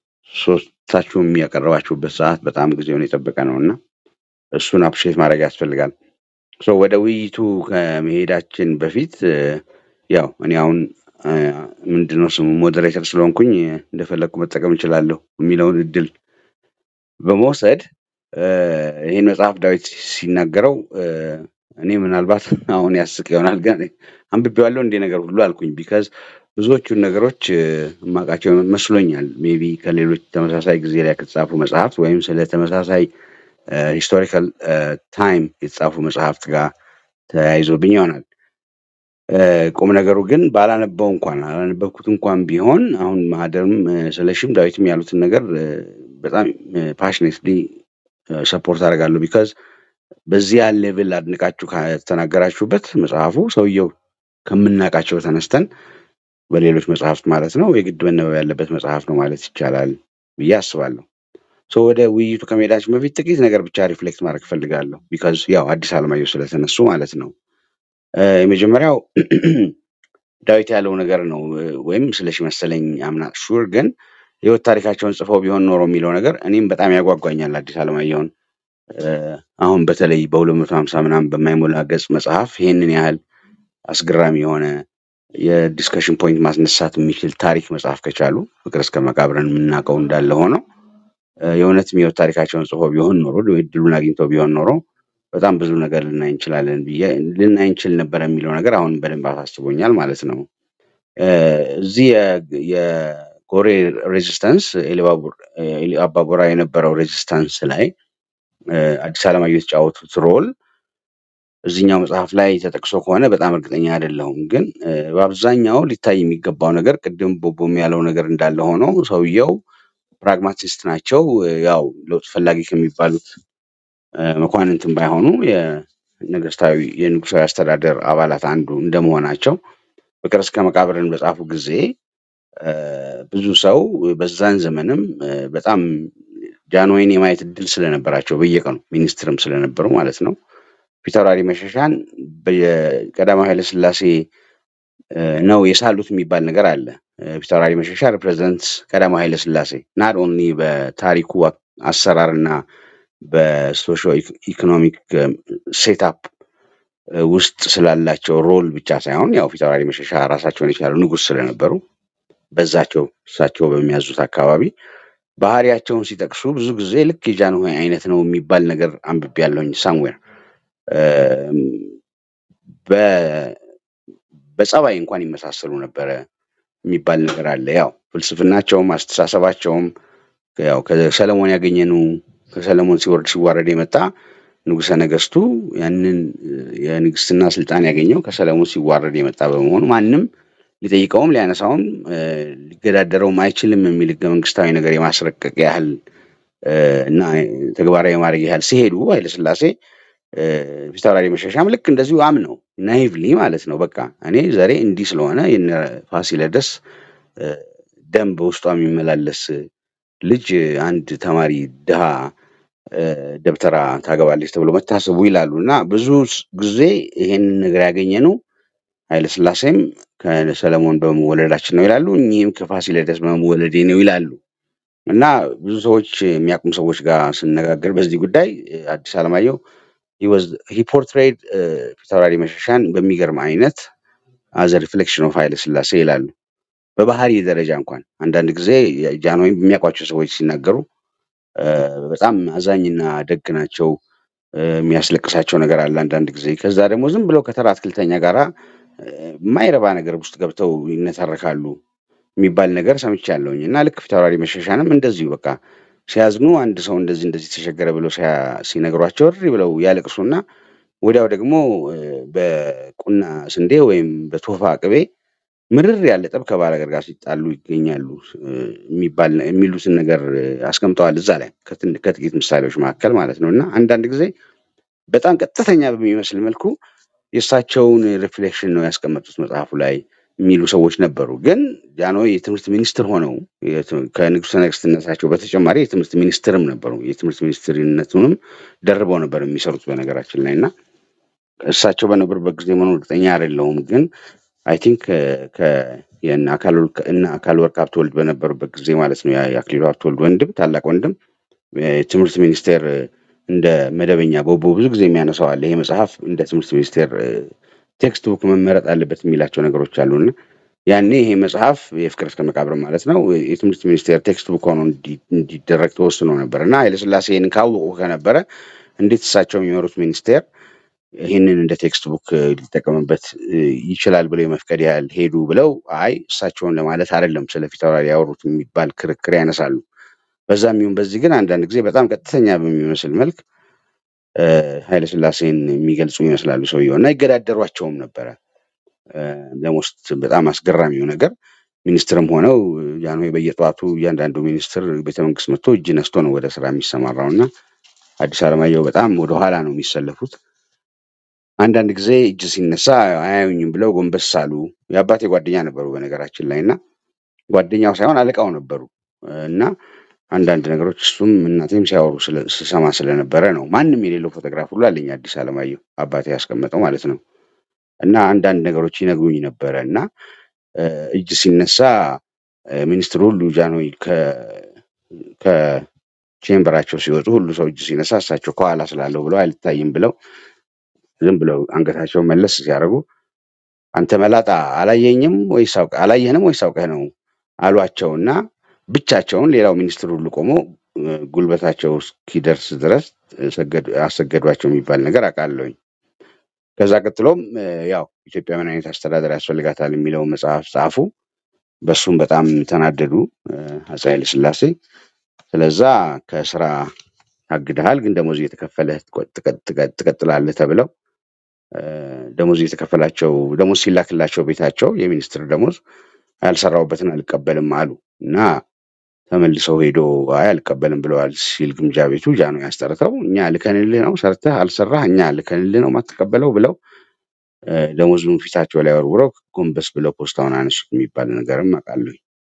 ሶስታችሁም ያቀረባችሁበት ሰዓት በጣም ጊዜውን የጠበቀ ነው እና እሱን አፕሪሼት ማድረግ ያስፈልጋል። ሶ ወደ ውይይቱ ከመሄዳችን በፊት እ፣ ያው እኔ አሁን እ፣ ምንድነው ስሙ ሞዴሬተር ስለሆንኩኝ እ፣ እንደፈለግኩ መጠቀም እችላለሁ የሚለውን እድል በመውሰድ እ፣ ይህን መጽሐፍ ዳዊት ሲናገረው እ፣ እኔ ምናልባት አሁን ያስቅ ይሆናል ግን አንብቤዋለሁ እንዲህ ነገር ሁሉ አልኩኝ። ቢካዝ ብዙዎቹን ነገሮች እ፣ የማውቃቸው መስሎኛል። ሜቢ ከሌሎች ተመሳሳይ ጊዜ ላይ ከተጻፉ መጽሐፍት ወይም ስለ ተመሳሳይ ሂስቶሪካል ታይም የተጻፉ መጽሐፍት ጋር ተያይዞብኝ ይሆናል። እ፣ ቁም ነገሩ ግን ባላነበው እንኳን አላነበብኩት እንኳን ቢሆን አሁን ማህደርም እ፣ ስለሽም ዳዊትም ያሉትን ነገር እ፣ በጣም ፓሽኔትሊ ሰፖርት አደርጋለሁ። ቢካዝ በዚያ ሌቭል አድንቃችሁ ከተናገራችሁበት መጽሐፉ ሰውየው ከምናውቃቸው ተነስተን በሌሎች መጽሐፍት ማለት ነው የግድ መነበብ ያለበት መጽሐፍ ነው ማለት ይቻላል ብዬ አስባለሁ። ሶ ወደ ውይይቱ ከመሄዳችን በፊት ጥቂት ነገር ብቻ ሪፍሌክት ማድረግ እፈልጋለሁ። ቢካዝ ያው አዲስ አለማየሁ ስለተነሱ ማለት ነው። እ፣ የመጀመሪያው ዳዊት ያለው ነገር ነው እ፣ ወይም ስለሽ መሰለኝ አምና ሹር ግን ህይወት ታሪካቸውን ጽፈው ቢሆን ኖሮ የሚለው ነገር እኔም በጣም ያጓጓኛል። አዲስ አለማየሁን እ፣ አሁን በተለይ በሁለት መቶ ሀምሳ ምናምን በማይሞላ ገጽ መጽሐፍ ይሄንን ያህል አስገራሚ የሆነ የዲስከሽን ፖይንት ማስነሳት የሚችል ታሪክ መጽሐፍ ከቻሉ ፍቅር እስከ መቃብርን የምናውቀው እንዳለ ሆነው እ፣ የእውነትም የህይወት ታሪካቸውን ጽፎ ቢሆን ኖሮ እድሉን አግኝተው ቢሆን ኖሮ በጣም ብዙ ነገር ልናይ እንችላለን ብዬ ልናይ እንችል ነበር የሚለው ነገር አሁን በደንብ አሳስቦኛል ማለት ነው። እ፣ እዚህ የ- የጎሬ ሬዚስተንስ ኤሊባቡር ኤሊ አባቦራ የነበረው ሬዚስተንስ ላይ እ፣ አዲስ አለማየሁ የተጫወቱት ሮል እዚህኛው መጽሐፍ ላይ ተጠቅሶ ከሆነ በጣም እርግጠኛ አይደለሁም። ግን እ፣ በአብዛኛው ሊታይ የሚገባው ነገር ቅድም ቦቦም ያለው ነገር እንዳለ ሆኖ ሰውየው ፕራግማቲስት ናቸው። እ፣ ያው ለውጥ ፈላጊ ከሚባሉት እ፣ መኳንንትም ባይሆኑ የነገስታዊ የንጉሳዊ አስተዳደር አባላት አንዱ እንደመሆናቸው ፍቅር እስከ መቃብርን በጻፉ ጊዜ እ፣ ብዙ ሰው በዛን ዘመንም እ፣ በጣም ጃንሆይን የማየት እድል ስለነበራቸው በየቀኑ ሚኒስትርም ስለነበሩ ማለት ነው ፊታውራሪ መሸሻን በቀዳማዊ ኃይለሥላሴ እ፣ ነው የሳሉት የሚባል ነገር አለ። እ፣ ፊታውራሪ መሸሻ ሪፕሬዘንት ቀዳማዊ ኃይለሥላሴ ናት ኦንሊ በታሪኩ አ- አሰራርና በሶሾ ኢኮኖሚክ ሴታፕ ውስጥ ስላላቸው ሮል ብቻ ሳይሆን ያው ፊታውራሪ መሸሻ ራሳቸውን የቻሉ ንጉሥ ስለነበሩ በዛቸው እሳቸው በሚያዙት አካባቢ ባህሪያቸውን ሲጠቅሱ ብዙ ጊዜ ልክ የጃንሆይ አይነት ነው የሚባል ነገር አንብቤ ያለሁኝ ሳምዌር በጸባይ እንኳን ይመሳሰሉ ነበረ የሚባል ነገር አለ። ያው ፍልስፍናቸውም አስተሳሰባቸውም ያው ከሰለሞን ያገኘነው ከሰለሞን ሲወርድ ሲዋረድ የመጣ ንጉሠ ነገስቱ ያንን እ፣ የንግስና ስልጣን ያገኘው ከሰለሞን ሲዋረድ የመጣ በመሆኑ ማንም ሊጠይቀውም ሊያነሳውም እ፣ ሊገዳደረውም አይችልም የሚል ህገ መንግስታዊ ነገር የማስረቀቅ ያህል እ፣ እና ተግባራዊ የማድረግ ያህል ሲሄዱ ኃይለስላሴ እ፣ ፊታውራሪ መሸሻም ልክ እንደዚሁ አምነው ናይቭሊ ማለት ነው። በቃ እኔ ዘሬ እንዲህ ስለሆነ የነ ፋሲለደስ እ፣ ደም በውስጧ የሚመላለስ ልጅ አንድ ተማሪ ድሃ እ፣ ደብተራ ታገባለች ተብሎ መታሰቡ ይላሉ እና ብዙ ስ- ጊዜ ይሄንን ነገር ያገኘ ነው ኃይለስላሴም ከሰለሞን በመወለዳችን ነው ይላሉ፣ እኚህም ከፋሲለደስ በመወለዴ ነው ይላሉ። እና ብዙ ሰዎች የሚያውቁም ሰዎች ጋር ስነጋገር በዚህ ጉዳይ እ፣ አዲስ አለማየሁ ሂ ፖርትሬድ ፊታውራሪ መሸሻን በሚገርም አይነት አዘ ሪፍሌክሽን ኦፍ ኃይለ ሥላሴ ይላሉ። በባህሪ ደረጃ እንኳን አንዳንድ ጊዜ ጃንሆይም በሚያውቋቸው ሰዎች ሲናገሩ እ፣ በጣም አዛኝና ደግ ናቸው። እ፣ የሚያስለቅሳቸው ነገር አለ አንዳንድ ጊዜ። ከዛ ደግሞ ዝም ብለው ከተራ አትክልተኛ ጋራ እ፣ የማይረባ ነገር ውስጥ ገብተው ይነታረካሉ የሚባል ነገር ሰምቻለሁኝ። እና ልክ ፊታውራሪ መሸሻንም እንደዚሁ በቃ ሲያዝኑ አንድ ሰው እንደዚህ እንደዚህ ተቸገረ ብለው ሲያ- ሲነግሯቸው እሪ ብለው ያለቅሱና ወዲያው ደግሞ እ፣ በቁና ስንዴ ወይም በቶፋ ቅቤ ምርር ያለ ጠብ ከባላገር ጋር ሲጣሉ ይገኛሉ እ፣ የሚባል የሚሉትን ነገር እ፣ አስቀምጠዋል እዛ ላይ ከትን- ከጥቂት ምሳሌዎች መካከል ማለት ነው። እና አንዳንድ ጊዜ በጣም ቀጥተኛ በሚመስል መልኩ የእሳቸውን ሪፍሌክሽን ነው ያስቀመጡት መጽሐፉ ላይ የሚሉ ሰዎች ነበሩ። ግን ጃንሆይ የትምህርት ሚኒስትር ሆነው የት- ከንጉሠ ነገሥትነታቸው በተጨማሪ የትምህርት ሚኒስትርም ነበሩ። የትምህርት ሚኒስትርነቱንም ደርበው ነበር የሚሰሩት በነገራችን ላይ እና እሳቸው በነበሩበት ጊዜ መሆኑ እርግጠኛ አይደለሁም። ግን አይ ቲንክ የእነ አካል ወልቅ- እነ አካል ወርቅ ሀብተወልድ በነበሩበት ጊዜ ማለት ነው ያ- የአክሊሉ ሀብተወልድ ወንድም ታላቅ ወንድም የትምህርት ሚኒስቴር እ፣ እንደ መደበኛ ቦቦ ብዙ ጊዜ የሚያነሳው አለ። ይሄ መጽሐፍ እንደ ትምህርት ሚኒስቴር ቴክስት ቡክ መመረጥ አለበት የሚላቸው ነገሮች አሉና ያኔ ይሄ መጽሐፍ የፍቅር እስከ መቃብር ማለት ነው የትምህርት ሚኒስቴር ቴክስት ቡክ ሆኖ እንዲ- እንዲደረግ ተወስኖ ነበር እና ኃይለሥላሴ ይህንን ካወቁ ከነበረ እንዴት እሳቸው የሚመሩት ሚኒስቴር ይህንን እንደ ቴክስት ቡክ እ፣ ሊጠቀምበት እ፣ ይችላል ብለው የመፍቀድ ያህል ሄዱ ብለው አይ እሳቸውን ለማለት አይደለም ስለ ፊታውራሪ ያወሩት የሚባል ክርክር ያነሳሉ። በዛም ይሁን በዚህ ግን አንዳንድ ጊዜ በጣም ቀጥተኛ በሚመስል መልክ እ፣ ኃይለሥላሴን የሚገልጹ ይመስላሉ ሰውየው እና ይገዳደሯቸውም ነበረ። ለሞስት በጣም አስገራሚው ነገር ሚኒስትርም ሆነው ጃንሆይ በየጠዋቱ እያንዳንዱ ሚኒስትር ቤተመንግስት መጥቶ እጅ ነስቶ ነው ወደ ስራ የሚሰማራው እና አዲስ አለማየሁ በጣም ወደኋላ ነው የሚሰለፉት። አንዳንድ ጊዜ እጅ ሲነሳ አያዩኝም ብለው ጎንበስ አሉ። የአባቴ ጓደኛ ነበሩ በነገራችን ላይ እና ጓደኛው ሳይሆን አለቃው ነበሩ እና አንዳንድ ነገሮች እሱም እናቴም ሲያወሩ ስለ- ስሰማ ስለነበረ ነው። ማንም የሌለው ፎቶግራፍ ሁሉ አለኝ አዲስ አለማየሁ አባቴ ያስቀመጠው ማለት ነው። እና አንዳንድ ነገሮች ይነግሩኝ ነበረ እና እ፣ እጅ ሲነሳ እ፣ ሚኒስትሩ ሁሉ ጃንሆይ ከ- ከቼምበራቸው ሲወጡ ሁሉ ሰው እጅ ሲነሳ እሳቸው ከኋላ ስላለው ብለው አልታይም ብለው ዝም ብለው አንገታቸውን መለስ ሲያደርጉ አንተ መላጣ አላየኝም ወይስ አውቀ- አላየህንም ወይስ አውቀህ ነው አሏቸውና ብቻቸውን ሌላው ሚኒስትር ሁሉ ቆሞ እ፣ ጉልበታቸው እስኪደርስ ድረስ እ፣ ሰገዱ- አሰገዷቸው የሚባል ነገር አውቃለሁኝ። ከዛ ቀጥሎም እ፣ ያው ኢትዮጵያ ምን አይነት አስተዳደር ያስፈልጋታል የሚለውን መጽሐፍ ጻፉ። በሱም በጣም ተናደዱ እ፣ አፄ ኃይለ ሥላሴ። ስለዛ ከስራ ታግደሃል፣ ግን ደሞዝ እየተከፈለህ ትቆ- ትቀ- ትቀ- ትቀጥላለህ ተብለው እ፣ ደሞዝ እየተከፈላቸው ደሞዝ ሲላክላቸው ቤታቸው የሚኒስትር ደሞዝ ያልሰራሁበትን አልቀበልም አሉ እና ተመልሰው ሄዶ አይ አልቀበልም ብለዋል ሲል ግምጃ ቤቱ ጃኖ ያስጠርተው እኛ ልከንልህ ነው ሰርተህ አልሰራህ እኛ ልከንልህ ነው ማትቀበለው ብለው እ፣ ደሞዙን ፊታቸው ላይ ወርውረው ጎንበስ ብለው ፖስታውን አነሱት የሚባል ነገርም አውቃለሁ።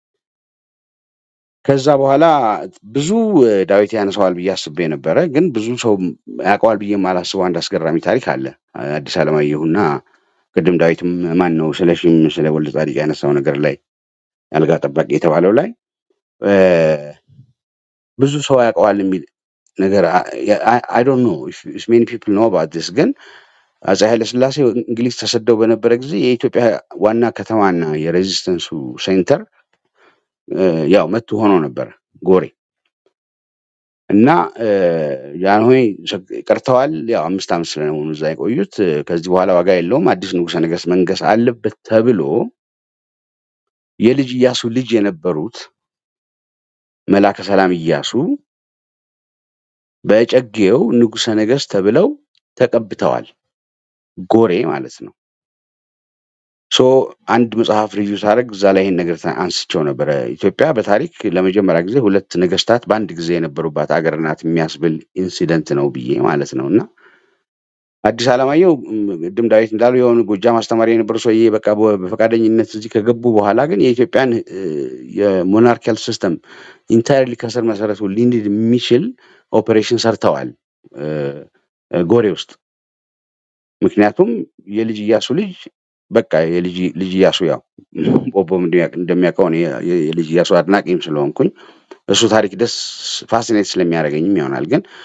ከዛ በኋላ ብዙ እ፣ ዳዊት ያነሳዋል ብዬ አስቤ ነበረ፣ ግን ብዙ ሰው ያውቀዋል ብዬ የማላስበው አንድ አስገራሚ ታሪክ አለ። አዲስ አለማየሁና ቅድም ዳዊትም ማን ነው ስለ ሺም ስለ ወልደ ጻዲቅ ያነሳው ነገር ላይ የአልጋ ጠባቂ የተባለው ላይ እ፣ ብዙ ሰው ያውቀዋል የሚል ነገር አይ ዶንት ኖ ኢፍ ሜኒ ፒፕል ኖ አባውት ዲስ ግን አፄ ኃይለሥላሴ እንግሊዝ ተሰደው በነበረ ጊዜ የኢትዮጵያ ዋና ከተማና የሬዚስተንሱ ሴንተር እ፣ ያው መቱ ሆኖ ነበረ ጎሬ እና እ፣ ጃንሆይ ሰግ- ቀርተዋል። ያው አምስት ዓመት ስለሆኑ እዛ የቆዩት እ፣ ከዚህ በኋላ ዋጋ የለውም አዲስ ንጉሠ ነገሥት መንገስ አለበት ተብሎ የልጅ ኢያሱ ልጅ የነበሩት መላከ ሰላም ኢያሱ በጨጌው ንጉሠ ነገሥት ተብለው ተቀብተዋል። ጎሬ ማለት ነው። ሶ አንድ መጽሐፍ ሪቪው ሳደርግ እዛ ላይ ይህን ነገር ታ- አንስቼው ነበረ። ኢትዮጵያ በታሪክ ለመጀመሪያ ጊዜ ሁለት ነገስታት በአንድ ጊዜ የነበሩባት ሀገር ናት የሚያስብል ኢንሲደንት ነው ብዬ ማለት ነው። እና አዲስ አለማየሁ ም፣ ቅድም ዳዊት እንዳሉ የሆኑ ጎጃም አስተማሪ የነበሩ ሰውዬ በቃ በ- በፈቃደኝነት እዚህ ከገቡ በኋላ ግን የኢትዮጵያን እ፣ የሞናርኪያል ሲስተም ኢንታይርሊ ከስር መሰረቱ ሊንድ የሚችል ኦፕሬሽን ሰርተዋል እ፣ እ፣ ጎሬ ውስጥ ምክንያቱም የልጅ ኢያሱ ልጅ በቃ የልጅ ልጅ ኢያሱ ያው ቦቦም እንደሚያውቅ- እንደሚያውቀው እኔ የ- የልጅ ኢያሱ አድናቂም ስለሆንኩኝ እሱ ታሪክ ደስ ፋሲኔት ስለሚያደርገኝም ይሆናል። ግን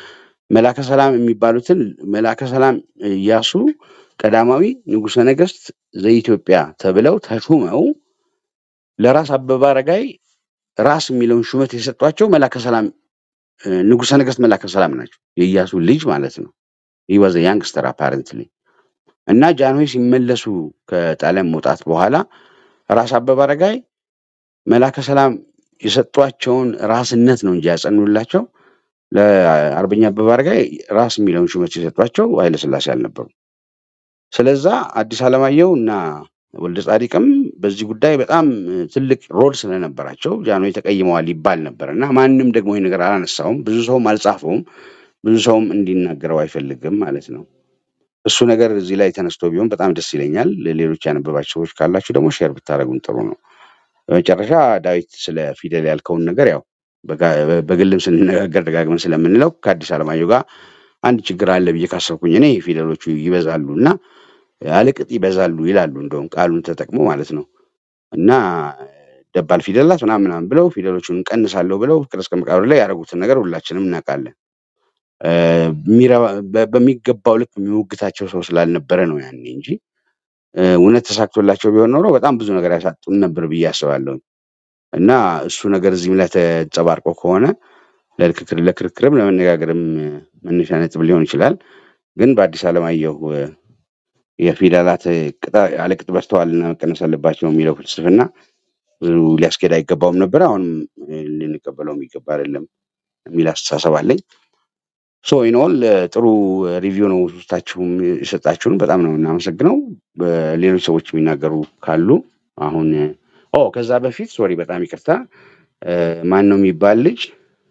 መላከ ሰላም የሚባሉትን መላከ ሰላም ኢያሱ ቀዳማዊ ንጉሠ ነገሥት ዘኢትዮጵያ ተብለው ተሹመው ለራስ አበበ አረጋይ ራስ የሚለውን ሹመት የሰጧቸው መላከ ሰላም እ፣ ንጉሠ ነገሥት መላከ ሰላም ናቸው። የኢያሱ ልጅ ማለት ነው። ይህ ወዘ ያንግስተር አፓረንትሊ እና ጃንሆይ ሲመለሱ ከጣሊያን መውጣት በኋላ ራስ አበበ አረጋይ መላከ ሰላም የሰጧቸውን ራስነት ነው እንጂ ያጸኑላቸው ለአርበኛ አበበ አረጋይ ራስ የሚለውን ሹመት የሰጧቸው ኃይለሥላሴ አልነበሩም። ስለዛ አዲስ አለማየሁ እና ወልደ ጻዲቅም በዚህ ጉዳይ በጣም እ፣ ትልቅ ሮል ስለነበራቸው ጃንሆይ ተቀይመዋል ይባል ነበር እና ማንም ደግሞ ይህ ነገር አላነሳውም። ብዙ ሰውም አልጻፈውም። ብዙ ሰውም እንዲናገረው አይፈልግም ማለት ነው። እሱ ነገር እዚህ ላይ ተነስቶ ቢሆን በጣም ደስ ይለኛል። ሌሎች ያነበባቸው ሰዎች ካላችሁ ደግሞ ሼር ብታደረጉን ጥሩ ነው። በመጨረሻ ዳዊት ስለ ፊደል ያልከውን ነገር ያው በጋ- በግልም ስንነጋገር ደጋግመን ስለምንለው ከአዲስ አለማየሁ ጋር አንድ ችግር አለ ብዬ ካሰብኩኝ እኔ ፊደሎቹ ይበዛሉ እና አልቅጥ ይበዛሉ ይላሉ። እንደውም ቃሉን ተጠቅሞ ማለት ነው እና ደባል ፊደላት ምናምን ምናምን ብለው ፊደሎቹን እንቀንሳለሁ ብለው ፍቅር እስከ መቃብር ላይ ያደረጉትን ነገር ሁላችንም እናውቃለን። እ፣ የሚረባ- በ- በሚገባው ልክ የሚሞግታቸው ሰው ስላልነበረ ነው ያኔ እንጂ እ፣ እውነት ተሳክቶላቸው ቢሆን ኖሮ በጣም ብዙ ነገር ያሳጡን ነበር ብዬ አስባለሁ። እና እሱ ነገር እዚህም ላይ ተንጸባርቆ ከሆነ ለክርክር ለክርክርም ለመነጋገርም እ፣ መነሻ ነጥብ ሊሆን ይችላል። ግን በአዲስ አለማየሁ እ፣ የፊደላት እ፣ ቅጣ- አለቅጥ በዝተዋልና መቀነስ አለባቸው የሚለው ፍልስፍና ብዙ ሊያስኬድ አይገባውም ነበር። አሁንም እ፣ ልንቀበለው የሚገባ አይደለም የሚል አስተሳሰብ አለኝ። ሶ ኢንኦል ጥሩ ሪቪው ነው ሶስታችሁም የሰጣችሁን በጣም ነው እናመሰግነው። ሌሎች ሰዎች የሚናገሩ ካሉ አሁን ኦ ከዛ በፊት ሶሪ በጣም ይቅርታ እ፣ ማን ነው የሚባል ልጅ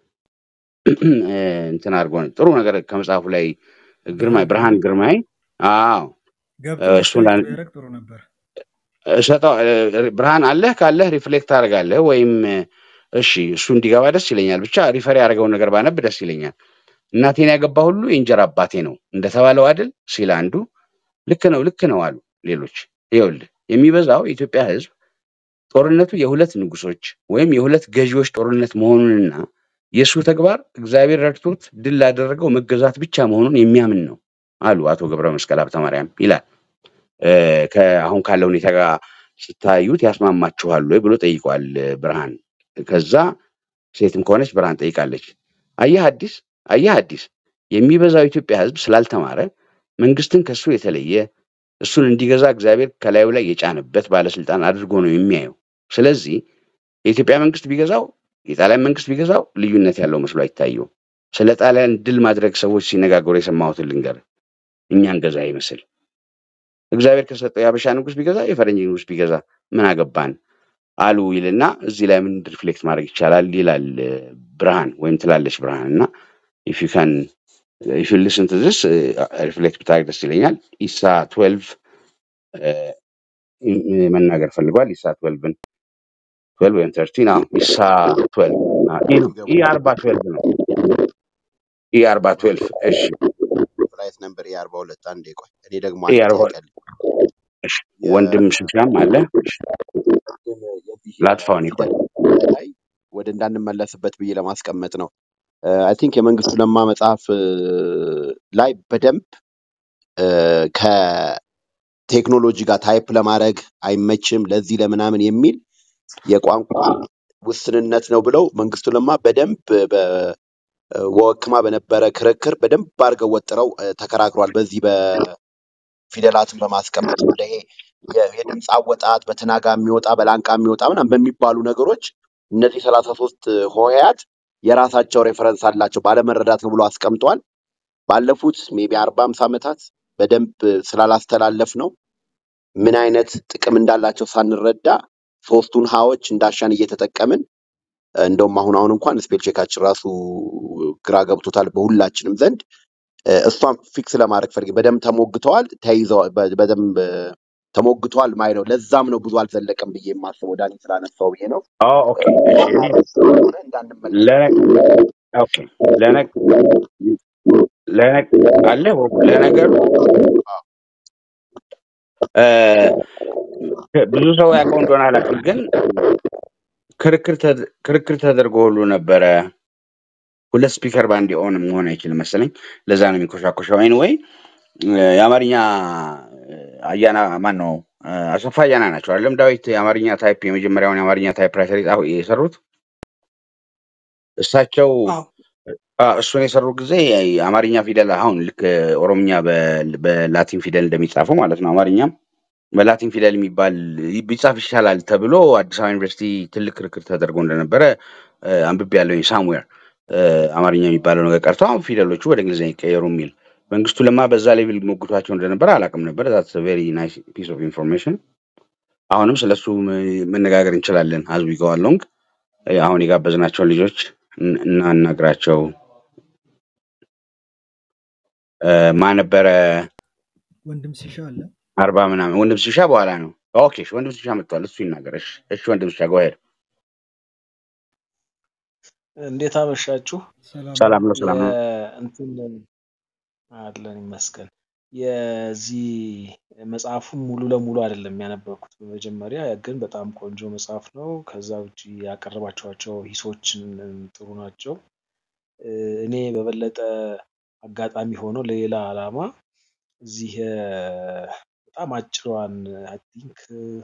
እ፣ እንትን አድርጎ ነው ጥሩ ነገር ከመጽሐፉ ላይ ግርማይ ብርሃን ብርሃን ግርማይ ግርማይ አዎ ገብቶ እ፣ እሱን ሪፍሌክት ላን- ቢያደርግ ጥሩ ነበር። እሰጠው እ፣ ብርሃን አለህ ካለህ ሪፍሌክት ታደርጋለህ ወይም እ፣ እሺ እሱ እንዲገባ ደስ ይለኛል። ብቻ ሪፈር ያደረገውን ነገር ባነብ ደስ ይለኛል። እናቴን ያገባ ሁሉ የእንጀራ አባቴ ነው እንደተባለው አይደል ሲል አንዱ ልክ ነው ልክ ነው አሉ ሌሎች። ይኸውልህ የሚበዛው የኢትዮጵያ ሕዝብ ጦርነቱ የሁለት ንጉሶች ወይም የሁለት ገዢዎች ጦርነት መሆኑንና የእሱ ተግባር እግዚአብሔር ረድቶት ድል ላደረገው መገዛት ብቻ መሆኑን የሚያምን ነው አሉ አቶ ገብረ መስቀል ሀብተ ማርያም ይላል። እ፣ ከአሁን ካለው ሁኔታ ጋር ስታዩት ያስማማችኋል ወይ ብሎ ጠይቋል እ፣ ብርሃን። ከዛ ሴትም ከሆነች ብርሃን ጠይቃለች። አየህ አዲስ አየህ አዲስ የሚበዛው የኢትዮጵያ ህዝብ ስላልተማረ መንግስትን ከሱ የተለየ እሱን እንዲገዛ እግዚአብሔር ከላዩ ላይ የጫነበት ባለስልጣን አድርጎ ነው የሚያየው። ስለዚህ የኢትዮጵያ መንግስት ቢገዛው የጣሊያን መንግስት ቢገዛው ልዩነት ያለው መስሎ አይታየውም። ስለ ጣሊያን ድል ማድረግ ሰዎች ሲነጋገሩ የሰማሁትን ልንገር። እኛን ገዛ ይመስል እግዚአብሔር ከሰጠው የሀበሻ ንጉስ ቢገዛ የፈረንጅ ንጉስ ቢገዛ ምን አገባን አሉ ይልና እዚህ ላይ ምን ሪፍሌክት ማድረግ ይቻላል ይላል እ፣ ብርሃን ወይም ትላለች ብርሃን እና ኢፍ ዩ ካን ኢፍ ዩ ሊስን ቱ ዚስ ሪፍሌክት ብታደርግ ደስ ይለኛል። ኢሳ ትዌልቭ መናገር ፈልጓል። ኢሳ ትዌልቭን ትዌልቭ ወይም ተርቲን አዎ ኢሳ ትዌልቭ ኢ ነው ኢ ይገቡ አርባ ትዌልቭ ነው ኢ አርባ ትዌልቭ እሺ ፍላይት ነምበር የአርባ ሁለት አንዴ ቆይ እኔ ደግሞ ኢ አንድ አርባ ጥያቄ አለኝ። እሺ ወንድም ስልሻም አለ እሺ የቅድም የዚህ ላጥፋውን ይቆይ የፊደል ላይ ወደ እንዳንመለስበት ብዬ ለማስቀመጥ ነው። አይ ቲንክ የመንግስቱ ለማ መጽሐፍ እ፣ ላይ በደንብ እ፣ ከቴክኖሎጂ ጋር ታይፕ ለማድረግ አይመችም ለዚህ ለምናምን የሚል የቋንቋ ውስንነት ነው ብለው መንግስቱ ለማ በደንብ በወክማ በነበረ ክርክር በደንብ አድርገው ወጥረው እ፣ ተከራክሯል። በዚህ በፊደላትን በማስቀመጥ ወደ ይሄ የ- የድምፅ አወጣጥ በትናጋ የሚወጣ በላንቃ የሚወጣ ምናምን በሚባሉ ነገሮች እነዚህ ሰላሳ ሶስት ሆሄያት የራሳቸው ሬፈረንስ አላቸው ባለመረዳት ነው ብሎ አስቀምጧል። ባለፉት ሜቢ አርባ አምስት ዓመታት በደንብ ስላላስተላለፍ ነው ምን አይነት ጥቅም እንዳላቸው ሳንረዳ ሶስቱን ሀዎች እንዳሻን እየተጠቀምን እንደውም አሁን አሁን እንኳን ስፔል ቼካችን ራሱ ግራ ገብቶታል በሁላችንም ዘንድ እ፣ እሷን ፊክስ ለማድረግ ፈልጌ በደንብ ተሞግተዋል ተይዘዋል በ- በደንብ እ፣ ተሞግተዋል ማይ ነው ለዛም ነው ብዙ አልዘለቀም ብዬ የማስበው ዳኒ ስላነሳው ብዬ ነው ኦ ኦኬ እሺ እኔ ስለሆነ እንዳንመለስ ለነ ኦኬ ለነ ለነ አለ ለነገሩ እ፣ ብዙ ሰው ያውቀው እንደሆነ አላውቅም፣ ግን ክርክር ተድ- ክርክር ተደርጎ ሁሉ ነበረ ሁለት ስፒከር በአንድ ኦን መሆን አይችልም መሰለኝ። ለዛ ነው የሚኮሻኮሸው። ኤኒዌይ የአማርኛ አያና ማን ነው አሰፋ አያና ናቸው አይደለም ዳዊት የአማርኛ ታይፕ የመጀመሪያውን የአማርኛ ታይፕ ራይተር የጻፉ የሰሩት እሳቸው አዎ አ፣ እሱን የሰሩ ጊዜ የአማርኛ ፊደል አሁን ልክ ኦሮምኛ በ- በላቲን ፊደል እንደሚጻፈው ማለት ነው አማርኛም በላቲን ፊደል የሚባል ቢጻፍ ይሻላል ተብሎ አዲስ አበባ ዩኒቨርሲቲ ትልቅ ክርክር ተደርጎ እንደነበረ አንብቤ ያለኝ ሳምዌር አማርኛ የሚባለው ነገር ቀርቶ አሁን ፊደሎቹ ወደ እንግሊዝኛ ይቀየሩ የሚል መንግስቱ ለማ በዛ ሌቭል ሞግቷቸው እንደነበረ አላውቅም ነበር። ዛትስ ቬሪ ናይስ ፒስ ኦፍ ኢንፎርሜሽን። አሁንም ስለሱ ም- መነጋገር እንችላለን አዝ ዊ ጎ አሎንግ። አሁን የጋበዝናቸውን ልጆች እን- እናናግራቸው። እ፣ ማን ነበረ ወንድም ሲሻ አለ። አርባ ምናምን ወንድም ሲሻ በኋላ ነው። ኦኬ እሺ፣ ወንድም ሲሻ መጥቷል። እሱ ይናገር። እሺ እሺ፣ ወንድም ሲሻ ጎሄድ። እንዴት አመሻችሁ? ሰላም ነው። ሰላም ነው፣ ሰላም ነው። የእንትን አለን ይመስገን። የዚህ መጽሐፉን ሙሉ ለሙሉ አይደለም ያነበብኩት በመጀመሪያ ግን በጣም ቆንጆ መጽሐፍ ነው። ከዛ ውጭ ያቀረባቸዋቸው ሂሶችን ጥሩ ናቸው። እ፣ እኔ በበለጠ አጋጣሚ ሆኖ ለሌላ ዓላማ እዚህ እ፣ በጣም አጭሯን አይ ቲንክ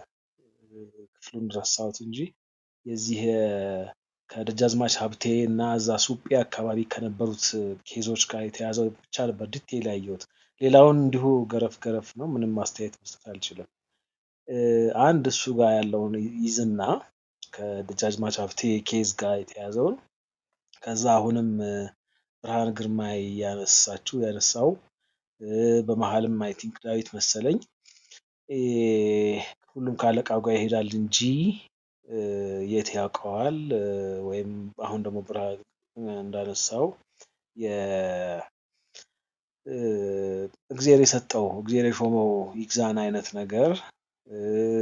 ክፍሉን ረሳሁት እንጂ የዚህ እ፣ ከደጃዝማች ሀብቴ እና እዛ ሱጴ አካባቢ ከነበሩት ኬዞች ጋር የተያዘው ብቻ ነበር ዲቴይል ያየሁት። ሌላውን እንዲሁ ገረፍ ገረፍ ነው፣ ምንም ማስተያየት መስጠት አልችልም። እ፣ አንድ እሱ ጋር ያለውን ይዝና ከደጃዝማች ሀብቴ ኬዝ ጋር የተያዘውን ከዛ አሁንም እ፣ ብርሃን ግርማ ያነሳችው ያነሳው እ፣ በመሀልም አይ ቲንክ ዳዊት መሰለኝ እ፣ ሁሉም ከአለቃው ጋር ይሄዳል እንጂ እ፣ የት ያውቀዋል እ፣ ወይም አሁን ደግሞ ብርሃን እንዳነሳው የ- እ፣ እግዜር የሰጠው እግዜር የሾመው ይግዛን አይነት ነገር እ፣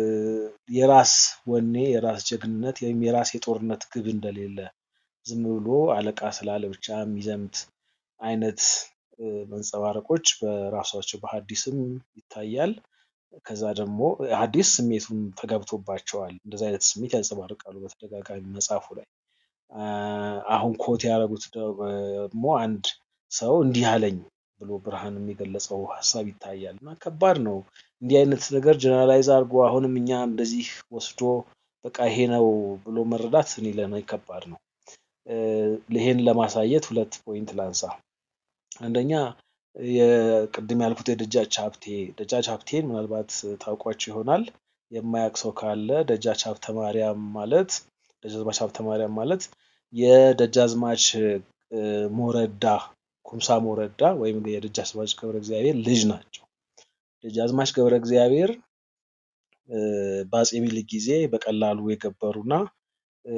የራስ ወኔ የራስ ጀግንነት ወይም የራስ የጦርነት ግብ እንደሌለ ዝም ብሎ አለቃ ስላለ ብቻ የሚዘምት አይነት እ፣ መንጸባረቆች በራሷቸው በሐዲስም ይታያል። ከዛ ደግሞ ሐዲስ ስሜቱን ተገብቶባቸዋል። እንደዚህ አይነት ስሜት ያንጸባርቃሉ በተደጋጋሚ መጽሐፉ ላይ። አ፣ አሁን ኮት ያደረጉት ደግሞ አንድ ሰው እንዲህ አለኝ ብሎ ብርሃን የሚገለጸው ሀሳብ ይታያል እና ከባድ ነው እንዲህ አይነት ነገር ጀነራላይዝ አድርጎ አሁንም እኛ እንደዚህ ወስዶ በቃ ይሄ ነው ብሎ መረዳት እኔ ለእኔ ከባድ ነው። እ፣ ይሄን ለማሳየት ሁለት ፖይንት ላንሳ። አንደኛ የቅድም ያልኩት የደጃች ሀብቴ ደጃች ሀብቴን ምናልባት ታውቋቸው ይሆናል። የማያውቅ ሰው ካለ ደጃች ሀብተ ማርያም ማለት ደጃዝማች ሀብተ ማርያም ማለት የደጃዝማች እ፣ ሞረዳ ኩምሳ ሞረዳ ወይም የደጃዝማች ገብረ እግዚአብሔር ልጅ ናቸው። ደጃዝማች ገብረ እግዚአብሔር እ፣ በአፄ ምኒልክ ጊዜ በቀላሉ የገበሩና እ፣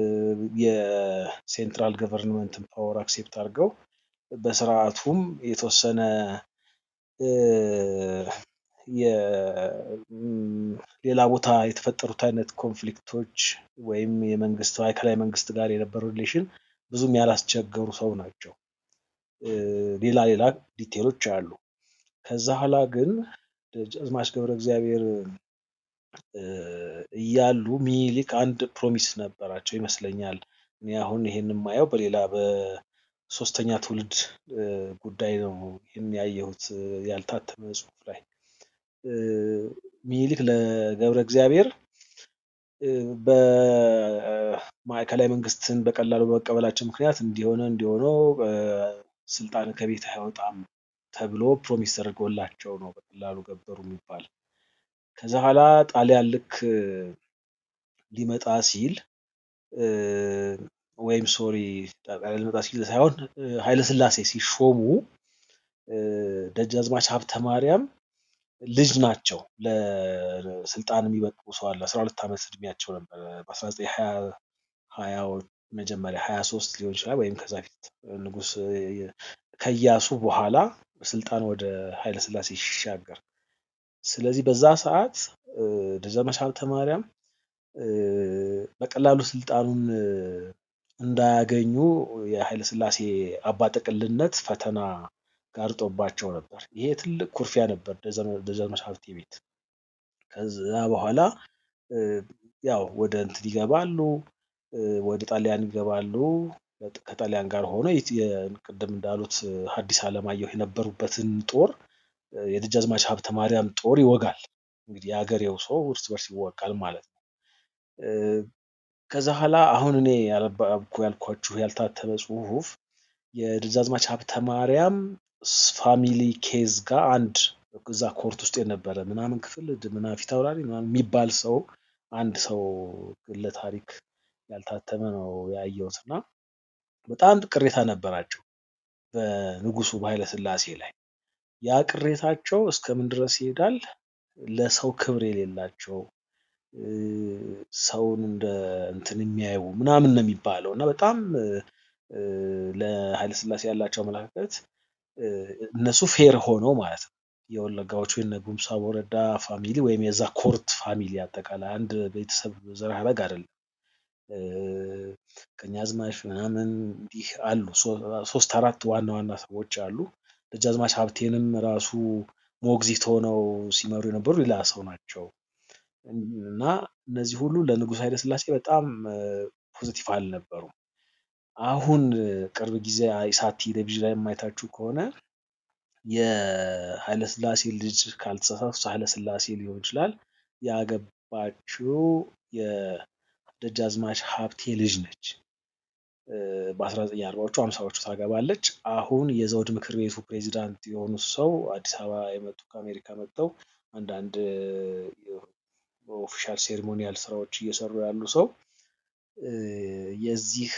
የሴንትራል ገቨርንመንትን ፓወር አክሴፕት አድርገው በስርዓቱም የተወሰነ እ፣ የ- ም፣ ሌላ ቦታ የተፈጠሩት አይነት ኮንፍሊክቶች ወይም የመንግስት ማዕከላዊ መንግስት ጋር የነበረው ሪሌሽን ብዙም ያላስቸገሩ ሰው ናቸው። እ፣ ሌላ ሌላ ዲቴሎች አሉ። ከዛ ኋላ ግን ደጃዝማች ገብረ እግዚአብሔር እ፣ እያሉ ሚኒሊክ አንድ ፕሮሚስ ነበራቸው ይመስለኛል። እኔ አሁን ይሄን የማየው በሌላ በሶስተኛ ትውልድ እ፣ ጉዳይ ነው ይህን ያየሁት እ፣ ያልታተመ ጽሑፍ ላይ እ፣ ሚኒሊክ ለገብረ እግዚአብሔር እ፣ በማዕከላዊ መንግስትን በቀላሉ በመቀበላቸው ምክንያት እንዲሆነ እንዲሆነው እ፣ ስልጣን ከቤት አይወጣም ተብሎ ፕሮሚስ ተደርጎላቸው ነው በቀላሉ ገበሩ የሚባል። ከዛ ኋላ ጣሊያን ልክ እ፣ ሊመጣ ሲል እ፣ ወይም ሶሪ ጣሊያን ሊመጣ ሲል ሳይሆን እ፣ ኃይለስላሴ ሲሾሙ እ፣ ደጃዝማች ሀብተ ማርያም ልጅ ናቸው። ለስልጣን የሚበቁ ሰው አለ። አስራ ሁለት ዓመት እድሜያቸው ነበር። በአስራ ዘጠኝ ሀያ ሀያዎች መጀመሪያ ሀያ ሶስት ሊሆን ይችላል ወይም ከዛ ፊት ንጉስ እ፣ ከኢያሱ በኋላ ስልጣን ወደ ኃይለስላሴ ሲሻገር ስለዚህ በዛ ሰዓት እ፣ ደጃዝማች ሀብተ ማርያም እ፣ በቀላሉ ስልጣኑን እ፣ እንዳያገኙ የኃይለ ሥላሴ አባጠቅልነት ፈተና ጋርጦባቸው ነበር። ይሄ ትልቅ ኩርፊያ ነበር ደጃዝማ- ደጃዝማች ሀብቴ ቤት። ከዛ በኋላ እ፣ ያው ወደ እንትን ይገባሉ፣ እ፣ ወደ ጣሊያን ይገባሉ። በጥ- ከጣሊያን ጋር ሆኖ የት- የ- ቅድም እንዳሉት ሐዲስ ዓለማየሁ የነበሩበትን ጦር እ፣ የደጃዝማች ሀብተ ማርያም ጦር ይወጋል። እንግዲህ የሀገሬው ሰው እርስ በርስ ይወጋል ማለት ነው። እ፣ ከዛ ኋላ አሁን እኔ ያልባብኩ ያልኳችሁ ያልታተመ ጽሁፍ የደጃዝማች ሀብተ ማርያም ስ- ፋሚሊ ኬዝ ጋር አንድ እዛ ኮርት ውስጥ የነበረ ምናምን ክፍል ድ- ምና ፊት አውራሪ ምናምን የሚባል ሰው አንድ ሰው ግለ ታሪክ ያልታተመ ነው ያየሁት እና በጣም ቅሬታ ነበራቸው በንጉሱ በኃይለ ሥላሴ ላይ። ያ ቅሬታቸው እስከምን ድረስ ይሄዳል? ለሰው ክብር የሌላቸው እ፣ ሰውን እንደ እንትን የሚያዩ ምናምን ነው የሚባለው እና በጣም እ፣ ለኃይለ ሥላሴ ያላቸው አመለካከት እ፣ እነሱ ፌር ሆነው ማለት ነው። የወለጋዎቹ የነ ጉምሳ ወረዳ ፋሚሊ ወይም የዛ ኮርት ፋሚሊ አጠቃላይ አንድ ቤተሰብ ዘር ሐረግ አይደለም። እ፣ ቀኛዝማች ምናምን እንዲህ አሉ። ሶ- ሶስት አራት ዋና ዋና ሰዎች አሉ። ደጃዝማች ሀብቴንም ራሱ ሞግዚት ሆነው ሲመሩ የነበሩ ሌላ ሰው ናቸው እና እነዚህ ሁሉ ለንጉሥ ኃይለ ሥላሴ በጣም ፖዚቲቭ አልነበሩም። አሁን እ፣ ቅርብ ጊዜ ኢሳት ቴሌቪዥን ላይ የማይታችሁ ከሆነ የኃይለ ሥላሴ ልጅ ካልተሳሳቱ ኃይለ ሥላሴ ሊሆን ይችላል ያገባችው የደጃዝማች ሀብቴ ልጅ ነች። እ፣ በ1940ዎቹ ሃምሳዎቹ ታገባለች። አሁን የዘውድ ምክር ቤቱ ፕሬዚዳንት የሆኑት ሰው አዲስ አበባ የመጡ ከአሜሪካ መጥተው አንዳንድ ኦፊሻል ሴሪሞኒያል ስራዎች እየሰሩ ያሉ ሰው እ፣ የዚህ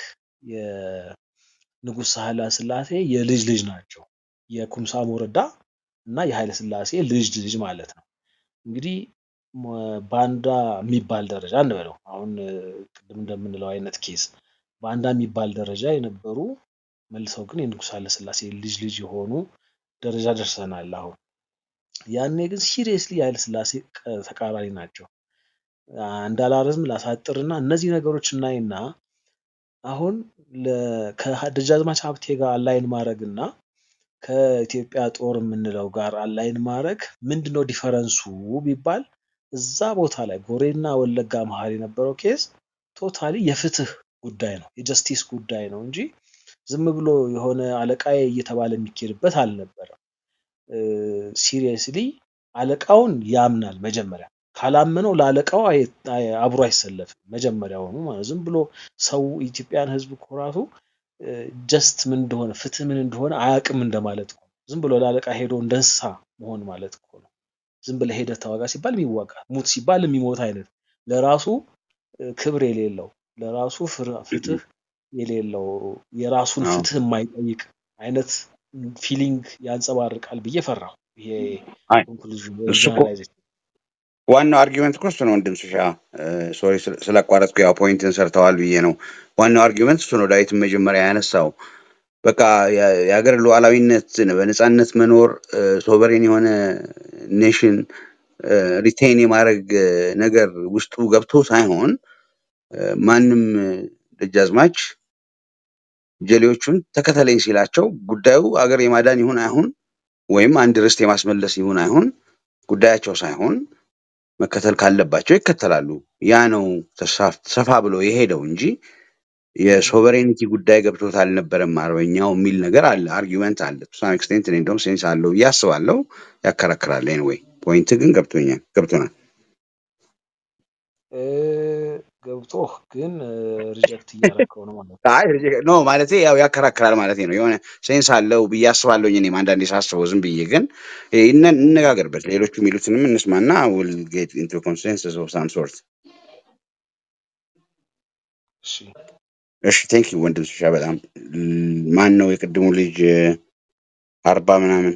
የንጉሥ ኃይለ ሥላሴ የልጅ ልጅ ናቸው። የኩምሳ ሞረዳ እና የኃይለ ሥላሴ ልጅ ልጅ ማለት ነው። እንግዲህ ሞ- ባንዳ የሚባል ደረጃ እንበለው አሁን እ፣ ቅድም እንደምንለው አይነት ኬስ ባንዳ የሚባል ደረጃ የነበሩ መልሰው ግን የንጉሥ ኃይለ ሥላሴ ልጅ ልጅ የሆኑ ደረጃ ደርሰናል። አሁን ያኔ ግን ሲሪየስሊ የኃይለ ሥላሴ ቀ- ተቃራኒ ናቸው። እንዳላረዝም ላሳጥርና እነዚህ ነገሮች እናይና አሁን ለ- ከደጃዝማች ሀብቴ ጋር አላይን ማድረግ እና ከኢትዮጵያ ጦር የምንለው ጋር አላይን ማድረግ ምንድነው ዲፈረንሱ ቢባል እዛ ቦታ ላይ ጎሬና ወለጋ መሀል የነበረው ኬዝ ቶታሊ የፍትህ ጉዳይ ነው፣ የጀስቲስ ጉዳይ ነው እንጂ ዝም ብሎ የሆነ አለቃዬ እየተባለ የሚኬድበት አልነበረም። ሲሪየስሊ አለቃውን ያምናል መጀመሪያ። ካላመነው ለአለቃው አይ- አይ- አብሮ አይሰለፍም መጀመሪያውኑ ማለት ዝም ብሎ ሰው ኢትዮጵያን ሕዝብ እኮ ራሱ ጀስት ምን እንደሆነ ፍትህ ምን እንደሆነ አያውቅም እንደማለት እኮ ነው። ዝም ብሎ ለአለቃ ሄዶ እንደ እንስሳ መሆን ማለት እኮ ነው። ዝም ብለህ ሄደህ ተዋጋ ሲባል የሚዋጋ ሙት ሲባል የሚሞት አይነት ለራሱ እ፣ ክብር የሌለው ለራሱ ፍር- ፍትህ የሌለው የራሱን አዎ ፍትህ የማይጠይቅ አይነት ፊሊንግ ያንጸባርቃል ብዬ ፈራሁ። ይሄ አይ ኮንክሉዥን እሱ እኮ ጀነራላይዜሽን ዋናው አርጊመንት እኮ እሱ ነው። ወንድም ስሻ ሶሪ ስላቋረጥኩ ያው ፖይንትን ሰርተዋል ብዬ ነው። ዋናው አርጊመንት እሱ ነው። ዳዊትን መጀመሪያ ያነሳው በቃ የ- የሀገር ሉዓላዊነት በነፃነት መኖር ሶቨሬን የሆነ ኔሽን ሪቴን የማድረግ እ፣ ነገር ውስጡ ገብቶ ሳይሆን እ፣ ማንም እ፣ ደጃዝማች ጀሌዎቹን ተከተለኝ ሲላቸው ጉዳዩ አገር የማዳን ይሁን አይሁን ወይም አንድ ርስት የማስመለስ ይሁን አይሁን ጉዳያቸው ሳይሆን መከተል ካለባቸው ይከተላሉ። ያ ነው ተሳፍ- ሰፋ ብሎ የሄደው እንጂ የሶቨሬኒቲ ጉዳይ ገብቶት አልነበረም አርበኛው የሚል ነገር አለ፣ አርጊመንት አለ። ቱሳን ኤክስቴንት እኔ እንደውም ሴንስ አለው ብዬ አስባለሁ። ያከራክራል። ኤኒዌይ ፖይንት ግን ገብቶኛል ገብቶናል። እ፣ ገብቶህ ግን ሪጀክት እያደረከው ነው ማለት ነው። አይ ኖ ማለት ያው ያከራክራል ማለት ነው። የሆነ ሴንስ አለው ብዬ አስባለሁ። እኔም አንዳንዴ ሳስበው ዝም ብዬ ግን እ፣ እነ- እንነጋገርበት ሌሎቹ የሚሉትንም እንስማና ዊል ጌት ኢንቱ ኮንሰንሰስ ኦፍ ሳም ሶርት። እሺ እሺ ቴንክ ዩ ወንድም ስሻ በጣም ል- ማን ነው የቅድሙ ልጅ እ፣ አርባ ምናምን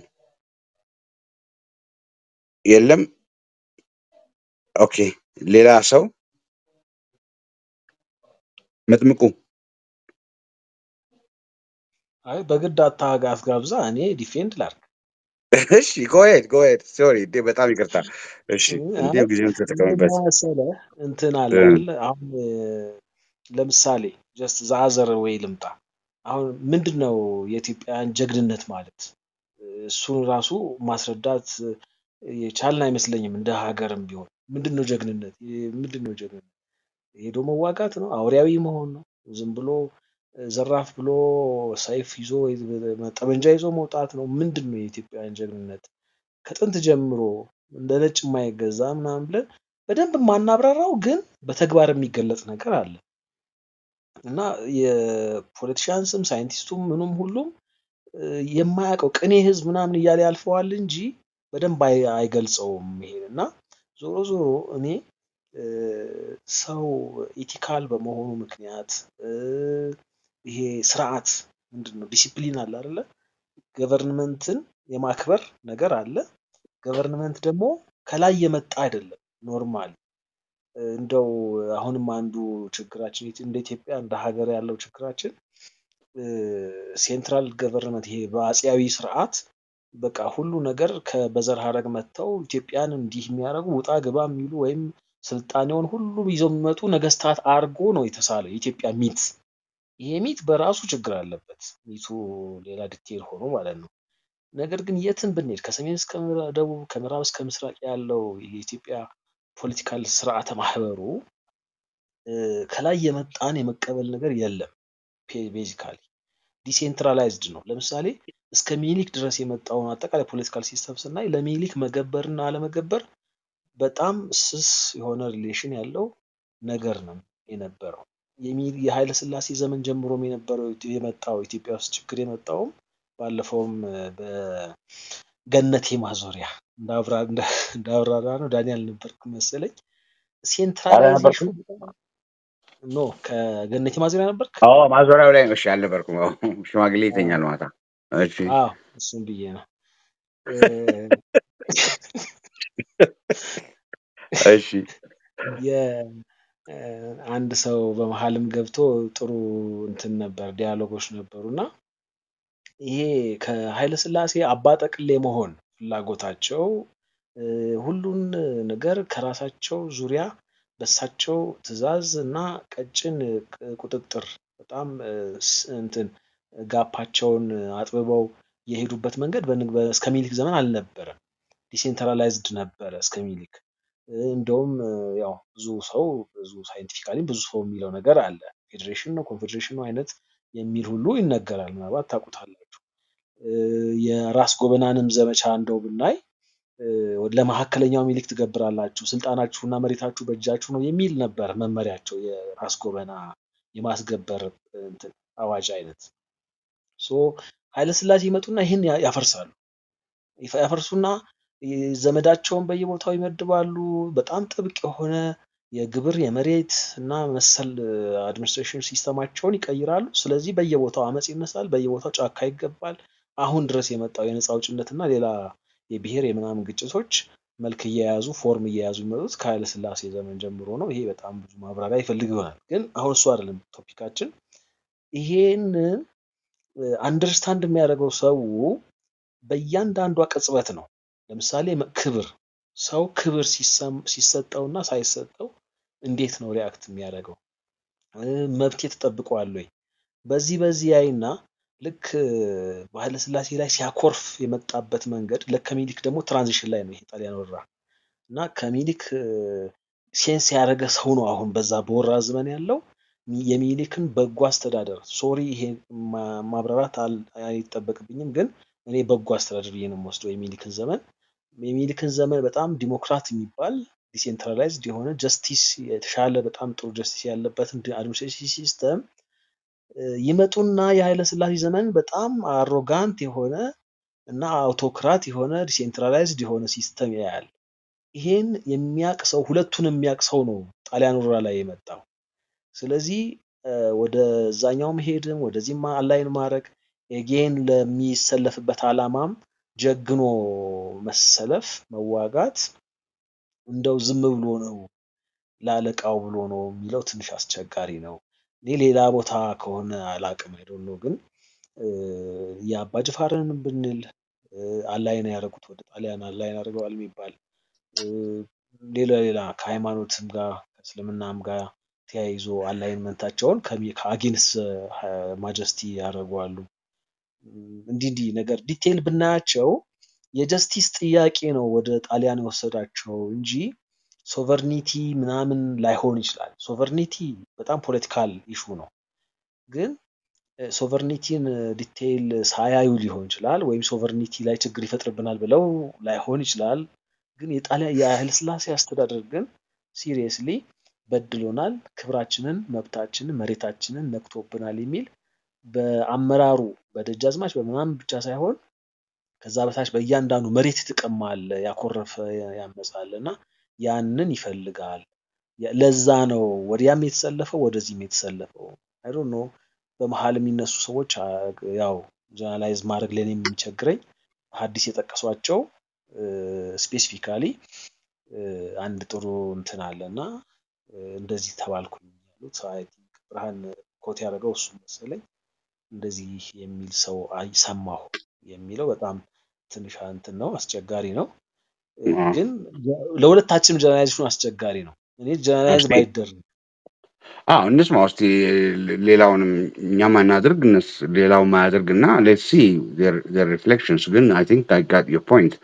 የለም። ኦኬ ሌላ ሰው መጥምቁ አይ በግድ አታጋ አስጋብዛ እኔ ዲፌንድ ላድርግ። እሺ ጎሄድ ጎሄድ ሶሪ እንዴ በጣም ይቅርታ። እሺ አይ እንዲሁ ጊዜውን ምንድን ተጠቀምበት። መሰለህ እንትን አለ እ፣ አይደለ? አሁን እ፣ ለምሳሌ ጀስት ዛዘር ወይ ልምጣ። አሁን ምንድን ነው የኢትዮጵያን ጀግንነት ማለት? እሱን ራሱ ማስረዳት እ፣ የቻልን አይመስለኝም። እንደ ሀገርም ቢሆን ምንድን ነው ጀግንነት? እ፣ ምንድን ነው ጀግንነት? ሄዶ መዋጋት ነው? አውሬያዊ መሆን ነው? ዝም ብሎ ዘራፍ ብሎ ሰይፍ ይዞ ወይ ጠመንጃ ይዞ መውጣት ነው? ምንድን ነው የኢትዮጵያውያን ጀግንነት? ከጥንት ጀምሮ እንደ ነጭ የማይገዛ ምናምን ብለን በደንብ የማናብራራው ግን በተግባር የሚገለጽ ነገር አለ እና የፖለቲሻንስም ሳይንቲስቱም ምኑም ሁሉም እ፣ የማያውቀው ቅኔ ህዝብ ምናምን እያለ ያልፈዋል እንጂ በደንብ አይ- አይገልጸውም ይሄን እና ዞሮ ዞሮ እኔ እ፣ ሰው ኢቲካል በመሆኑ ምክንያት እ፣ ይሄ ስርዓት ምንድን ነው ዲሲፕሊን አለ አይደለ ገቨርንመንትን የማክበር ነገር አለ ገቨርንመንት ደግሞ ከላይ የመጣ አይደለም ኖርማል እንደው አሁንም አንዱ ችግራችን ኢት- እንደ ኢትዮጵያ እንደ ሀገር ያለው ችግራችን ሴንትራል ገቨርንመንት ይሄ በአፄያዊ ስርዓት በቃ ሁሉ ነገር ከ- በዘር ሀረግ መጥተው ኢትዮጵያን እንዲህ የሚያደርጉ ውጣ ግባ የሚሉ ወይም ስልጣኔውን ሁሉ ይዘው የሚመጡ ነገስታት አርጎ ነው የተሳለው የኢትዮጵያ ሚት። ይሄ ሚት በራሱ ችግር አለበት። ሚቱ ሌላ ዲቴል ሆኖ ማለት ነው። ነገር ግን የትን ብንሄድ ከሰሜን እስከ ምዕራ- ደቡብ ከምዕራብ እስከ ምስራቅ ያለው የኢትዮጵያ ፖለቲካል ስርዓተ ማህበሩ እ፣ ከላይ የመጣን የመቀበል ነገር የለም። ቤዚካሊ ዲሴንትራላይዝድ ነው። ለምሳሌ እስከ ሚኒሊክ ድረስ የመጣውን አጠቃላይ ፖለቲካል ሲስተም ስናይ ለሚኒሊክ መገበርና አለመገበር በጣም ስስ የሆነ ሪሌሽን ያለው ነገር ነው የነበረው። የሚ- የኃይለ ሥላሴ ዘመን ጀምሮም የነበረው የመጣው ኢትዮጵያ ውስጥ ችግር የመጣውም ባለፈውም እ፣ በገነቴ ማዞሪያ እንዳብራ- እንዳ- እንዳብራራ ነው ዳንኤል ነበርክ መሰለኝ። ሴንትራላይዜሽኑ አልነበርኩም። ኖ ከገነቴ ማዞሪያ ነበርክ? አዎ ማዞሪያው ላይ ነው። እሺ አልነበርኩም። አዎ ሽማግሌ አዎ ይተኛል ማታ። እሺ አዎ፣ እሱም ብዬ ነው እ፣ እሺ የ- እ፣ አንድ ሰው በመሀልም ገብቶ ጥሩ እንትን ነበር ዲያሎጎች ነበሩ እና ይሄ ከኃይለ ሥላሴ አባጠቅሌ መሆን ፍላጎታቸው እ፣ ሁሉን ነገር ከራሳቸው ዙሪያ በሳቸው ትዕዛዝ እና ቀጭን ቅ- ቁጥጥር በጣም እ፣ ስ- እንትን ጋፓቸውን አጥብበው የሄዱበት መንገድ በንግ- በ- እስከ ሚኒሊክ ዘመን አልነበረም። ዲሴንትራላይዝድ ነበረ እስከ ሚኒሊክ። እ፣ እንደውም እ፣ ያው ብዙ ሰው ብዙ ሳይንቲፊካሊ ብዙ ሰው የሚለው ነገር አለ ፌዴሬሽን ነው ኮንፌዴሬሽን ነው አይነት የሚል ሁሉ ይነገራል። ምናልባት ታውቁታላችሁ። እ፣ የራስ ጎበናንም ዘመቻ እንደው ብናይ እ፣ ለመካከለኛው ሚኒሊክ ትገብራላችሁ፣ ስልጣናችሁና መሬታችሁ በእጃችሁ ነው የሚል ነበር መመሪያቸው። የራስ ጎበና የማስገበር እንትን አዋጅ አይነት ሶ ኃይለስላሴ ይመጡና ይህን ያ- ያፈርሳሉ። ይፈ- ያፈርሱና ይ- ዘመዳቸውን በየቦታው ይመድባሉ። በጣም ጥብቅ የሆነ የግብር የመሬት እና መሰል አድሚኒስትሬሽን ሲስተማቸውን ይቀይራሉ። ስለዚህ በየቦታው አመፅ ይነሳል፣ በየቦታው ጫካ ይገባል። አሁን ድረስ የመጣው የነፃ አውጭነት እና ሌላ የብሔር የምናምን ግጭቶች መልክ እየያዙ ፎርም እየያዙ የሚመጡት ከኃይለ ሥላሴ ዘመን ጀምሮ ነው። ይሄ በጣም ብዙ ማብራሪያ ይፈልግ ይሆናል፣ ግን አሁን እሱ አይደለም ቶፒካችን። ይሄንን አንደርስታንድ የሚያደርገው ሰው በእያንዳንዷ ቅጽበት ነው። ለምሳሌ መ- ክብር ሰው ክብር ሲሰም- ሲሰጠውና ሳይሰጠው እንዴት ነው ሪያክት የሚያደርገው? እ፣ መብቴ ተጠብቋል ወይ? በዚህ በዚህ ያይና ልክ እ፣ በኃይለ ሥላሴ ላይ ሲያኮርፍ የመጣበት መንገድ ልክ ከሚኒሊክ ደግሞ ትራንዚሽን ላይ ነው ይሄ ጣሊያን ወረራ እና ከሚኒሊክ እ፣ ሴንስ ያደረገ ሰው ነው አሁን በዛ በወራ ዘመን ያለው ሚ- የሚኒሊክን በጎ አስተዳደር ሶሪ ይሄ ማ- ማብራራት አል- አይጠበቅብኝም፣ ግን እኔ በጎ አስተዳደር ብዬ ነው የምወስደው የሚኒሊክን ዘመን የሚኒሊክን ዘመን በጣም ዲሞክራት የሚባል ዲሴንትራላይዝድ የሆነ ጀስቲስ የተሻለ በጣም ጥሩ ጀስቲስ ያለበትን አድሚኒስትሬሽን ሲስተም ይመጡና የኃይለ ሥላሴ ዘመን በጣም አሮጋንት የሆነ እና አውቶክራት የሆነ ዲሴንትራላይዝድ የሆነ ሲስተም ያያል። ይሄን የሚያቅ ሰው ሁለቱን የሚያቅ ሰው ነው ጣሊያን ወረራ ላይ የመጣው። ስለዚህ እ፣ ወደዛኛው መሄድም ወደዚህም አላይን ማድረግ ኤጌን ለሚሰለፍበት ዓላማም ጀግኖ መሰለፍ መዋጋት እንደው ዝም ብሎ ነው ለአለቃው ብሎ ነው የሚለው ትንሽ አስቸጋሪ ነው። እኔ ሌላ ቦታ ከሆነ አላቅም አይደል ነው ግን እ፣ የአባ ጅፋርን ብንል እ፣ አላይን ያደረጉት ወደ ጣሊያን አላይን አድርገዋል የሚባል እ፣ ሌላ ሌላ ከሃይማኖትም ጋር ከእስልምናም ጋር ተያይዞ አላይንመንታቸውን ከአጌንስ ማጀስቲ ያደርገዋሉ። እንዲህ እንዲህ ነገር ዲቴይል ብናያቸው የጀስቲስ ጥያቄ ነው ወደ ጣሊያን የወሰዳቸው እንጂ ሶቨርኒቲ ምናምን ላይሆን ይችላል። ሶቨርኒቲ በጣም ፖለቲካል ኢሹ ነው። ግን ሶቨርኒቲን ዲቴይል ሳያዩ ሊሆን ይችላል፣ ወይም ሶቨርኒቲ ላይ ችግር ይፈጥርብናል ብለው ላይሆን ይችላል። ግን የጣሊያን የኃይለሥላሴ አስተዳደር ግን ሲሪየስሊ በድሎናል፣ ክብራችንን፣ መብታችንን፣ መሬታችንን ነክቶብናል የሚል በአመራሩ በደጃዝማች በምናምን ብቻ ሳይሆን ከዛ በታች በእያንዳንዱ መሬት የተቀማል ያኮረፈ ያመጻል እና ያንን ይፈልጋል። ለዛ ነው ወዲያም የተሰለፈው ወደዚህም የተሰለፈው። አይ ዶንት ኖ በመሀል የሚነሱ ሰዎች ያው ጀነራላይዝ ማድረግ ለኔ የሚቸግረኝ ሐዲስ የጠቀሷቸው ስፔሲፊካሊ አንድ ጥሩ እንትን አለ እና እንደዚህ ተባልኩኝ ያሉት አይ ቲንክ ብርሃን ኮት ያደረገው እሱ መሰለኝ እንደዚህ የሚል ሰው ሰማሁ የሚለው በጣም ትንሽ እንትን ነው፣ አስቸጋሪ ነው። ግን ለሁለታችንም ጀነራላይዜሽኑ አስቸጋሪ ነው። እኔ ጀነራላይዝ ባይደረግ አዎ እንስማ ውስጥ ሌላውንም እኛም አናድርግ እነሱ ሌላው ማያደርግ እና ሌትስ ሲ ሪፍሌክሽንስ ግን አይ ቲንክ አይ ጋት ዮር ፖይንት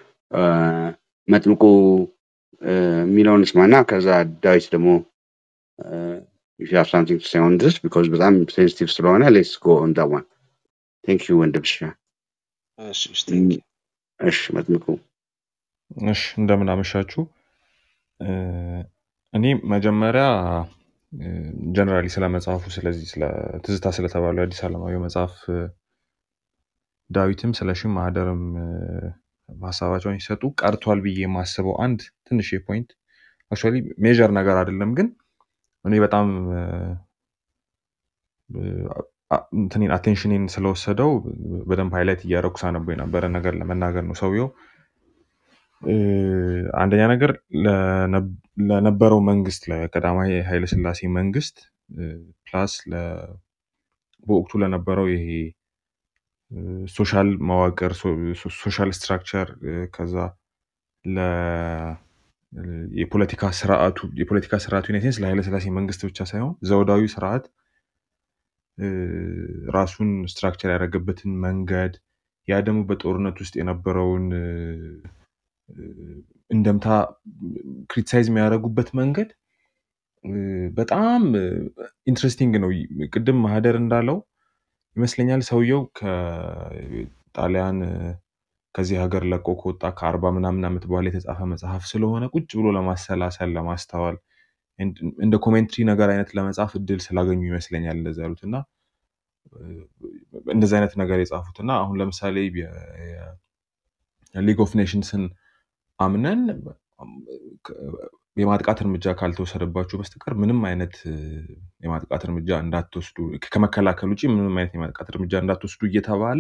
መጥምቁ የሚለውን ስማና ከዛ ዳዊት ደግሞ if you have something to say on this because በጣም ሴንሲቲቭ ስለሆነ ሌትስ ጎ ኦን ዳት ዋን ቴንክ ዩ ወንድምሽ እሺ እሺ ቴንክ ዩ እሺ መጥምቁ እሺ እንደምን አመሻችሁ። እኔ መጀመሪያ ጀነራሊ ስለ መጽሐፉ ስለዚህ ስለ ትዝታ ስለተባለው የአዲስ አለማየሁ መጽሐፍ ዳዊትም ስለ ሺህ ማህደርም ሀሳባቸውን ሲሰጡ ቀርቷል ብዬ የማስበው አንድ ትንሽ ፖይንት አክቹዋሊ ሜጀር ነገር አይደለም፣ ግን እኔ በጣም እንትኔን አቴንሽኔን ስለወሰደው በደንብ ሃይላይት እያደረኩ ሳነበው የነበረ ነገር ለመናገር ነው። ሰውየው አንደኛ ነገር ለነበረው መንግስት ለቀዳማዊ ኃይለስላሴ መንግስት ፕላስ በወቅቱ ለነበረው ይሄ ሶሻል መዋቅር ሶሻል ስትራክቸር ከዛ የፖለቲካ ስርዓቱ የፖለቲካ ስርዓቱ ዩናይቴንስ ለኃይለስላሴ መንግስት ብቻ ሳይሆን ዘውዳዊ ስርዓት ራሱን ስትራክቸር ያደረገበትን መንገድ ያ ደግሞ በጦርነት ውስጥ የነበረውን እንደምታ ክሪቲሳይዝ የሚያደርጉበት መንገድ በጣም ኢንትረስቲንግ ነው። ቅድም ማህደር እንዳለው ይመስለኛል ሰውየው ከጣሊያን ከዚህ ሀገር ለቆ ከወጣ ከአርባ ምናምን ዓመት በኋላ የተጻፈ መጽሐፍ ስለሆነ ቁጭ ብሎ ለማሰላሰል ለማስተዋል እንደ ኮሜንትሪ ነገር አይነት ለመጻፍ እድል ስላገኙ ይመስለኛል እንደዚ ያሉት እና እንደዚህ አይነት ነገር የጻፉት እና አሁን ለምሳሌ ሊግ ኦፍ ኔሽንስን አምነን የማጥቃት እርምጃ ካልተወሰደባችሁ በስተቀር ምንም አይነት የማጥቃት እርምጃ እንዳትወስዱ ከመከላከል ውጭ ምንም አይነት የማጥቃት እርምጃ እንዳትወስዱ እየተባለ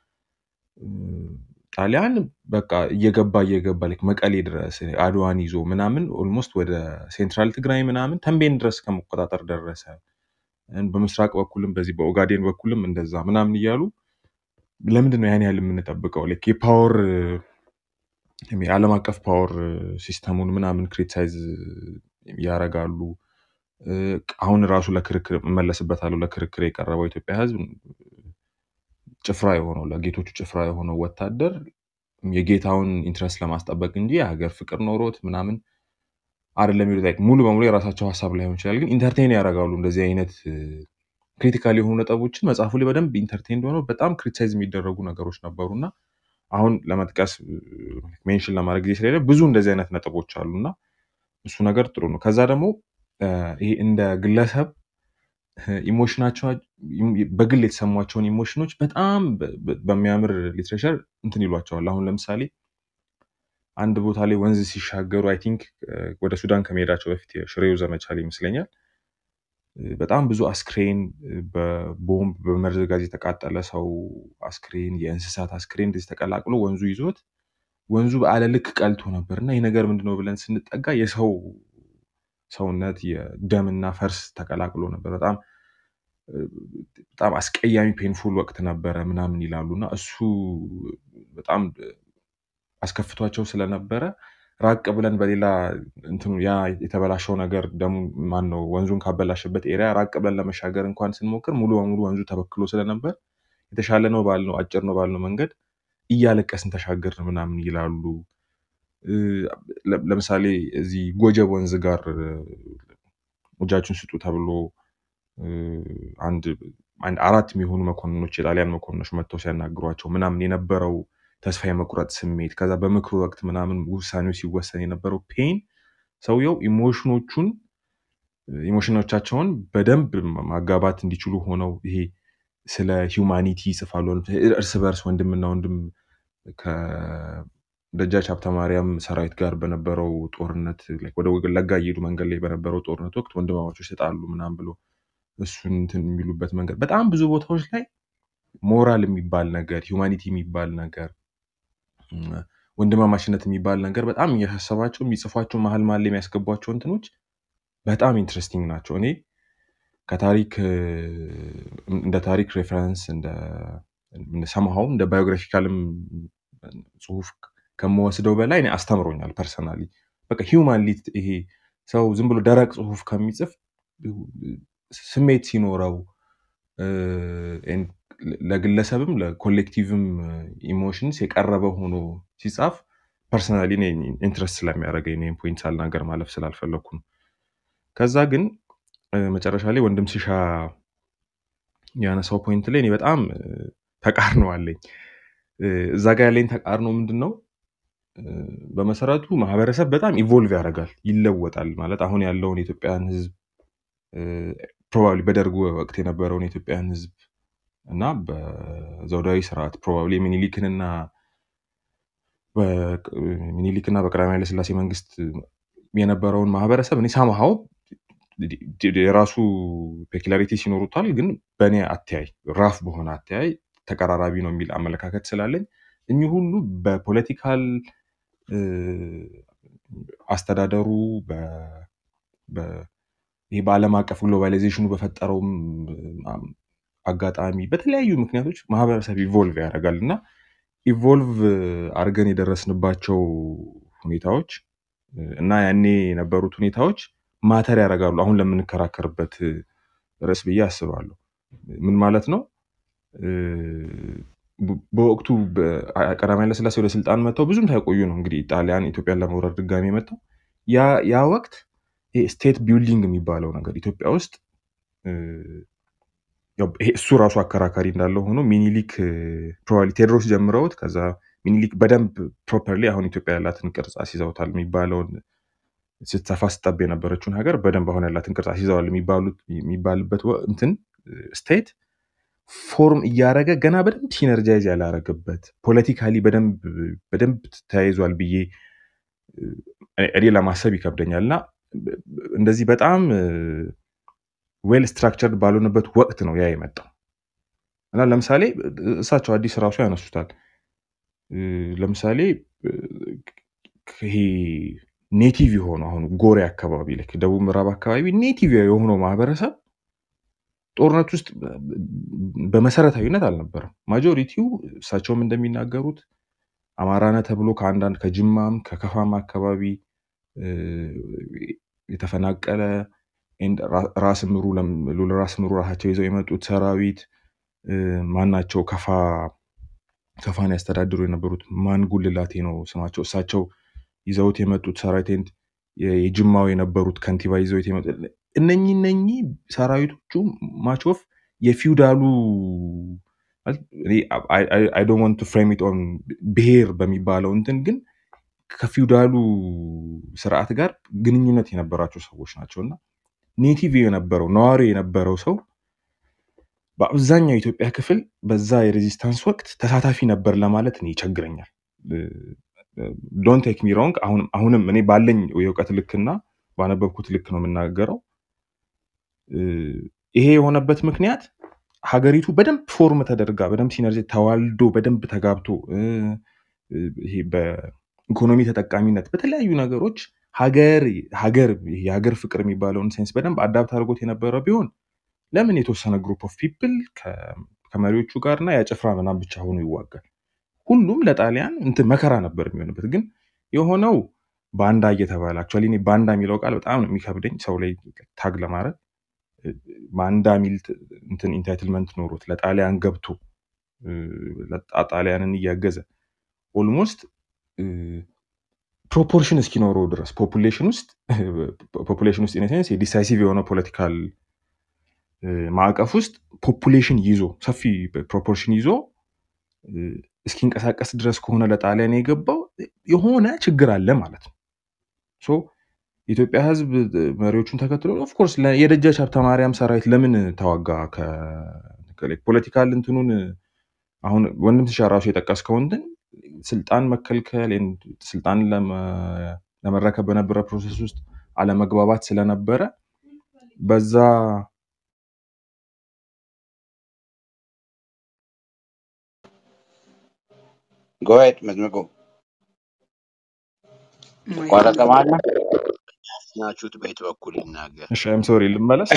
ጣሊያን በቃ እየገባ እየገባ ልክ መቀሌ ድረስ አድዋን ይዞ ምናምን ኦልሞስት ወደ ሴንትራል ትግራይ ምናምን ተንቤን ድረስ ከመቆጣጠር ደረሰ። በምስራቅ በኩልም በዚህ በኦጋዴን በኩልም እንደዛ ምናምን እያሉ ለምንድን ነው ያን ያህል የምንጠብቀው? ልክ የፓወር የዓለም አቀፍ ፓወር ሲስተሙን ምናምን ክሪቲሳይዝ ያደርጋሉ። አሁን ራሱ ለክርክር እመለስበታለሁ። ለክርክር የቀረበው ኢትዮጵያ ሕዝብ ጭፍራ የሆነው ለጌቶቹ ጭፍራ የሆነው ወታደር የጌታውን ኢንትረስት ለማስጠበቅ እንጂ የሀገር ፍቅር ኖሮት ምናምን አይደለም የሚሉት ሙሉ በሙሉ የራሳቸው ሀሳብ ላይሆን ይችላል፣ ግን ኢንተርቴን ያደርጋሉ እንደዚህ አይነት ክሪቲካል የሆኑ ነጥቦችን መጽሐፉ ላይ በደንብ ኢንተርቴን ሆነው በጣም ክሪቲሳይዝ የሚደረጉ ነገሮች ነበሩ እና አሁን ለመጥቀስ ሜንሽን ለማድረግ ጊዜ ስለሌለ ብዙ እንደዚህ አይነት ነጥቦች አሉ እና እሱ ነገር ጥሩ ነው። ከዛ ደግሞ ይሄ እንደ ግለሰብ ኢሞሽናቸው በግል የተሰሟቸውን ኢሞሽኖች በጣም በሚያምር ሊትሬቸር እንትን ይሏቸዋል። አሁን ለምሳሌ አንድ ቦታ ላይ ወንዝ ሲሻገሩ አይ ቲንክ ወደ ሱዳን ከመሄዳቸው በፊት የሽሬው ዘመቻ ላይ ይመስለኛል በጣም ብዙ አስክሬን በቦምብ በመርዝ ጋዝ የተቃጠለ ሰው አስክሬን፣ የእንስሳት አስክሬን እንደዚህ ተቀላቅሎ ወንዙ ይዞት ወንዙ በአለ ልክ ቀልቶ ነበር እና ይህ ነገር ምንድነው ብለን ስንጠጋ የሰው ሰውነት የደምና ፈርስ ተቀላቅሎ ነበር። በጣም በጣም አስቀያሚ ፔንፉል ወቅት ነበረ ምናምን ይላሉ እና እሱ በጣም አስከፍቷቸው ስለነበረ ራቅ ብለን በሌላ እንትኑ ያ የተበላሸው ነገር ደሙ ማን ነው ወንዙን ካበላሸበት ኤሪያ ራቅ ብለን ለመሻገር እንኳን ስንሞክር ሙሉ በሙሉ ወንዙ ተበክሎ ስለነበር የተሻለ ነው ባልነው አጭር ነው ባልነው መንገድ እያለቀስን ተሻገርን ምናምን ይላሉ። ለምሳሌ እዚህ ጎጀብ ወንዝ ጋር እጃችሁን ስጡ ተብሎ አንድ አንድ አራት የሚሆኑ መኮንኖች የጣሊያን መኮንኖች መጥተው ሲያናግሯቸው ምናምን የነበረው ተስፋ የመቁረጥ ስሜት ከዛ በምክሩ ወቅት ምናምን ውሳኔው ሲወሰን የነበረው ፔን ሰውየው ኢሞሽኖቹን ኢሞሽኖቻቸውን በደንብ ማጋባት እንዲችሉ ሆነው ይሄ ስለ ሂውማኒቲ ይጽፋሉ። እርስ በርስ ወንድምና ወንድም ከደጃች ሀብተ ማርያም ሰራዊት ጋር በነበረው ጦርነት like ወደ ወለጋ እየሄዱ መንገድ ላይ በነበረው ጦርነት ወቅት ወንድማማቾች ተጣሉ ምናምን ብሎ እሱን እንትን የሚሉበት መንገድ በጣም ብዙ ቦታዎች ላይ ሞራል የሚባል ነገር ሂውማኒቲ የሚባል ነገር እም፣ ወንድማማችነት የሚባል ነገር በጣም እያሳሰባቸው የሚጽፏቸው መሀል መሀል ላይ የሚያስገቧቸው እንትኖች በጣም ኢንትረስቲንግ ናቸው። እኔ ከታሪክ እ፣ እንደ ታሪክ ሬፈረንስ እንደ ሰምሃው እንደ ባዮግራፊካልም ጽሁፍ ከምወስደው በላይ እኔ አስተምሮኛል ፐርሰናሊ። በቃ ሂውማን ይሄ ሰው ዝም ብሎ ደረቅ ጽሁፍ ከሚጽፍ ስሜት ሲኖረው እ፣ ኤን- ለግለሰብም ለኮሌክቲቭም ኢሞሽንስ የቀረበ ሆኖ ሲጻፍ ፐርሰናሊ ኢንትረስት ስለሚያደርገኝ ይህን ፖይንት ሳልናገር ማለፍ ስላልፈለግኩ ነው። ከዛ ግን እ፣ መጨረሻ ላይ ወንድም ሲሻ ያነሳው ፖይንት ላይ እኔ በጣም እ፣ ተቃርኖ አለኝ። እ፣ እዛ ጋ ያለኝ ተቃርኖ ምንድን ነው? እ፣ በመሰረቱ ማህበረሰብ በጣም ኢቮልቭ ያደርጋል፣ ይለወጣል። ማለት አሁን ያለውን የኢትዮጵያን ህዝብ ፕሮባብሊ በደርግ ወቅት የነበረውን የኢትዮጵያን ህዝብ እና በዘውዳዊ ስርዓት ፕሮባብሊ ሚኒሊክንና በቅ- ሚኒሊክና በቀዳማዊ ኃይለሥላሴ መንግስት የነበረውን ማህበረሰብ እኔ ሳምሃው የራሱ ፔኪላሪቲስ ይኖሩታል፣ ግን በእኔ አተያይ ራፍ በሆነ አተያይ ተቀራራቢ ነው የሚል አመለካከት ስላለኝ እኚህ ሁሉ በፖለቲካል እ፣ አስተዳደሩ በ- በ- ይሄ በዓለም አቀፍ ግሎባላይዜሽኑ በፈጠረውም አም፣ አጋጣሚ በተለያዩ ምክንያቶች ማህበረሰብ ኢቮልቭ ያደርጋል እና ኢቮልቭ አድርገን የደረስንባቸው ሁኔታዎች እ፣ እና ያኔ የነበሩት ሁኔታዎች ማተር ያደርጋሉ አሁን ለምንከራከርበት እ፣ ርዕስ ብዬ አስባለሁ። ምን ማለት ነው? እ፣ በ- በወቅቱ በ- ቀዳማዊ ኃይለሥላሴ ወደ ስልጣን መጥተው ብዙም ሳይቆዩ ነው እንግዲህ ጣሊያን ኢትዮጵያን ለመውረር ድጋሚ መጥተው ያ ያ ወቅት ስቴት ቢልዲንግ የሚባለው ነገር ኢትዮጵያ ውስጥ እ፣ ያው ይሄ እሱ ራሱ አከራካሪ እንዳለው ሆኖ ሚኒሊክ ፕሮባብሊ ቴዎድሮስ ጀምረውት ከዛ ሚኒሊክ በደንብ ፕሮፐርሊ አሁን ኢትዮጵያ ያላትን ቅርጽ አስይዘውታል የሚባለውን ስትሰፋ ስጠብ የነበረችውን ሀገር በደንብ አሁን ያላትን ቅርጽ አስይዘዋል የሚባሉት የሚባልበት ወ- እንትን ስቴት ፎርም እያደረገ ገና በደንብ ሲነርጃይዝ ያላረገበት ፖለቲካሊ በደንብ በደንብ ተያይዟል ብዬ እ፣ እኔ ለማሰብ ይከብደኛል እና እንደዚህ በጣም ዌል ስትራክቸርድ ባልሆነበት ወቅት ነው ያ የመጣው እና ለምሳሌ እሳቸው አዲስ ራሱ ያነሱታል። እ፣ ለምሳሌ እ፣ ይሄ ኔቲቭ የሆነው አሁን ጎሬ አካባቢ ላይ ደቡብ ምዕራብ አካባቢ ኔቲቭ የሆነው ማህበረሰብ ጦርነት ውስጥ በመሰረታዊነት አልነበረም። ማጆሪቲው እሳቸውም እንደሚናገሩት አማራነ ተብሎ ከአንዳንድ ከጅማም ከከፋም አካባቢ እ፣ የተፈናቀለ ኤንድ ራ- ራስ ምሩ ለም- ሉል ራስ ምሩ ራሳቸው ይዘው የመጡት ሰራዊት እ፣ ማናቸው ከፋ ከፋን ያስተዳድሩ የነበሩት ማን ጉልላቴ ነው ስማቸው እሳቸው ይዘውት የመጡት ሰራዊት ኤንድ የ- የጅማው የነበሩት ከንቲባ ይዘውት የመጡት እነኚህ እነኚህ ሰራዊቶቹ ማቾፍ የፊውዳሉ አይ ዶንት ዋንት ቱ ፍሬም ኢት ኦን ብሔር በሚባለው እንትን ግን ከፊውዳሉ ስርዓት ጋር ግንኙነት የነበራቸው ሰዎች ናቸው እና ኔቲቭ የነበረው ነዋሪ የነበረው ሰው በአብዛኛው የኢትዮጵያ ክፍል በዛ የሬዚስታንስ ወቅት ተሳታፊ ነበር ለማለት እኔ ይቸግረኛል። ዶንት ቴክ ሚ ሮንግ አሁንም እኔ ባለኝ የእውቀት ልክና ባነበብኩት ልክ ነው የምናገረው። እ፣ ይሄ የሆነበት ምክንያት ሀገሪቱ በደንብ ፎርም ተደርጋ በደንብ ሲነርጂ ተዋልዶ በደንብ ተጋብቶ እ፣ እ፣ ይሄ በኢኮኖሚ ተጠቃሚነት በተለያዩ ነገሮች ሀገር ሀገር ይሄ የሀገር ፍቅር የሚባለውን ሴንስ በደንብ አዳፕት አድርጎት የነበረ ቢሆን ለምን የተወሰነ ግሩፕ ኦፍ ፒፕል ከመሪዎቹ ጋር እና ያጭፍራ ምናምን ብቻ ሆኖ ይዋጋል? ሁሉም ለጣሊያን እንትን መከራ ነበር የሚሆንበት። ግን የሆነው ባንዳ እየተባለ አክቹዋሊ እኔ ባንዳ የሚለው ቃል በጣም ነው የሚከብደኝ ሰው ላይ ታግ ለማድረግ ባንዳ የሚል ት- እንትን ኢንታይትልመንት ኖሮት ለጣሊያን ገብቶ እ፣ ለጣ- ጣሊያንን እያገዘ ኦልሞስት ፕሮፖርሽን እስኪኖረው ድረስ ፖፑሌሽን ውስጥ ፖፑሌሽን ውስጥ ኢንሴንስ የዲሳይሲቭ የሆነ ፖለቲካል እ፣ ማዕቀፍ ውስጥ ፖፑሌሽን ይዞ ሰፊ ፕሮፖርሽን ይዞ እ፣ እስኪንቀሳቀስ ድረስ ከሆነ ለጣሊያን የገባው የሆነ ችግር አለ ማለት ነው። ሶ የኢትዮጵያ ህዝብ እ፣ መሪዎቹን ተከትሎ ኦፍኮርስ የደጃች ሀብተ ማርያም ሰራዊት ለምን ተዋጋ? ፖለቲካል እንትኑን አሁን ወንድም ትሻ ራሱ የጠቀስከው እንትን ስልጣን መከልከል and ስልጣን ለመ- ለመረከብ በነበረ ፕሮሰስ ውስጥ አለመግባባት ስለነበረ በዛ ጎሄድ መጥምቁ ማይክ ተቋረጠ ማለት ነው። ናችሁት በየት በኩል ይናገር? እሺ አይም ሶሪ ልመለስ።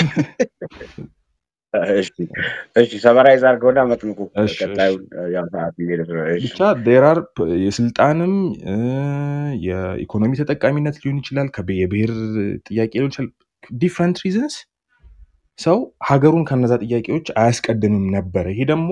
እሺ እሺ፣ ሰመራይዝ አድርገውና መጥምቁ እሺ እሺ ቀጣዩ ያው ሰዓት እየሄደ ስለሆነ፣ እሺ ብቻ ዴራር የስልጣንም እ፣ የኢኮኖሚ ተጠቃሚነት ሊሆን ይችላል፣ ከብ- የብሔር ጥያቄ ሊሆን ይችላል። ዲፍረንት ሪዝንስ ሰው ሀገሩን ከነዛ ጥያቄዎች አያስቀድምም ነበረ። ይሄ ደግሞ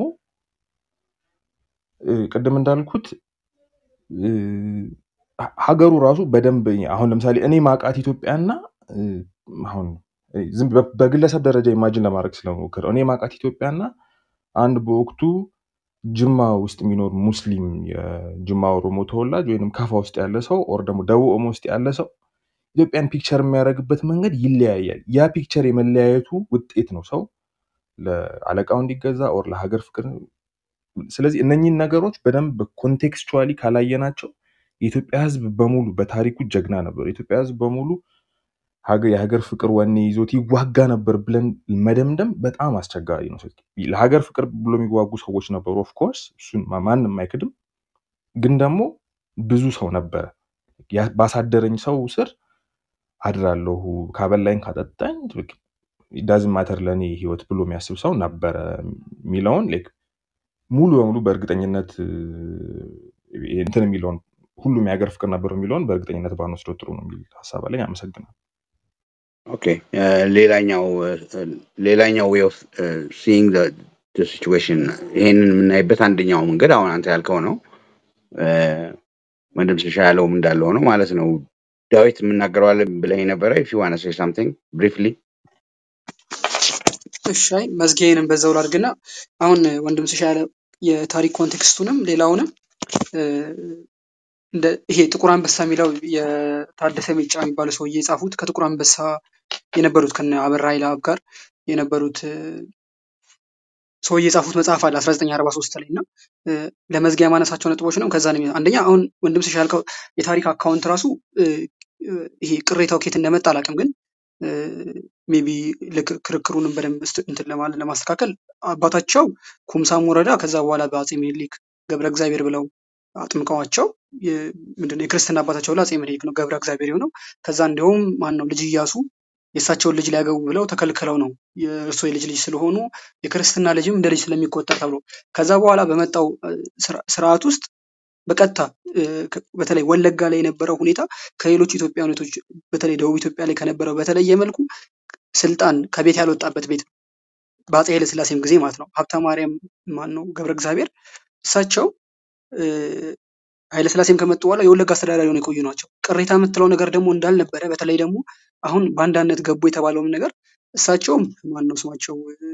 እ፣ ቅድም እንዳልኩት እ፣ ሀ- ሀገሩ ራሱ በደንብ አሁን ለምሳሌ እኔ ማቃት ኢትዮጵያና እ፣ አሁን እ፣ ዝም በ- በግለሰብ ደረጃ ኢማጅን ለማድረግ ስለሞክር እኔ ማቃት ኢትዮጵያና አንድ በወቅቱ ጅማ ውስጥ የሚኖር ሙስሊም የጅማ ኦሮሞ ተወላጅ ወይም ካፋ ውስጥ ያለ ሰው ኦር ደግሞ ደቡብ ኦሞ ውስጥ ያለ ሰው ኢትዮጵያን ፒክቸር የሚያደርግበት መንገድ ይለያያል። ያ ፒክቸር የመለያየቱ ውጤት ነው ሰው ለአለቃው እንዲገዛ ኦር ለሀገር ፍቅር ስለዚህ እነኚህን ነገሮች በደንብ ኮንቴክስቹዋሊ ካላየናቸው የኢትዮጵያ ሕዝብ በሙሉ በታሪኩ ጀግና ነበር። የኢትዮጵያ ሕዝብ በሙሉ ሀገ- የሀገር ፍቅር ወኔ ይዞት ይዋጋ ነበር ብለን መደምደም በጣም አስቸጋሪ ነው። ለሀገር ፍቅር ብሎ የሚዋጉ ሰዎች ነበሩ። ኦፍኮርስ እሱን ማ- ማንም አይክድም። ግን ደግሞ ብዙ ሰው ነበረ ያ- ባሳደረኝ ሰው ስር አድራለሁ፣ ካበላኝ ካጠጣኝ ዳዝን ማተር ለእኔ ህይወት ብሎ የሚያስብ ሰው ነበረ የሚለውን ላይክ ሙሉ በሙሉ በእርግጠኝነት እ፣ እንትን የሚለውን ሁሉም የሀገር ፍቅር ነበር የሚለውን በእርግጠኝነት ባንወስደው ጥሩ ነው የሚል ሀሳብ አለኝ። አመሰግናለሁ። ኦኬ እ፣ ሌላኛው እ፣ ሌላኛው ዌይ ኦፍ ሲይንግ ሲቹዌሽን ይሄንን የምናይበት አንደኛው መንገድ አሁን አንተ ያልከው ነው። እ፣ ወንድም ስሻ ያለውም እንዳለ ሆነው ማለት ነው። ዳዊት የምናገረዋለን ብለህ ነበረ ኢፍ ዩ ዋና ሴይ ሳምቲንግ ብሪፍሊ እሺ አይ መዝጊያዬንም በዛው ላድርግና አሁን ወንድም ስሻ ያለ የታሪክ ኮንቴክስቱንም ሌላውንም እ፣ እንደ ይሄ ጥቁር አንበሳ የሚለው የታደሰ ሚጫ የሚባሉ ሰውዬ የጻፉት ከጥቁር አንበሳ የነበሩት ከነ አበራ ይልአብ ጋር የነበሩት እ፣ ሰውዬ የጻፉት መጽሐፍ አለ 1943 ላይ እና እ፣ ለመዝጊያ ማነሳቸው ነጥቦች ነው። ከዛ ነው የሚ- አንደኛ አሁን ወንድም ስሻ ያልከው የታሪክ አካውንት ራሱ እ፣ እ፣ ይሄ ቅሬታው ኬት እንደመጣ አላውቅም፣ ግን ሜቢ ክርክሩንም በደንብ እስት- እንትን ለማለት ለማስተካከል አባታቸው ኩምሳም ወረዳ ከዛ በኋላ በአፄ ምኒልክ ገብረ እግዚአብሔር ብለው አጥምቀዋቸው የ- ምንድነው የክርስትና አባታቸው ላይ አፄ ምኒልክ ነው ገብረ እግዚአብሔር የሆነው። ከዛ እንዲሁም ማን ነው ልጅ እያሱ የእሳቸውን ልጅ ሊያገቡ ብለው ተከልክለው ነው የእርሶ የልጅ ልጅ ስለሆኑ የክርስትና ልጅም እንደ ልጅ ስለሚቆጠር ተብሎ ከዛ በኋላ በመጣው እ፣ ስራ- ስርዓት ውስጥ በቀጥታ እ፣ ከ- በተለይ ወለጋ ላይ የነበረው ሁኔታ ከሌሎች ኢትዮጵያኖቶች በተለይ ደቡብ ኢትዮጵያ ላይ ከነበረው በተለየ መልኩ ስልጣን ከቤት ያልወጣበት ቤት ነው። በአፄ ኃይለ ሥላሴም ጊዜ ማለት ነው። ሀብተ ማርያም ማን ነው ገብረ እግዚአብሔር እሳቸው እ፣ ኃይለ ሥላሴም ከመጡ በኋላ የወለጋ አስተዳዳሪ ሆነው የቆዩ ናቸው። ቅሬታ የምትለው ነገር ደግሞ እንዳልነበረ በተለይ ደግሞ አሁን በአንዳነት ገቡ የተባለውም ነገር እሳቸውም ማን ነው ስማቸው እ፣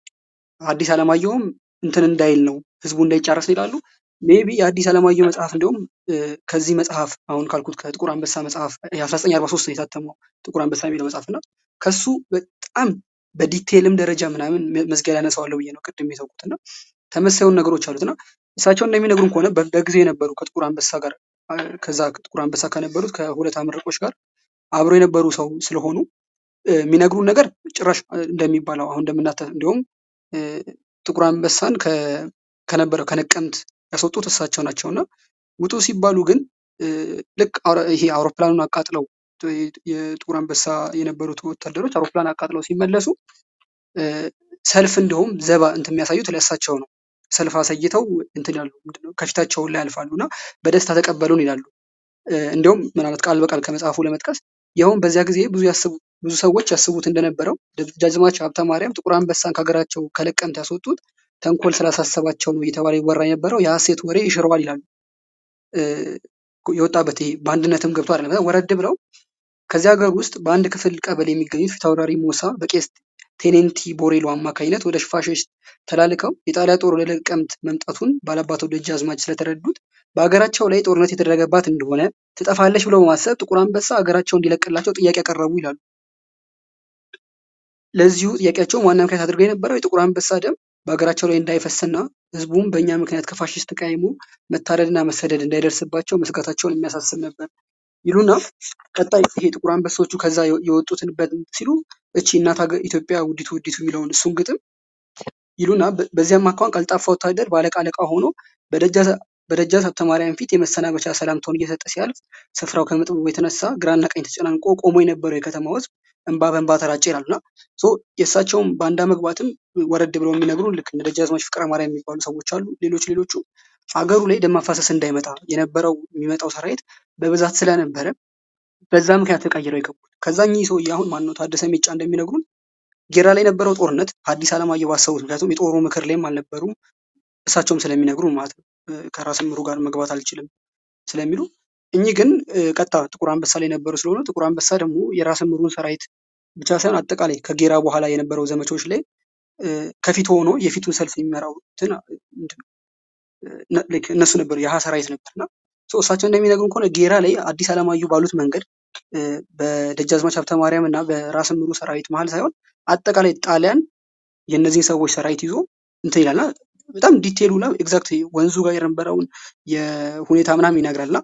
አዲስ አለማየሁም እንትን እንዳይል ነው ህዝቡ እንዳይጫረስ ነው ይላሉ። ሜቢ የአዲስ አለማየሁ መጽሐፍ እንዲሁም እ፣ ከዚህ መጽሐፍ አሁን ካልኩት ከጥቁር አንበሳ መጽሐፍ የ1943 ነው የታተመው ጥቁር አንበሳ የሚለው መጽሐፍ እና ከሱ በጣም በዲቴይልም ደረጃ ምናምን መ- መዝጊያ ላይ ያነሳዋለሁ ብዬ ነው ቅድም የተውኩት እና ተመሳዩን ነገሮች አሉት እና እሳቸው እንደሚነግሩን ከሆነ በ- በጊዜው የነበሩ ከጥቁር አንበሳ ጋር አ፣ ከዛ ጥቁር አንበሳ ከነበሩት ከሁለት አመረቆች ጋር አብሮ የነበሩ ሰው ስለሆኑ እ፣ የሚነግሩን ነገር ጭራሽ እ፣ እንደሚባለው አሁን እንደምናተ እንዲሁም እ፣ ጥቁር አንበሳን ከ- ከነበረው ከነቀምት ያስወጡት እሳቸው ናቸው እና ውጡ ሲባሉ ግን እ፣ ልክ አውሮ- ይሄ አውሮፕላኑን አቃጥለው ጥ- የጥቁር አንበሳ የነበሩት ወታደሮች አውሮፕላን አቃጥለው ሲመለሱ እ፣ ሰልፍ እንደውም ዘባ እንትን የሚያሳዩት ለእሳቸው ነው። ሰልፍ አሳይተው እንትን ያሉ ምንድነው ከፊታቸውን ላይ ያልፋሉ እና በደስታ ተቀበሉን ይላሉ። እ፣ እንዲሁም ምናልባት ቃል በቃል ከመጽሐፉ ለመጥቀስ ይኸውም በዚያ ጊዜ ብዙ ያስቡ ብዙ ሰዎች ያስቡት እንደነበረው ደጃዝማች ሀብተ ማርያም ጥቁር አንበሳን ከሀገራቸው ከለቀምት ያስወጡት ተንኮል ስላሳሰባቸው ነው እየተባለ ይወራ የነበረው የሐሰት ወሬ ይሽረዋል ይላሉ። እ፣ የወጣበት ይሄ በአንድነትም ገብቶ አይደለም ወረድ ብለው ከዚህ ሀገር ውስጥ በአንድ ክፍል ቀበሌ የሚገኙት ፊታውራሪ ሞሳ በቄስ ቴኔንቲ ቦሬሎ አማካኝነት ወደ ፋሽስት ተላልከው የጣሊያ ጦር ወደ ነቀምት መምጣቱን ባላባቶ ደጃዝማች ስለተረዱት በሀገራቸው ላይ ጦርነት የተደረገባት እንደሆነ ትጠፋለች ብለው በማሰብ ጥቁር አንበሳ ሀገራቸው እንዲለቅላቸው ጥያቄ ያቀረቡ ይላሉ። ለዚሁ ጥያቄያቸውም ዋና ምክንያት አድርገው የነበረው የጥቁር አንበሳ ደም በሀገራቸው ላይ እንዳይፈስና ህዝቡም በእኛ ምክንያት ከፋሽስት ተቃይሞ መታረድና መሰደድ እንዳይደርስባቸው መስጋታቸውን የሚያሳስብ ነበር ይሉና ቀጣይ ይሄ ጥቁር አንበሶቹ ከዛ የወጡትን ሲሉ እቺ እናት ሀገር ኢትዮጵያ ውዲቱ ውዲቱ የሚለውን እሱን ግጥም ይሉና በዚያም አኳኋን ቀልጣፋ ወታደር ባለቃ አለቃ ሆኖ በደጃዝ ሀብተ ማርያም ፊት የመሰናበቻ ሰላምታውን እየሰጠ ሲያልፍ ስፍራው ከመጥበቡ የተነሳ ግራና ቀኝ ተጨናንቆ ቆሞ የነበረው የከተማው ህዝብ እንባ በእንባ ተራጨ ይላሉና የእሳቸውም ባንዳ መግባትም ወረድ ብለው የሚነግሩ ልክ እንደ ደጃዝማች ፍቅረ ማርያም የሚባሉ ሰዎች አሉ። ሌሎች ሌሎቹ አገሩ ላይ ደም ማፋሰስ እንዳይመጣ የነበረው የሚመጣው ሰራዊት በብዛት ስለነበረ በዛ ምክንያት ተቀይረው የገቡት። ከዛ እኚህ ሰውዬ አሁን ማነው ታደሰ ሜጫ እንደሚነግሩን ጌራ ላይ የነበረው ጦርነት ሐዲስ ዓለማየሁ ባሰቡት ምክንያቱም የጦሩ ምክር ላይም አልነበሩም እሳቸውም ስለሚነግሩ ማለት ነው። ከራስ ምሩ ጋር መግባት አልችልም ስለሚሉ እኚህ ግን ቀጥታ ጥቁር አንበሳ ላይ የነበሩ ስለሆነ ጥቁር አንበሳ ደግሞ የራስ ምሩን ሰራዊት ብቻ ሳይሆን አጠቃላይ ከጌራ በኋላ የነበረው ዘመቻዎች ላይ ከፊት ሆኖ የፊቱን ሰልፍ የሚመራው እነሱ ነበሩ፣ የሀ ሰራዊት ነበር እና እሳቸው እንደሚነግሩን ከሆነ ጌራ ላይ አዲስ ዓለማየሁ ባሉት መንገድ በደጃዝማች ሀብተ ማርያም እና በራስ ምሩ ሰራዊት መሀል ሳይሆን አጠቃላይ ጣሊያን የእነዚህን ሰዎች ሰራዊት ይዞ እንትን ይላልና በጣም ዲቴሉ ላ ኤግዛክት ወንዙ ጋር የነበረውን የሁኔታ ምናምን ይነግራልና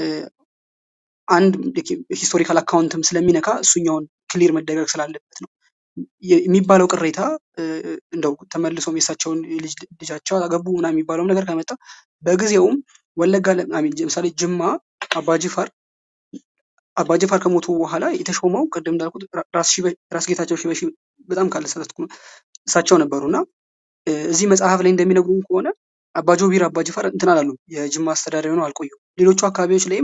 አንድ ሂስቶሪካል አካውንትም ስለሚነካ እሱኛውን ክሊር መደረግ ስላለበት ነው የሚባለው ቅሬታ እንደው ተመልሶም የእሳቸውን ልጃቸው አገቡ ምናምን የሚባለውም ነገር ከመጣ በጊዜውም ወለጋ ለምሳሌ ጅማ አባጅፋር አባጅፋር ከሞቱ በኋላ የተሾመው ቅድም እንዳልኩት ራስ ጌታቸው ሽበሺ በጣም ካልተሳሳትኩ እሳቸው ነበሩ እና እዚህ መጽሐፍ ላይ እንደሚነግሩን ከሆነ አባጆቢር አባጅፋር እንትን አላሉ የጅማ አስተዳዳሪ ሆነው አልቆዩ ሌሎቹ አካባቢዎች ላይም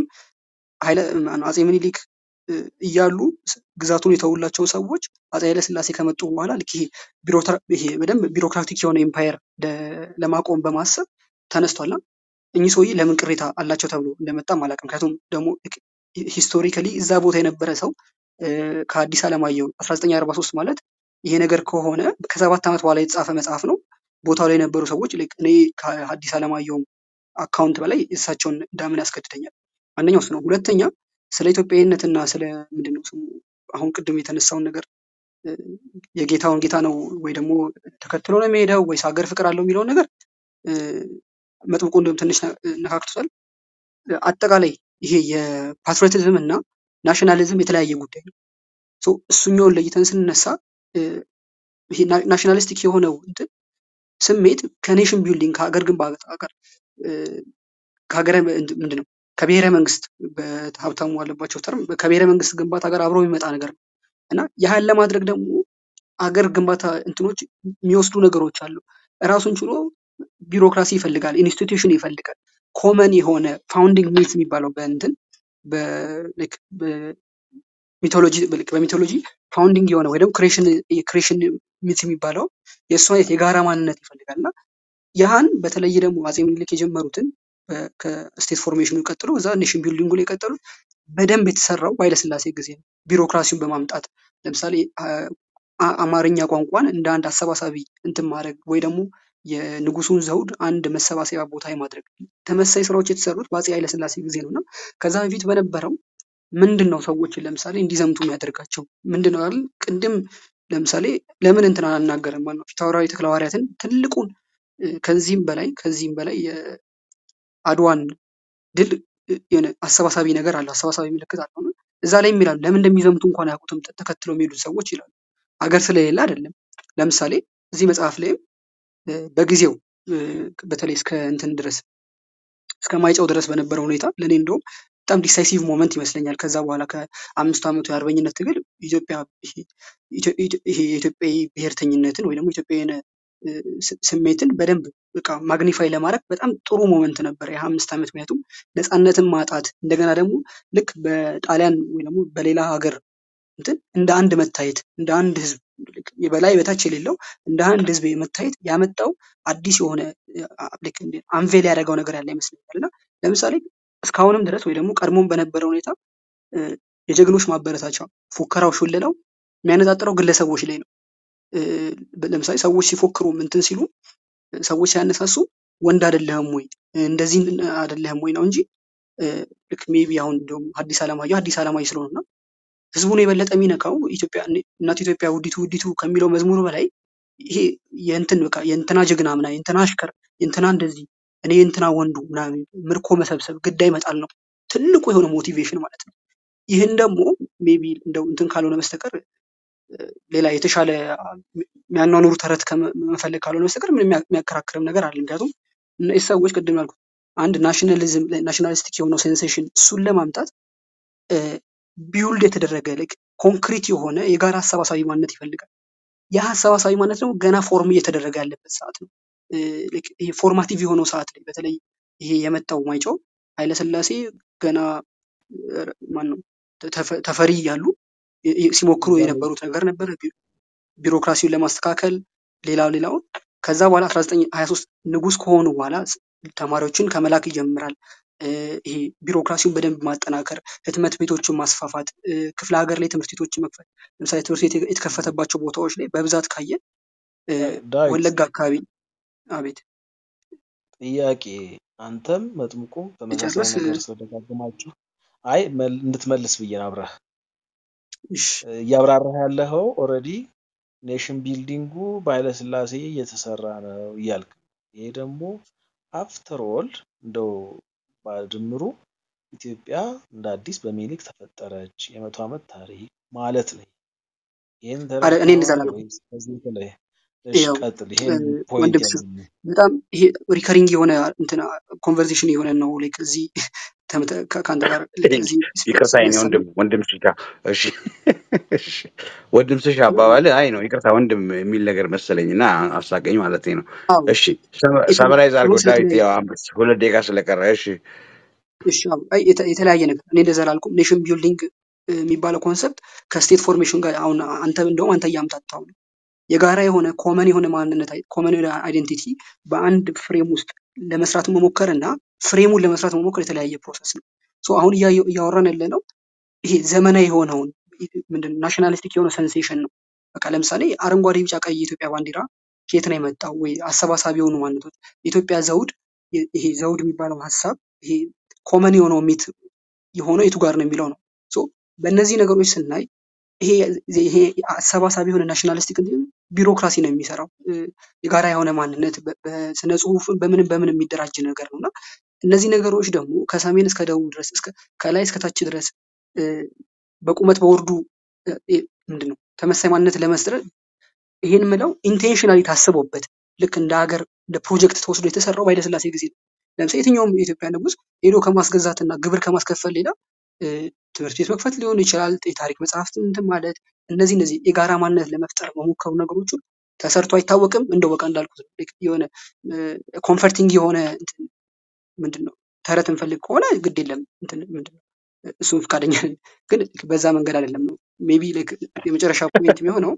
አጼ ምኒልክ እያሉ ግዛቱን የተውላቸው ሰዎች አጼ ኃይለ ስላሴ ከመጡ በኋላ ልክ ይሄ በደንብ ቢሮክራቲክ የሆነ ኤምፓየር ለማቆም በማሰብ ተነስቷልና እኚህ ሰውዬ ለምን ቅሬታ አላቸው ተብሎ እንደመጣም አላውቅም። ምክንያቱም ደግሞ ሂስቶሪካሊ እዛ ቦታ የነበረ ሰው ከአዲስ ዓለማየሁ 1943 ማለት ይሄ ነገር ከሆነ ከሰባት ዓመት በኋላ የተጻፈ መጽሐፍ ነው። ቦታው ላይ የነበሩ ሰዎች እኔ ከአዲስ ዓለማየሁም አካውንት በላይ እሳቸውን እንዳምን ያስገድደኛል። አንደኛው እሱ ነው። ሁለተኛ ስለ ኢትዮጵያዊነትና ስለ ምንድን ነው ስሙ አሁን ቅድም የተነሳውን ነገር የጌታውን ጌታ ነው ወይ ደግሞ ተከትሎ ነው የሚሄደው ወይስ ሀገር ፍቅር አለው የሚለውን ነገር መጥምቁ እንዲሁም ትንሽ ነካክቶታል። አጠቃላይ ይሄ የፓትሪዮቲዝም እና ናሽናሊዝም የተለያየ ጉዳይ ነው። እሱኛውን ለይተን ስንነሳ ይሄ ናሽናሊስቲክ የሆነው እንትን ስሜት ከኔሽን ቢልዲንግ ከሀገር ግንባታ ጋር ከሀገረ ምንድን ነው ከብሔረ መንግስት በሀብታሙ አለባቸው ተርም ከብሔረ መንግስት ግንባታ ጋር አብሮ የሚመጣ ነገር ነው እና ያህን ለማድረግ ደግሞ አገር ግንባታ እንትኖች የሚወስዱ ነገሮች አሉ። ራሱን ችሎ ቢሮክራሲ ይፈልጋል፣ ኢንስቲትዩሽን ይፈልጋል። ኮመን የሆነ ፋውንዲንግ ሚት የሚባለው በእንትን ሚቶሎጂ በሚቶሎጂ ፋውንዲንግ የሆነ ወይ ደግሞ ክሬሽን ሚት የሚባለው የእሱ አይነት የጋራ ማንነት ይፈልጋል እና ያህን በተለይ ደግሞ አጼ ምኒልክ የጀመሩትን ከስቴት ፎርሜሽኑ ቀጥሎ እዛ ኔሽን ቢልዲንጉ ላይ የቀጠሉት በደንብ የተሰራው በኃይለስላሴ ጊዜ ነው። ቢሮክራሲውን በማምጣት ለምሳሌ አማርኛ ቋንቋን እንደ አንድ አሰባሳቢ እንትን ማድረግ ወይ ደግሞ የንጉሱን ዘውድ አንድ መሰባሰቢያ ቦታ የማድረግ ተመሳይ ስራዎች የተሰሩት በአጼ ኃይለስላሴ ጊዜ ነው እና ከዛ በፊት በነበረው ምንድን ነው ሰዎችን ለምሳሌ እንዲዘምቱ የሚያደርጋቸው ምንድን ነው አይደል? ቅድም ለምሳሌ ለምን እንትን አልናገርም ማለት ነው ፊታውራሪ ተክለ ሐዋርያትን ትልቁን ከዚህም በላይ ከዚህም በላይ የአድዋን ድል የሆነ አሰባሳቢ ነገር አለ፣ አሰባሳቢ ምልክት አለው። እዛ ላይ የሚላሉ ለምን እንደሚዘምቱ እንኳን አያውቁትም ተከትለው የሚሄዱት ሰዎች ይላሉ። ሀገር ስለሌለ አይደለም። ለምሳሌ እዚህ መጽሐፍ ላይም በጊዜው በተለይ እስከ እንትን ድረስ እስከ ማይጨው ድረስ በነበረው ሁኔታ ለእኔ እንደውም በጣም ዲሳይሲቭ ሞመንት ይመስለኛል። ከዛ በኋላ ከአምስቱ ዓመቱ የአርበኝነት ትግል ኢትዮጵያ ይሄ የኢትዮጵያዊ ብሔርተኝነትን ወይ ደግሞ ኢትዮጵያዊ ስሜትን በደንብ በቃ ማግኒፋይ ለማድረግ በጣም ጥሩ ሞመንት ነበር ያ አምስት ዓመት። ምክንያቱም ነፃነትን ማጣት እንደገና ደግሞ ልክ በጣሊያን ወይ ደግሞ በሌላ ሀገር እንትን እንደ አንድ መታየት እንደ አንድ ህዝብ የበላይ በታች የሌለው እንደ አንድ ህዝብ መታየት ያመጣው አዲስ የሆነ አንቬል ያደረገው ነገር ያለ ይመስለኛል እና ለምሳሌ እስካሁንም ድረስ ወይ ደግሞ ቀድሞም በነበረ ሁኔታ የጀግኖች ማበረታቻ ፉከራው፣ ሹለላው የሚያነጣጥረው ግለሰቦች ላይ ነው። እ፣ ለምሳሌ ሰዎች ሲፎክሩ እንትን ሲሉ ሰዎች ሲያነሳሱ ወንድ አይደለህም ወይ እንደዚህ አይደለህም ወይ ነው እንጂ እ፣ ልክ ሜቢ አሁን እንደውም ሐዲስ ዓለማየሁ ሐዲስ ዓለማየሁ ስለሆነ እና ህዝቡን የበለጠ የሚነካው ኢትዮጵያ እናት ኢትዮጵያ ውዲቱ ውዲቱ ከሚለው መዝሙር በላይ ይሄ የእንትን በቃ የእንትና ጀግና ምና የእንትና አሽከር የእንትና እንደዚህ እኔ የእንትና ወንዱ ምናምን ምርኮ መሰብሰብ ግዳይ መጣል ነው ትልቁ የሆነ ሞቲቬሽን ማለት ነው። ይህን ደግሞ ሜቢ እንደው እንትን ካልሆነ በስተቀር ሌላ የተሻለ የሚያኗኑሩ ተረት ከመ- መፈለግ ካልሆነ በስተቀር ምንም የሚያ- የሚያከራክርም ነገር አለ። ምክንያቱም እነዚህ ሰዎች ቅድም ያልኩት አንድ ናሽናሊዝም ናሽናሊስቲክ የሆነው ሴንሴሽን እሱን ለማምጣት ቢውልድ የተደረገ ላይክ ኮንክሪት የሆነ የጋራ አሰባሳቢ ማንነት ይፈልጋል። ያ አሰባሳቢ ማንነት ደግሞ ገና ፎርም እየተደረገ ያለበት ሰዓት ነው። እ፣ ልክ ይሄ ፎርማቲቭ የሆነው ሰዓት ላይ በተለይ ይሄ የመጣው ማይጨው ኃይለስላሴ ገና ማን ነው ተፈ- ተፈሪ እያሉ ይ- ይ- ሲሞክሩ የነበሩት ነገር ነበረ። ቢ- ቢሮክራሲውን ለማስተካከል ሌላው ሌላውን ከዛ በኋላ 1923 ንጉስ ከሆኑ በኋላ ስ- ተማሪዎችን ከመላክ ይጀምራል። እ፣ ይሄ ቢሮክራሲውን በደንብ ማጠናከር፣ ህትመት ቤቶችን ማስፋፋት፣ እ፣ ክፍለ ሀገር ላይ ትምህርት ቤቶችን መክፈት። ለምሳሌ ትምህርት ቤት የተከፈተባቸው ቦታዎች ላይ በብዛት ካየ እ፣ ዳዊት ወለጋ አካባቢ አቤት ጥያቄ አንተም መጥምቁም ተመሳሳይ ልጨርስ እ፣ ነገር ስለደጋግማችሁ አይ መል- እንድትመልስ ብዬ ነው አብረህ እሺ እያብራራህ ያለኸው ኦልሬዲ ኔሽን ቢልዲንጉ በኃይለስላሴ እየተሰራ ነው እያልክ ነው። ይሄ ደግሞ አፍተር ኦል እንደው በድምሩ ኢትዮጵያ እንደ አዲስ በሚኒሊክ ተፈጠረች የመቶ ዓመት ታሪክ ማለት ነው። ይህን አረ እኔ እንደዛ ተረድተኸዋል አላልኩም። ወይስ ከዚህ የተለየ? እሺ ያው ቀጥል። እ፣ ይሄን ፖይንት ወንድም ስ ያለኝ በጣም ይሄ ሪከሪንግ የሆነ እንትን ኮንቨርሴሽን የሆነ ነው። ላይክ እዚህ ተመተ- ከ- ከአንተ ጋር ላይክ እዚህ ይቅርታ የኔ ስነሳ ወንድም ወንድም ስሻ እሺ እሺ ወንድም ስሻ አባባል አይ ነው ይቅርታ ወንድም የሚል ነገር መሰለኝ እና አሳቀኝ ማለት ነው አዎ እሺ የትም ሰመራይዝ አድርጎ ኮንሰፕት ዳዊት ላይ ያው አምስት ሁለት ደቂቃ ስለቀረ እሺ እሺ አዎ፣ አይ የተ- የተለያየ ነገር እኔ እንደዛ አላልኩም። ኔሽን ቢልዲንግ የሚባለው ኮንሰፕት ከስቴት ፎርሜሽን ጋር አሁን አንተ እንደውም አንተ እያምታታው ነው። የጋራ የሆነ ኮመን የሆነ ማንነት ኮመን የሆነ አይዴንቲቲ በአንድ ፍሬም ውስጥ ለመስራት መሞከር እና ፍሬሙን ለመስራት መሞከር የተለያየ ፕሮሰስ ነው። ሶ አሁን እያየ- እያወራን ያለ ነው ይሄ ዘመናዊ የሆነውን ምንድን ናሽናሊስቲክ የሆነ ሴንሴሽን ነው። በቃ ለምሳሌ አረንጓዴ፣ ቢጫ፣ ቀይ የኢትዮጵያ ባንዲራ ከየት ነው የመጣው? ወይ አሰባሳቢ የሆኑ ማንነቶች የኢትዮጵያ ዘውድ ይ- ይሄ ዘውድ የሚባለው ሀሳብ ይሄ ኮመን የሆነው ሚት የሆነው የቱ ጋር ነው የሚለው ነው። ሶ በእነዚህ ነገሮች ስናይ ይሄ ይሄ አሰባሳቢ የሆነ ናሽናሊስቲክ እንትን ቢሮክራሲ ነው የሚሰራው እ፣ የጋራ የሆነ ማንነት በ- በስነ ጽሁፍ በምንም በምን የሚደራጅ ነገር ነው እና እነዚህ ነገሮች ደግሞ ከሰሜን እስከ ደቡብ ድረስ እስከ ከላይ እስከ ታች ድረስ እ፣ በቁመት በወርዱ እ፣ እ፣ ምንድን ነው ተመሳሳይ ማንነት ለመስጠት ይሄን ምለው ኢንቴንሽናሊ ታስቦበት ልክ እንደ ሀገር እንደ ፕሮጀክት ተወስዶ የተሰራው በኃይለሥላሴ ጊዜ ነው። ለምሳሌ የትኛውም የኢትዮጵያ ንጉስ ሄዶ ከማስገዛት እና ግብር ከማስከፈል ሌላ እ፣ ትምህርት ቤት መክፈት ሊሆን ይችላል፣ የታሪክ መጽሐፍት እንትን ማለት እነዚህ እነዚህ የጋራ ማንነት ለመፍጠር መሞከሩ ነገሮቹ ተሰርቶ አይታወቅም። እንደው በቃ እንዳልኩት ነው። ልክ የሆነ ኮንፈርቲንግ የሆነ እንትን ምንድን ነው ተረት እንፈልግ ከሆነ ግድ የለም እንትን ምንድን ነው እሱም ፈቃደኛ ነን። ግን በዛ መንገድ አይደለም ነው ሜቢ የመጨረሻ ፖይንት የሚሆነው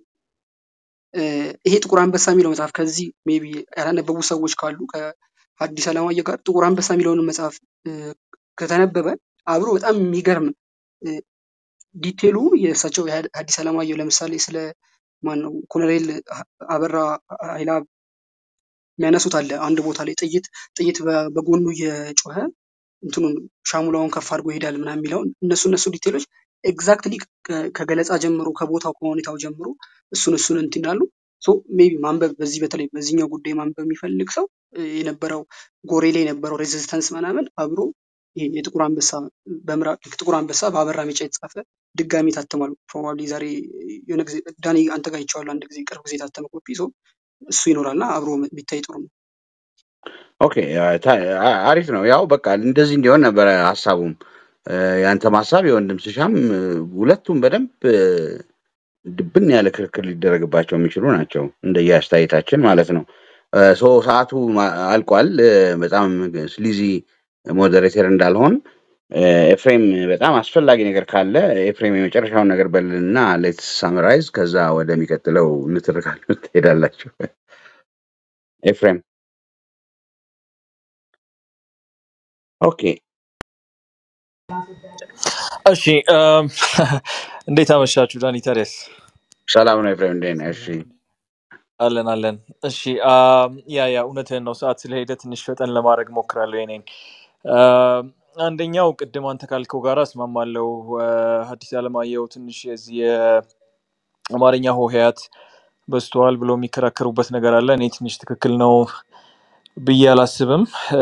እ፣ ይሄ ጥቁር አንበሳ የሚለው መጽሐፍ ከዚህ ሜቢ ያላነበቡ ሰዎች ካሉ ከሐዲስ ዓለማየሁ ጋር ጥቁር አንበሳ የሚለውን መጽሐፍ እ፣ ከተነበበ አብሮ በጣም የሚገርም እ፣ ዲቴሉ የእሳቸው የሐዲስ ዓለማየሁ ለምሳሌ ስለ ማን ነው ኮሎኔል አበራ ኃይለአብ የሚያነሱት አለ አንድ ቦታ ላይ ጥይት ጥይት በ- በጎኑ እየጮኸ እንትኑን ሻሙላውን ከፍ አድርጎ ይሄዳል ምናምን የሚለውን እነሱ እነሱ ዲቴሎች ኤግዛክትሊ ከገለጻ ጀምሮ ከቦታው ከሁኔታው ጀምሮ እሱን እሱን እንትን ይላሉ። ሶ ሜቢ ማንበብ በዚህ በተለይ በዚህኛው ጉዳይ ማንበብ የሚፈልግ ሰው እ፣ የነበረው ጎሬ ላይ የነበረው ሬዚስተንስ ምናምን አብሮ ይሄ የጥቁር አንበሳ በምዕራብ ጥቁር አንበሳ በአበራ ቢጫ የተጻፈ ድጋሚ ታትሟል። ፕሮባብሊ ዛሬ የሆነ ጊዜ ዳኒ አንተ ጋር ይቼዋለሁ አንድ ጊዜ ቅርብ ጊዜ የታተመ ኮፒ ሶ እሱ ይኖራልና አብሮ ቢታይ ጥሩ ነው። ኦኬ ታ- አ- አሪፍ ነው። ያው በቃ እንደዚህ እንዲሆን ነበረ ሀሳቡም እ፣ ያንተም ሀሳብ የወንድም ስሻም እ፣ ሁለቱም በደንብ እ፣ ድብን ያለ ክርክር ሊደረግባቸው የሚችሉ ናቸው እንደየ አስተያየታችን ማለት ነው። እ፣ ሶ ሰዓቱ ማ- አልቋል። እ፣ በጣም ስሊዚ ሞዴሬተር እንዳልሆን እ፣ ኤፍሬም በጣም አስፈላጊ ነገር ካለ ኤፍሬም የመጨረሻውን ነገር በልና ሌትስ ሳምራይዝ ከዛ ወደሚቀጥለው ንትርካል ትሄዳላችሁ። ኤፍሬም ኦኬ እሺ እም፣ እንዴት አመሻችሁ ዳኒ ታዲያስ? ሰላም ነው ኤፍሬም፣ እንዴት ነህ? እሺ አለን አለን። እሺ አም፣ ያ ያ እውነትህን ነው። ሰዓት ስለሄደ ትንሽ ፈጠን ለማድረግ ሞክራለሁ። የኔን አም፣ አንደኛው ቅድም አንተ ካልከው ጋር እስማማለሁ። አ፣ ሐዲስ ዓለማየሁ ትንሽ የዚህ የአማርኛ ሆሄያት በዝተዋል ብሎ የሚከራከሩበት ነገር አለ። እኔ ትንሽ ትክክል ነው ብዬ አላስብም። አ፣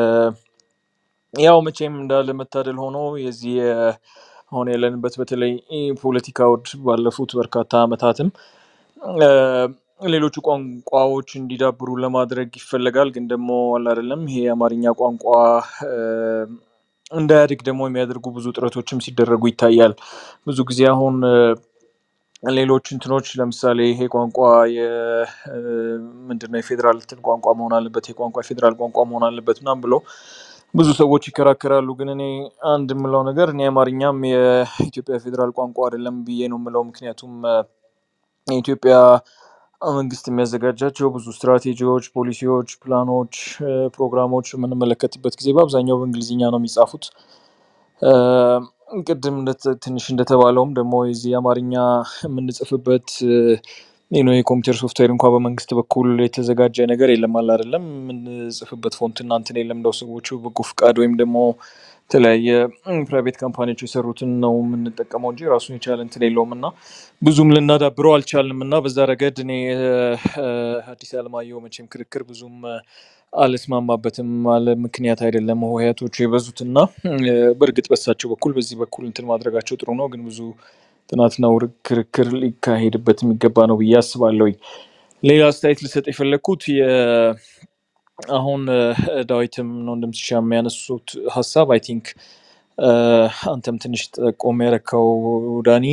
ያው መቼም እንዳለ መታደል ሆኖ የዚህ የ- አሁን ያለንበት በተለይ ፖለቲካ ውድ ባለፉት በርካታ ዓመታትም አ፣ ሌሎቹ ቋንቋዎች እንዲዳብሩ ለማድረግ ይፈለጋል። ግን ደግሞ አለ አይደለም ይሄ የአማርኛ ቋንቋ አ፣ እንዳያድግ ደግሞ የሚያደርጉ ብዙ ጥረቶችም ሲደረጉ ይታያል። ብዙ ጊዜ አሁን አ፣ ሌሎች እንትኖች ለምሳሌ ይሄ ቋንቋ ምንድነው የፌዴራል እንትን ቋንቋ መሆን አለበት፣ ይሄ ቋንቋ የፌዴራል ቋንቋ መሆን አለበት ምናምን ብሎ ብዙ ሰዎች ይከራከራሉ። ግን እኔ አንድ የምለው ነገር እኔ አማርኛም የኢትዮጵያ ፌዴራል ቋንቋ አይደለም ብዬ ነው የምለው። ምክንያቱም አ፣ የኢትዮጵያ መንግስት የሚያዘጋጃቸው ብዙ ስትራቴጂዎች፣ ፖሊሲዎች፣ ፕላኖች፣ አ፣ ፕሮግራሞች የምንመለከትበት ጊዜ በአብዛኛው በእንግሊዝኛ ነው የሚጻፉት። አ፣ ቅድም እንደተ- ትንሽ እንደተባለውም ደግሞ የዚህ የአማርኛ የምንጽፍበት ነው የኮምፒውተር ሶፍትዌር እንኳ በመንግስት በኩል የተዘጋጀ ነገር የለም አለ አይደለም። የምንጽፍበት ፎንት እና እንትን የለም። እንደው ሰዎቹ በጎ ፍቃድ ወይም ደግሞ የተለያየ ፕራይቬት ካምፓኒዎች የሰሩትን ነው የምንጠቀመው እንጂ ራሱን የቻለ እንትን የለውም እና ብዙም ልናዳብረው አልቻልንም እና በዛ ረገድ እኔ አ፣ ሐዲስ ዓለማየሁ መቼም ክርክር ብዙም አ፣ አልስማማበትም። አለ ምክንያት አይደለም ሆሄያቶቹ የበዙትና አ፣ በእርግጥ በሳቸው በኩል በዚህ በኩል እንትን ማድረጋቸው ጥሩ ነው፣ ግን ብዙ ጥናትና ውር- ክርክር ሊካሄድበት የሚገባ ነው ብዬ አስባለሁ። ሌላ አስተያየት ልሰጥ የፈለግኩት የ- አሁን አ፣ ዳዊትም ነው እንደምትሻ የሚያነሱት ሀሳብ አይ ቲንክ አንተም ትንሽ ጠቆም ያረከው ዳኒ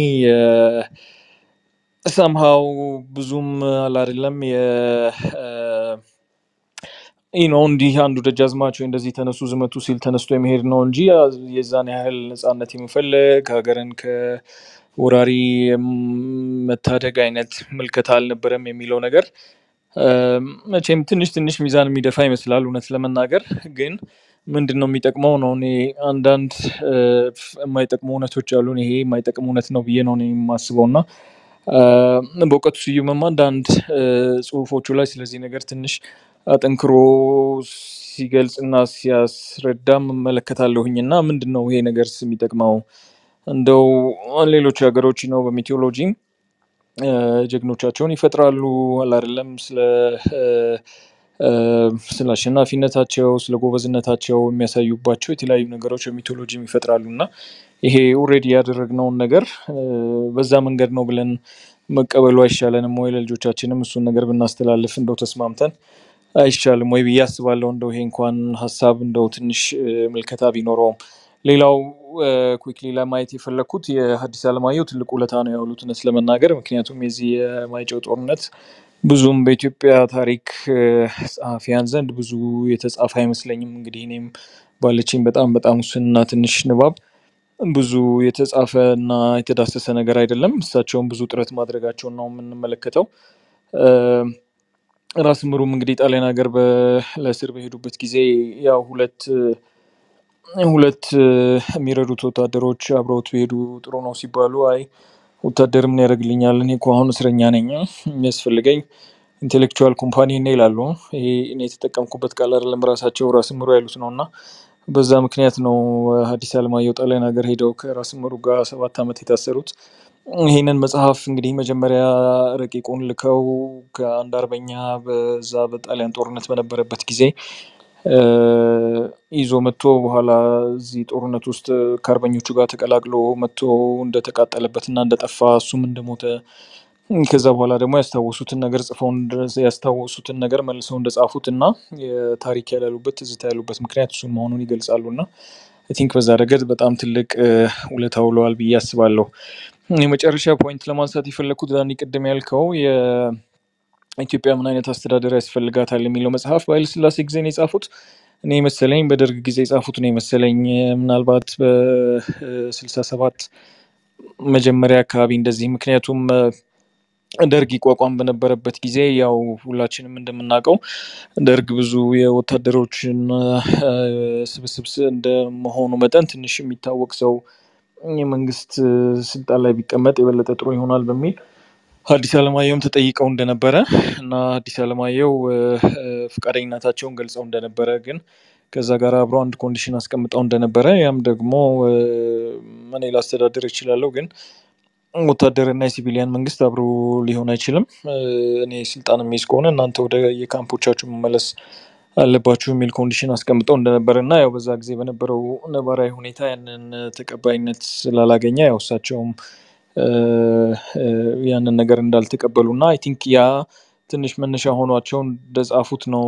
ሰምሃው ብዙም አላደለም ይህ ነው እንዲህ አንዱ ደጃዝማች ወይ እንደዚህ ተነሱ ዝመቱ ሲል ተነስቶ የመሄድ ነው እንጂ የዛን ያህል ነጻነት የመፈለግ ሀገርን ከወራሪ መታደግ አይነት ምልከታ አልነበረም የሚለው ነገር አ፣ መቼም ትንሽ ትንሽ ሚዛን የሚደፋ ይመስላል እውነት ለመናገር ግን ምንድን ነው የሚጠቅመው ነው እኔ አንዳንድ አ፣ የማይጠቅሙ እውነቶች አሉን ይሄ የማይጠቅም እውነት ነው ብዬ ነው እኔ የማስበው እና አ፣ በእውቀቱ ስዩምም አንዳንድ አ፣ ጽሁፎቹ ላይ ስለዚህ ነገር ትንሽ አጠንክሮ ሲገልጽና ሲያስረዳም እመለከታለሁኝ እና ምንድን ነው ይሄ ነገር የሚጠቅመው እንደው ሌሎች ሀገሮች ነው በሜቴዎሎጂም አ፣ ጀግኖቻቸውን ይፈጥራሉ አላደለም ስለ አ፣ አ፣ ስለ አሸናፊነታቸው ስለ ጎበዝነታቸው የሚያሳዩባቸው የተለያዩ ነገሮች በሚቶሎጂም ይፈጥራሉ እና ይሄ ኦልሬዲ ያደረግነውን ነገር አ፣ በዛ መንገድ ነው ብለን መቀበሉ አይሻለንም ወይ? ለልጆቻችንም እሱን ነገር ብናስተላልፍ እንደው ተስማምተን አይሻልም ወይ ብዬ አስባለሁ። እንደው ይሄ እንኳን ሀሳብ እንደው ትንሽ አ፣ ምልከታ ቢኖረውም ሌላው ኩክሊ ለማየት የፈለግኩት የሐዲስ ዓለማየሁ ትልቅ ውለታ ነው ያሉት እውነት ለመናገር ምክንያቱም የዚህ የማይጨው ጦርነት ብዙም በኢትዮጵያ ታሪክ አ፣ ጸሐፊያን ዘንድ ብዙ የተጻፈ አይመስለኝም። እንግዲህ እኔም ባለችኝ በጣም በጣም ውስንና ትንሽ ንባብ ብዙ የተጻፈ እና የተዳሰሰ ነገር አይደለም። እሳቸውም ብዙ ጥረት ማድረጋቸውን ነው የምንመለከተው። አ፣ ራስ ምሩም እንግዲህ ጣሊያን ሀገር በ- ለእስር በሄዱበት ጊዜ ያው ሁለት ሁለት አ፣ የሚረዱት ወታደሮች አብረውት ቢሄዱ ጥሩ ነው ሲባሉ አይ ወታደር ምን ያደርግልኛል እኔ እኮ አሁን እስረኛ ነኝ የሚያስፈልገኝ ኢንቴሌክቹዋል ኮምፓኒ ነው ይላሉ። ይሄ እኔ የተጠቀምኩበት ቃል አይደለም ራሳቸው ራስ ምሩ ያሉት ነው እና በዛ ምክንያት ነው ሐዲስ ዓለማየሁ ጣሊያን ሀገር ሄደው ከራስ ምሩ ጋር ሰባት ዓመት የታሰሩት። ይህንን መጽሐፍ እንግዲህ መጀመሪያ ረቂቁን ልከው ከአንድ አርበኛ በዛ በጣሊያን ጦርነት በነበረበት ጊዜ አ፣ ይዞ መጥቶ በኋላ እዚህ ጦርነት ውስጥ ከአርበኞቹ ጋር ተቀላቅሎ መጥቶ እንደተቃጠለበት እና እንደጠፋ እሱም እንደሞተ ከዛ በኋላ ደግሞ ያስታወሱትን ነገር ጽፈው እንደ- ያስታወሱትን ነገር መልሰው እንደጻፉት እና የታሪክ ያላሉበት ትዝታ ያሉበት ምክንያት እሱን መሆኑን ይገልጻሉ እና አይ ቲንክ በዛ ረገድ በጣም ትልቅ አ፣ ውለታ ውለዋል ብዬ አስባለሁ። የመጨረሻ ፖይንት ለማንሳት የፈለግኩት ዳኒ ቅድም ያልከው የኢትዮጵያ ምን አይነት አስተዳደር ያስፈልጋታል የሚለው መጽሐፍ በኃይለሥላሴ ጊዜ ነው የጻፉት። እኔ መሰለኝ በደርግ ጊዜ የጻፉት ነው የመሰለኝ ምናልባት በስልሳ ሰባት መጀመሪያ አካባቢ እንደዚህ ምክንያቱም አ፣ ደርግ ይቋቋም በነበረበት ጊዜ ያው ሁላችንም እንደምናውቀው ደርግ ብዙ የወታደሮችን አ፣ ስብስብ ስ- እንደመሆኑ መጠን ትንሽ የሚታወቅ ሰው የመንግስት አ፣ ስልጣን ላይ ቢቀመጥ የበለጠ ጥሩ ይሆናል በሚል ሐዲስ ዓለማየሁም ተጠይቀው እንደነበረ እና ሐዲስ ዓለማየሁ እ፣ እ፣ ፈቃደኝነታቸውን ገልጸው እንደነበረ ግን ከዛ ጋር አብሮ አንድ ኮንዲሽን አስቀምጠው እንደነበረ ያም ደግሞ እ፣ እኔ ላስተዳድር እችላለሁ ግን ወታደርና የሲቪሊያን መንግስት አብሮ ሊሆን አይችልም። እ፣ እኔ ስልጣን የሚይዝ ከሆነ እናንተ ወደ የካምፖቻችሁ መመለስ አለባችሁ የሚል ኮንዲሽን አስቀምጠው እንደነበረ እና ያው በዛ ጊዜ በነበረው ነባራዊ ሁኔታ ያንን ተቀባይነት ስላላገኘ ያው እሳቸውም እ፣ እ፣ ያንን ነገር እንዳልተቀበሉ እና አይ ቲንክ ያ ትንሽ መነሻ ሆኗቸው እንደጻፉት ነው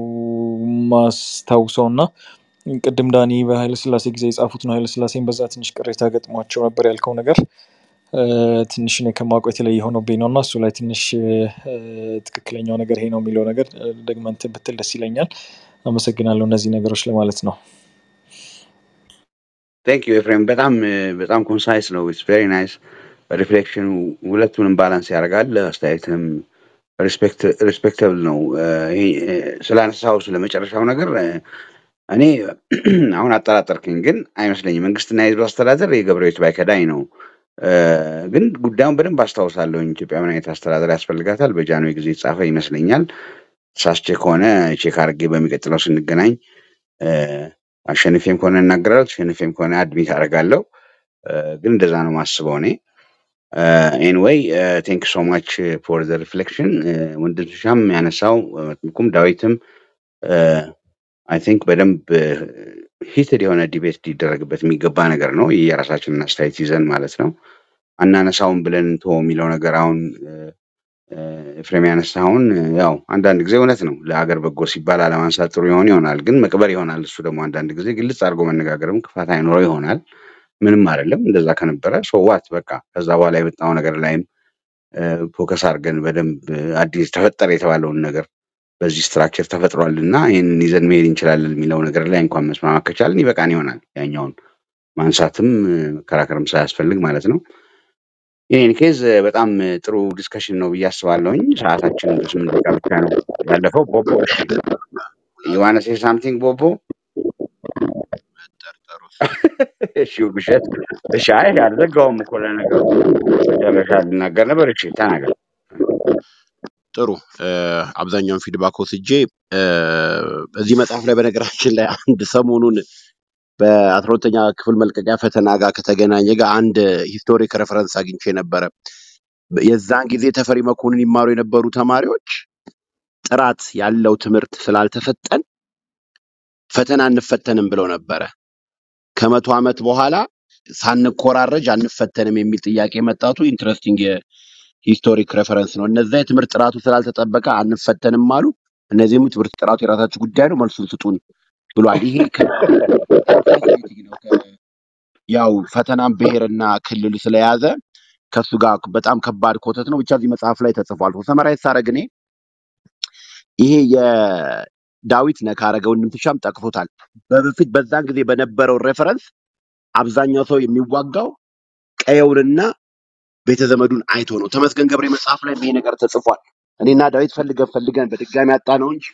ማስታውሰው እና ቅድም ዳኒ በኃይለ ስላሴ ጊዜ የጻፉት ነው። ኃይለ ስላሴን በዛ ትንሽ ቅሬታ ገጥሟቸው ነበር ያልከው ነገር እ፣ ትንሽ እኔ ከማውቀው የተለየ ሆኖብኝ ነው እና እሱ ላይ ትንሽ እ፣ ትክክለኛው ነገር ይሄ ነው የሚለው ነገር እ፣ ደግመህ እንትን ብትል ደስ ይለኛል። አመሰግናለሁ እነዚህ ነገሮች ለማለት ነው። ቴንክ ዩ ኤፍሬም በጣም እ፣ በጣም ኮንሳይስ ነው ኢትስ ቬሪ ናይስ ሪፍሌክሽኑ ሁለቱንም ባላንስ ያደርጋል አስተያየትም ሪስፔክተብል ነው እ፣ ይሄ እ፣ ስላነሳው ስለ መጨረሻው ነገር እ፣ እኔ አሁን አጠራጠርክኝ ግን አይመስለኝም መንግስትና የህዝብ አስተዳደር የገብረቤት ባይከዳኝ ነው እ፣ ግን ጉዳዩን በደንብ አስታውሳለሁኝ ኢትዮጵያ ምን አይነት አስተዳደር ያስፈልጋታል በጃንሆይ ጊዜ የተጻፈ ይመስለኛል ሳስቼ ከሆነ ቼክ አድርጌ በሚቀጥለው ስንገናኝ እ፣ አሸንፌም ከሆነ እናገራለሁ ተሸንፌም ከሆነ አድሚት አደርጋለሁ እ፣ ግን እንደዛ ነው ማስበው እኔ ኤኒዌይ ቴንክ ሶ ማች ፎር ዘ ሪፍሌክሽን ወንድም ሻም ያነሳው እ፣ መጥምቁም ዳዊትም አይ ቲንክ በደንብ ሂትድ የሆነ ዲቤት ሊደረግበት የሚገባ ነገር ነው የራሳችንን አስተያየት ይዘን ማለት ነው አናነሳውን ብለን እንቶ የሚለው ነገር አሁን እ፣ እ፣ ኤፍሬም ያነሳውን እ፣ ያው አንዳንድ ጊዜ እውነት ነው ለሀገር በጎ ሲባል አለማንሳት ጥሩ ይሆን ይሆናል ግን መቅበር ይሆናል እሱ ደግሞ አንዳንድ ጊዜ ግልጽ አድርጎ መነጋገርም ክፋት አይኖረው ይሆናል ምንም አይደለም እንደዛ ከነበረ ሶዋት በቃ ከዛ በኋላ የመጣው ነገር ላይም ፎከስ አድርገን በደንብ እ፣ አዲስ ተፈጠረ የተባለውን ነገር በዚህ ስትራክቸር ተፈጥሯል እና ይህንን ይዘን መሄድ እንችላለን የሚለው ነገር ላይ እንኳን መስማማት ከቻልን ይበቃን ይሆናል ያኛውን ማንሳትም እ፣ መከራከርም ሳያስፈልግ ማለት ነው ይህን ኬዝ እ፣ በጣም እ፣ ጥሩ ዲስከሽን ነው ብዬ አስባለሁኝ ሰዓታችን በስምንት ደቂቃ ብቻ ነው ያለፈው ቦቦ እሺ ዩዋነ ሴ ሳምቲንግ ቦቦ መጠርጠሩ እሺ ውብሸት እሺ አይ አልዘጋውም እኮ ለነገሩ መጨረሻ ልናገር ነበር እሺ ተናገር ጥሩ እ፣ አብዛኛውን ፊድባክ ወስጄ እ፣ በዚህ መጽሐፍ ላይ በነገራችን ላይ አንድ ሰሞኑን በአስራ ሁለተኛ ክፍል መልቀቂያ ፈተና ጋር ከተገናኘ ጋር አንድ ሂስቶሪክ ሬፈረንስ አግኝቼ ነበረ። የዛን ጊዜ ተፈሪ መኮንን ይማሩ የነበሩ ተማሪዎች ጥራት ያለው ትምህርት ስላልተሰጠን ፈተና አንፈተንም ብለው ነበረ። ከመቶ ዓመት በኋላ ሳንኮራረጅ አንፈተንም የሚል ጥያቄ መጣቱ ኢንትረስቲንግ የሂስቶሪክ ሬፈረንስ ነው። እነዛ የትምህርት ጥራቱ ስላልተጠበቀ አንፈተንም አሉ። እነዚህም ትምህርት ጥራቱ የራሳችሁ ጉዳይ ነው፣ መልሱን ስጡን ብሏል። ይሄ ከሴንሲቲቪቲ ነው። ከ- ያው ፈተናም ብሔርና ክልል ስለያዘ ከሱ ጋር በጣም ከባድ ኮተት ነው። ብቻ እዚህ መጽሐፍ ላይ ተጽፏል። ሰመራዊ ሳረግ እኔ ይሄ የዳዊት ነካረገ ወንድም ትሻም ጠቅሶታል። በፊት በዛን ጊዜ በነበረው ሬፈረንስ አብዛኛው ሰው የሚዋጋው ቀየውንና ቤተ ዘመዱን አይቶ ነው። ተመስገን ገብሬ መጽሐፍ ላይ ይሄ ነገር ተጽፏል። እኔና ዳዊት ፈልገን ፈልገን በድጋሚ ያጣ ነው እንጂ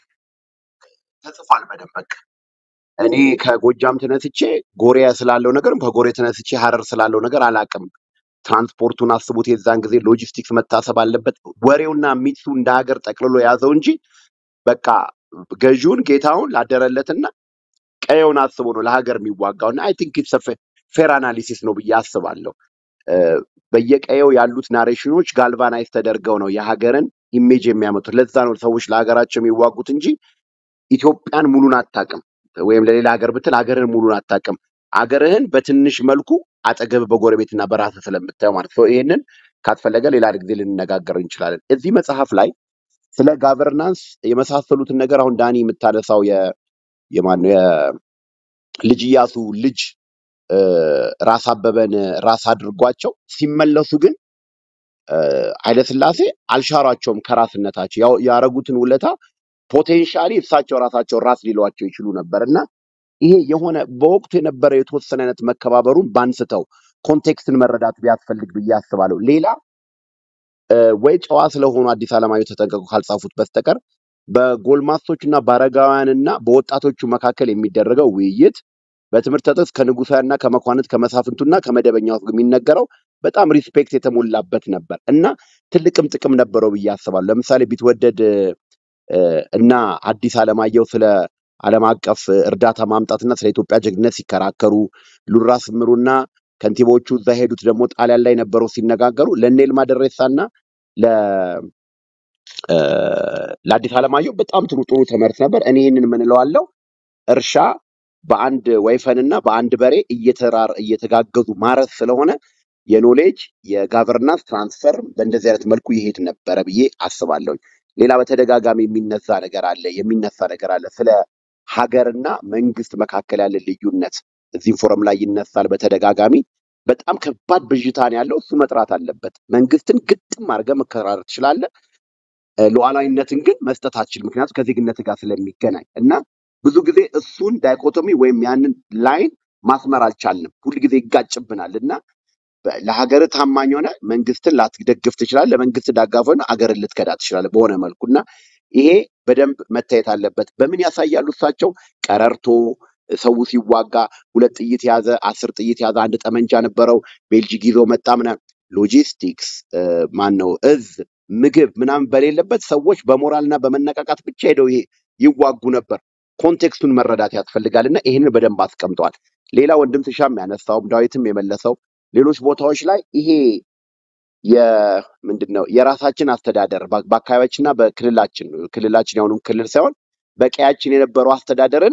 ተጽፏል በደንብ በቃ እኔ ከጎጃም ተነስቼ ጎሬ ስላለው ነገር ከጎሬ ተነስቼ ሀረር ስላለው ነገር አላቅም። ትራንስፖርቱን አስቡት። የዛን ጊዜ ሎጂስቲክስ መታሰብ አለበት። ወሬውና ሚቱ እንደ ሀገር ጠቅልሎ የያዘው እንጂ በቃ ገዢውን ጌታውን ላደረለትና ቀየውን አስቦ ነው ለሀገር የሚዋጋው እና አይ ቲንክ ኢትስ ፌር አናሊሲስ ነው ብዬ አስባለሁ። እ፣ በየቀየው ያሉት ናሬሽኖች ጋልቫናይዝ ተደርገው ነው የሀገርን ኢሜጅ የሚያመጡት። ለዛ ነው ሰዎች ለሀገራቸው የሚዋጉት እንጂ ኢትዮጵያን ሙሉን አታውቅም። ወይም ለሌላ ሀገር ብትል ሀገርህን ሙሉን አታውቅም። ሀገርህን በትንሽ መልኩ አጠገብ በጎረቤትና በራስህ ስለምታየው ማለት ነው። ይሄንን ካስፈለገ ሌላ ጊዜ ልንነጋገር እንችላለን። እዚህ መጽሐፍ ላይ ስለ ጋቨርናንስ የመሳሰሉትን ነገር አሁን ዳኒ የምታነሳው የ- የማነው የልጅ ኢያሱ ልጅ እ፣ ራስ አበበን ራስ አድርጓቸው ሲመለሱ ግን እ፣ ኃይለስላሴ አልሻሯቸውም ከራስነታቸው ያው ያረጉትን ውለታ ፖቴንሻሊ እሳቸው ራሳቸው ራስ ሊሏቸው ይችሉ ነበር እና ይሄ የሆነ በወቅቱ የነበረ የተወሰነ አይነት መከባበሩን ባንስተው ኮንቴክስትን መረዳት ቢያስፈልግ ብዬ አስባለሁ። ሌላ እ፣ ወይ ጨዋ ስለሆኑ አዲስ አለማየሁ ተጠንቀቁ ካልጻፉት በስተቀር በጎልማሶች እና በአረጋውያን እና በወጣቶቹ መካከል የሚደረገው ውይይት በትምህርት ጥቅስ ከንጉሳውያንና ከመኳንንት ከመሳፍንቱና ከመደበኛው ሕዝብ የሚነገረው በጣም ሪስፔክት የተሞላበት ነበር እና ትልቅም ጥቅም ነበረው ብዬ አስባለሁ። ለምሳሌ ቢትወደድ እ፣ እና አዲስ አለማየሁ ስለ ዓለም አቀፍ እርዳታ ማምጣትና ስለ ኢትዮጵያ ጀግንነት ሲከራከሩ፣ ሉራ ስምሩና ከንቲባዎቹ እዛ ሄዱት ደግሞ ጣሊያን ላይ ነበረው ሲነጋገሩ ለእነ ይልማ ደሬሳና ለ እ፣ ለአዲስ አለማየሁ በጣም ጥሩ ጥሩ ትምህርት ነበር። እኔ ይህንን ምን እለዋለሁ እርሻ በአንድ ወይፈንና በአንድ በሬ እየተራር እየተጋገዙ ማረስ ስለሆነ የኖሌጅ የጋቨርናንስ ትራንስፈር በእንደዚህ አይነት መልኩ ይሄድ ነበረ ብዬ አስባለሁ። ሌላ በተደጋጋሚ የሚነሳ ነገር አለ የሚነሳ ነገር አለ ስለ ሀገርና መንግስት መካከል ያለ ልዩነት እዚህም ፎረም ላይ ይነሳል በተደጋጋሚ። በጣም ከባድ ብዥታን ያለው እሱ መጥራት አለበት። መንግስትን ግጥም አድርገህ መከራረር ትችላለህ። እ፣ ሉዓላዊነትን ግን መስጠት አትችልም። ምክንያቱም ከዜግነት ጋር ስለሚገናኝ እና ብዙ ጊዜ እሱን ዳይኮቶሚ ወይም ያንን ላይን ማስመር አልቻልንም። ሁል ጊዜ ይጋጭብናል እና በ- ለሀገር ታማኝ ሆነ መንግስትን ላትደግፍ ትችላለህ። ለመንግስት ዳጋፍ ሆነ አገርን ልትከዳ ትችላለህ በሆነ መልኩ እና ይሄ በደንብ መታየት አለበት። በምን ያሳያሉ እሳቸው? ቀረርቶ ሰው ሲዋጋ ሁለት ጥይት ያዘ፣ አስር ጥይት ያዘ፣ አንድ ጠመንጃ ነበረው፣ ቤልጂክ ይዞ መጣ ምናምን። ሎጂስቲክስ ማን ነው እዝ ምግብ ምናምን በሌለበት ሰዎች በሞራልና በመነቃቃት ብቻ ሄደው ይሄ ይዋጉ ነበር። ኮንቴክስቱን መረዳት ያስፈልጋል እና ይህንን በደንብ አስቀምጠዋል። ሌላ ወንድም ትሻም ያነሳውም ዳዊትም የመለሰው ሌሎች ቦታዎች ላይ ይሄ የምንድን ነው የራሳችን አስተዳደር በ- በአካባቢያችንና በክልላችን ክልላችን የሆኑም ክልል ሳይሆን በቀያችን የነበረው አስተዳደርን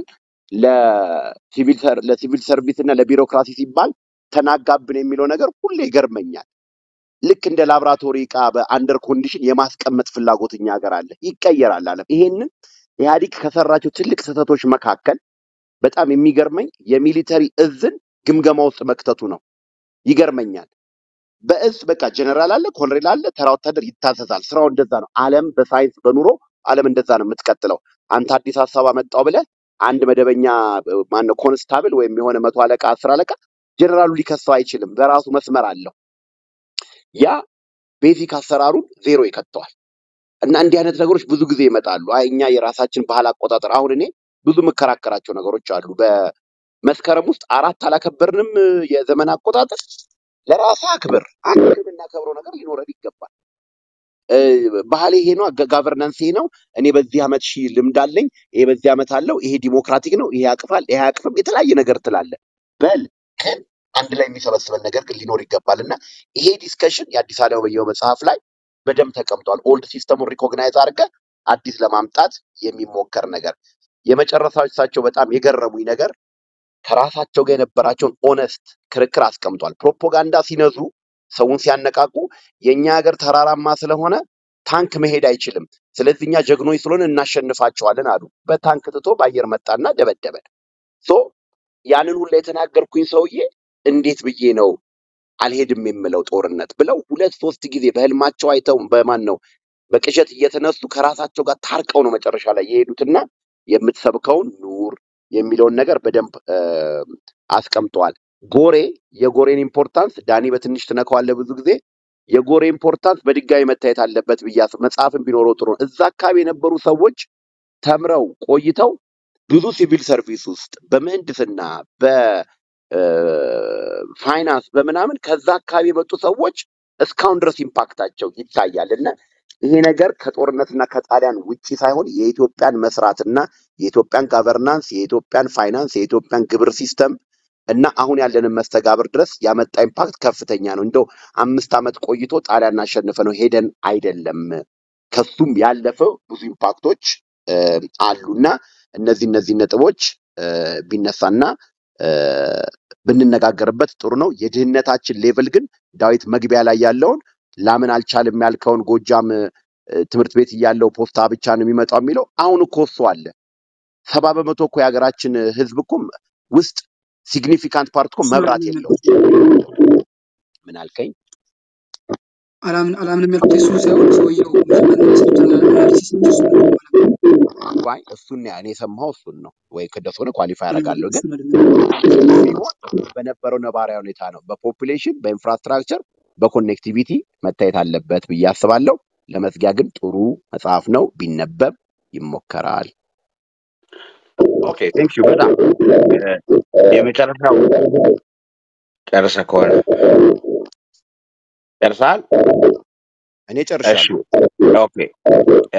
ለሲቪል ሰር- ለሲቪል ሰርቪስ እና ለቢሮክራሲ ሲባል ተናጋብን የሚለው ነገር ሁሌ ይገርመኛል። ልክ እንደ ላብራቶሪ እቃ በአንደር ኮንዲሽን የማስቀመጥ ፍላጎት እኛ ሀገር አለ። ይቀየራል አለም። ይሄንን ኢህአዲግ ከሰራቸው ትልቅ ስህተቶች መካከል በጣም የሚገርመኝ የሚሊተሪ እዝን ግምገማ ውስጥ መክተቱ ነው። ይገርመኛል። በእዝ በቃ ጀነራል አለ፣ ኮሎኔል አለ፣ ተራ ወታደር ይታዘዛል። ስራው እንደዛ ነው። ዓለም በሳይንስ በኑሮ ዓለም እንደዛ ነው የምትቀጥለው። አንተ አዲስ ሀሳብ አመጣው ብለህ አንድ መደበኛ ማነው ኮንስታብል ወይም የሆነ መቶ አለቃ አስር አለቃ ጀነራሉ ሊከሰው አይችልም። በራሱ መስመር አለው። ያ ቤዚክ አሰራሩን ዜሮ ይከተዋል። እና እንዲህ አይነት ነገሮች ብዙ ጊዜ ይመጣሉ። አይ እኛ የራሳችን ባህል አቆጣጠር አሁን እኔ ብዙ የምከራከራቸው ነገሮች አሉ። በመስከረም ውስጥ አራት አላከበርንም የዘመን አቆጣጠር። ለራስህ አክብር። አንድ የምናከብረው ነገር ሊኖረን ይገባል። እ፣ ባህል ይሄ ነው፣ ጋቨርናንስ ይሄ ነው። እኔ በዚህ ዓመት ሺህ ልምድ አለኝ፣ ይሄ በዚህ ዓመት አለው፣ ይሄ ዲሞክራቲክ ነው፣ ይሄ ያቅፋል፣ ይሄ አያቅፍም፣ የተለያየ ነገር ትላለህ። በል ግን አንድ ላይ የሚሰበስበን ነገር ግን ሊኖር ይገባል እና ይሄ ዲስከሽን የአዲስ አለማየሁ መጽሐፍ ላይ በደንብ ተቀምጧል። ኦልድ ሲስተሙን ሪኮግናይዝ አድርገህ አዲስ ለማምጣት የሚሞከር ነገር የመጨረሻው እሳቸው በጣም የገረሙኝ ነገር ከራሳቸው ጋር የነበራቸውን ኦነስት ክርክር አስቀምጧል። ፕሮፓጋንዳ ሲነዙ ሰውን ሲያነቃቁ የእኛ ሀገር ተራራማ ስለሆነ ታንክ መሄድ አይችልም፣ ስለዚህ እኛ ጀግኖች ስለሆነ እናሸንፋቸዋለን አሉ። በታንክ ትቶ በአየር መጣና ደበደበን። ሶ ያንን ሁላ የተናገርኩኝ ሰውዬ እንዴት ብዬ ነው አልሄድም የምለው ጦርነት ብለው ሁለት ሶስት ጊዜ በህልማቸው አይተው በማን ነው በቅዠት እየተነሱ ከራሳቸው ጋር ታርቀው ነው መጨረሻ ላይ የሄዱትና የምትሰብከውን ኑር የሚለውን ነገር በደንብ እ፣ አስቀምጠዋል። ጎሬ የጎሬን ኢምፖርታንስ ዳኒ በትንሽ ትነካዋለህ ብዙ ጊዜ የጎሬ ኢምፖርታንስ በድጋሚ መታየት አለበት ብዬ አስብ- መጽሐፍም ቢኖረው ጥሩ ነው። እዛ አካባቢ የነበሩ ሰዎች ተምረው ቆይተው ብዙ ሲቪል ሰርቪስ ውስጥ በምህንድስና በፋይናንስ በምናምን ከዛ አካባቢ የመጡ ሰዎች እስካሁን ድረስ ኢምፓክታቸው ይታያል እና ይሄ ነገር ከጦርነትና ከጣሊያን ውጪ ሳይሆን የኢትዮጵያን መስራትና የኢትዮጵያን ጋቨርናንስ፣ የኢትዮጵያን ፋይናንስ፣ የኢትዮጵያን ግብር ሲስተም እና አሁን ያለንን መስተጋብር ድረስ ያመጣ ኢምፓክት ከፍተኛ ነው። እንደው አምስት ዓመት ቆይቶ ጣሊያን አሸንፈ ነው ሄደን አይደለም። ከሱም ያለፈ ብዙ ኢምፓክቶች እ፣ አሉና እነዚህ እነዚህ ነጥቦች እ፣ ቢነሳና እ፣ ብንነጋገርበት ጥሩ ነው። የድህነታችን ሌቭል ግን ዳዊት መግቢያ ላይ ያለውን ላምን አልቻልም ያልከውን ጎጃም እ፣ ትምህርት ቤት እያለው ፖስታ ብቻ ነው የሚመጣው የሚለው አሁን እኮ እሱ አለ። ሰባ በመቶ እኮ የሀገራችን ህዝብ እኮ ውስጥ ሲግኒፊካንት ፓርት እኮ እሱን መብራት አላምንም የለውም። ያልኩት ምን አልከኝ? አላምን አላምንም ያልኩት የእሱን ሳይሆን ሰውየው መጀመሪያ የሰጡትን አናሊሲስ እንጂ እሱን አይደለም አላምንም። ዋይ እሱን ያ- እኔ የሰማው እሱን ነው ወይ ከደስ ሆነ ኳሊፋይ እኔም ያደርጋለሁ። ግን እሱን አይደለም ቢሆን በነበረው ነባራዊ ሁኔታ ነው፣ በፖፑሌሽን በኢንፍራስትራክቸር በኮኔክቲቪቲ መታየት አለበት ብዬ አስባለሁ። ለመዝጊያ ግን ጥሩ መጽሐፍ ነው፣ ቢነበብ ይሞከራል። ኦኬ ቴንክ ዩ በጣም እ፣ የመጨረሻው ጨርሰ ከሆነ ጨርሰሃል? እኔ እሺ ጨርሻለሁ። ኦኬ እ፣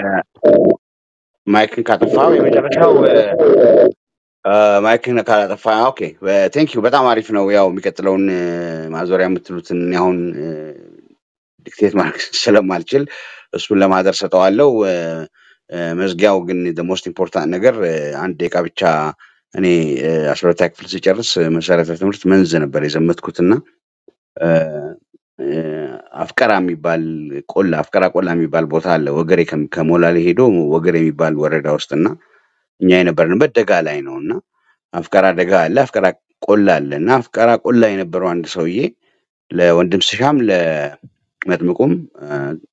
ማይክን ካጠፋው የመጨረሻው እ፣ እ፣ ማይክን ካላጠፋ ኦኬ ቴንክ ዩ በጣም አሪፍ ነው። ያው የሚቀጥለውን እ፣ ማዞሪያ የምትሉትን እኔ አሁን እ፣ ዲክቴት ማድረግ ስለማልችል እሱን ለማህደር ሰጠዋለው። እ፣ እ፣ መዝጊያው ግን ሞስት ኢምፖርታንት ነገር እ፣ አንድ ደቂቃ ብቻ እኔ እ፣ አስራ ሁለተኛ ክፍል ስጨርስ እ፣ መሰረተ ትምህርት መንዝ ነበር የዘመትኩትና እ፣ እ፣ አፍቀራ የሚባል ቆላ አፍቀራ ቆላ የሚባል ቦታ አለ ወገሬ ከም- ከሞላሌ ሄዶ ወገሬ የሚባል ወረዳ ውስጥ እና እኛ የነበርንበት ደጋ ላይ ነው እና አፍቀራ ደጋ አለ አፍቀራ ቆላ አለ እና አፍቀራ ቆላ የነበረው አንድ ሰውዬ ለወንድም ስሻም ለመጥምቁም እ፣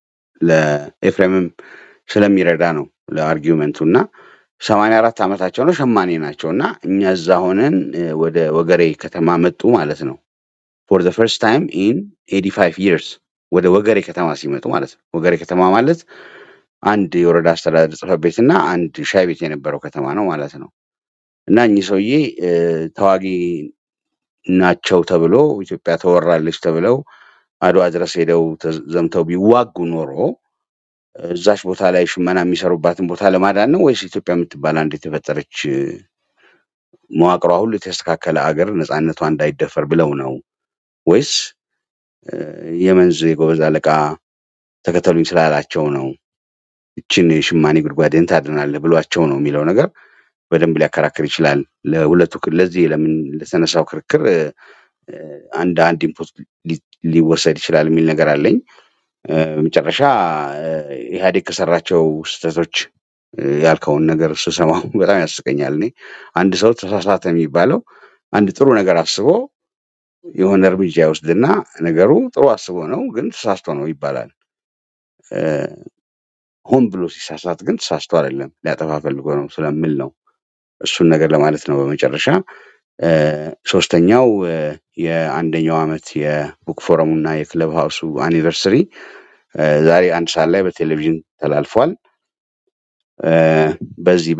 ለኤፍሬምም ስለሚረዳ ነው ለአርጊውመንቱ እና ሰማንያ አራት ዓመታቸው ነው ሸማኔ ናቸው እና እኛ እዛ ሆነን እ፣ ወደ ወገሬ ከተማ መጡ ማለት ነው ፎር ዘ ፈርስት ታይም ኢን ኤቲ ፋይቭ ይርስ ወደ ወገሬ ከተማ ሲመጡ ማለት ነው ወገሬ ከተማ ማለት አንድ የወረዳ አስተዳደር ጽሕፈት ቤት እና አንድ ሻይ ቤት የነበረው ከተማ ነው ማለት ነው እና እኚህ ሰውዬ እ፣ ተዋጊ ናቸው ተብሎ ኢትዮጵያ ተወራለች ተብለው አድዋ ድረስ ሄደው ተዝ- ዘምተው ቢዋጉ ኖሮ እዛች ቦታ ላይ ሽመና የሚሰሩባትን ቦታ ለማዳን ነው ወይስ ኢትዮጵያ የምትባል አንድ የተፈጠረች እ፣ መዋቅሯ ሁሉ የተስተካከለ አገር ነፃነቷ እንዳይደፈር ብለው ነው ወይስ እ፣ የመንዝ የጎበዝ አለቃ ተከተሉኝ ስላላቸው ነው እችን የሽማኔ ጉድጓድን ታድናለህ ብሏቸው ነው የሚለው ነገር በደንብ ሊያከራክር ይችላል። ለሁለቱ ክ- ለዚህ ለምን ለተነሳው ክርክር እ፣ እ፣ አንድ አንድ ኢንፑት ሊ- ሊወሰድ ይችላል የሚል ነገር አለኝ። እ፣ መጨረሻ እ፣ ኢህአዴግ ከሰራቸው ስህተቶች እ፣ ያልከውን ነገር ስሰማው በጣም ያስቀኛል። እኔ አንድ ሰው ተሳሳተ የሚባለው አንድ ጥሩ ነገር አስቦ የሆነ እርምጃ ይወስድና ነገሩ ጥሩ አስቦ ነው ግን ተሳስቶ ነው ይባላል። እ፣ ሆን ብሎ ሲሳሳት ግን ተሳስቶ አይደለም ሊያጠፋ ፈልጎ ነው ስለምል ነው እሱን ነገር ለማለት ነው። በመጨረሻ እ፣ ሶስተኛው እ፣ የአንደኛው ዓመት የቡክ ፎረሙ እና የክለብ ሀውሱ አኒቨርሰሪ እ፣ ዛሬ አንድ ሰዓት ላይ በቴሌቪዥን ተላልፏል። እ፣ በዚህ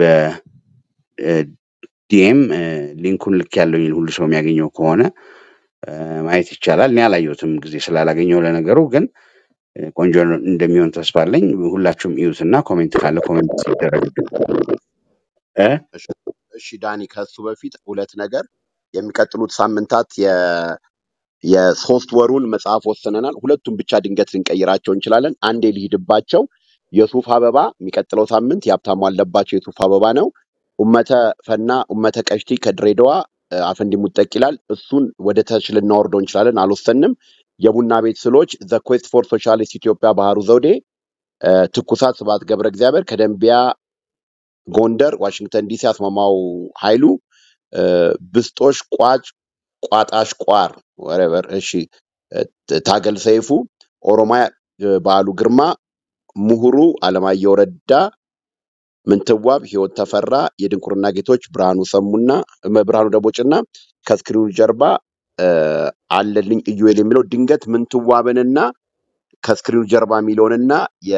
በዲኤም ሊንኩን ልክ ያለው ሁሉ ሰው የሚያገኘው ከሆነ እ፣ ማየት ይቻላል። እኔ አላየሁትም ጊዜ ስላላገኘው ለነገሩ ግን እ፣ ቆንጆ እንደሚሆን ተስፋ አለኝ። ሁላችሁም እዩትና ኮሜንት ካለ ኮሜንት ይደረግብን እ እሺ እሺ፣ ዳኒ ከሱ በፊት ሁለት ነገር የሚቀጥሉት ሳምንታት የ- የሶስት ወሩን መጽሐፍ ወስነናል። ሁለቱም ብቻ ድንገት ልንቀይራቸው እንችላለን። አንዴ ሊሂድባቸው የሱፍ አበባ የሚቀጥለው ሳምንት የሀብታሙ አለባቸው የሱፍ አበባ ነው። ኡመተ ፈና ኡመተ ቀሽቲ ከድሬዳዋ እ፣ አፈንዲ ሙጠቅ ይላል። እሱን ወደ ታች ልናወርደው እንችላለን፣ አልወሰንም። የቡና ቤት ስሎች ዘ ኩዌስት ፎር ሶሻሊስት ኢትዮጵያ ባህሩ ዘውዴ እ፣ ትኩሳት ስብሐት ገብረ እግዚአብሔር ከደንቢያ ጎንደር ዋሽንግተን ዲሲ አስማማው ኃይሉ እ፣ ብስጦሽ ቋጭ ቋጣሽ ቋር ወረበር እሺ እ፣ ታገል ሰይፉ ኦሮሚያ እ፣ በዓሉ ግርማ ምሁሩ አለማየሁ ረዳ ምንትዋብ ህይወት ተፈራ የድንቁርና ጌቶች ብርሃኑ ሰሙና እመ- ብርሃኑ ደቦጭና ከስክሪኑ ጀርባ እ፣ አለልኝ ኢዩኤል የሚለው ድንገት ምንትዋብንና ከስክሪኑ ጀርባ የሚለውንና የ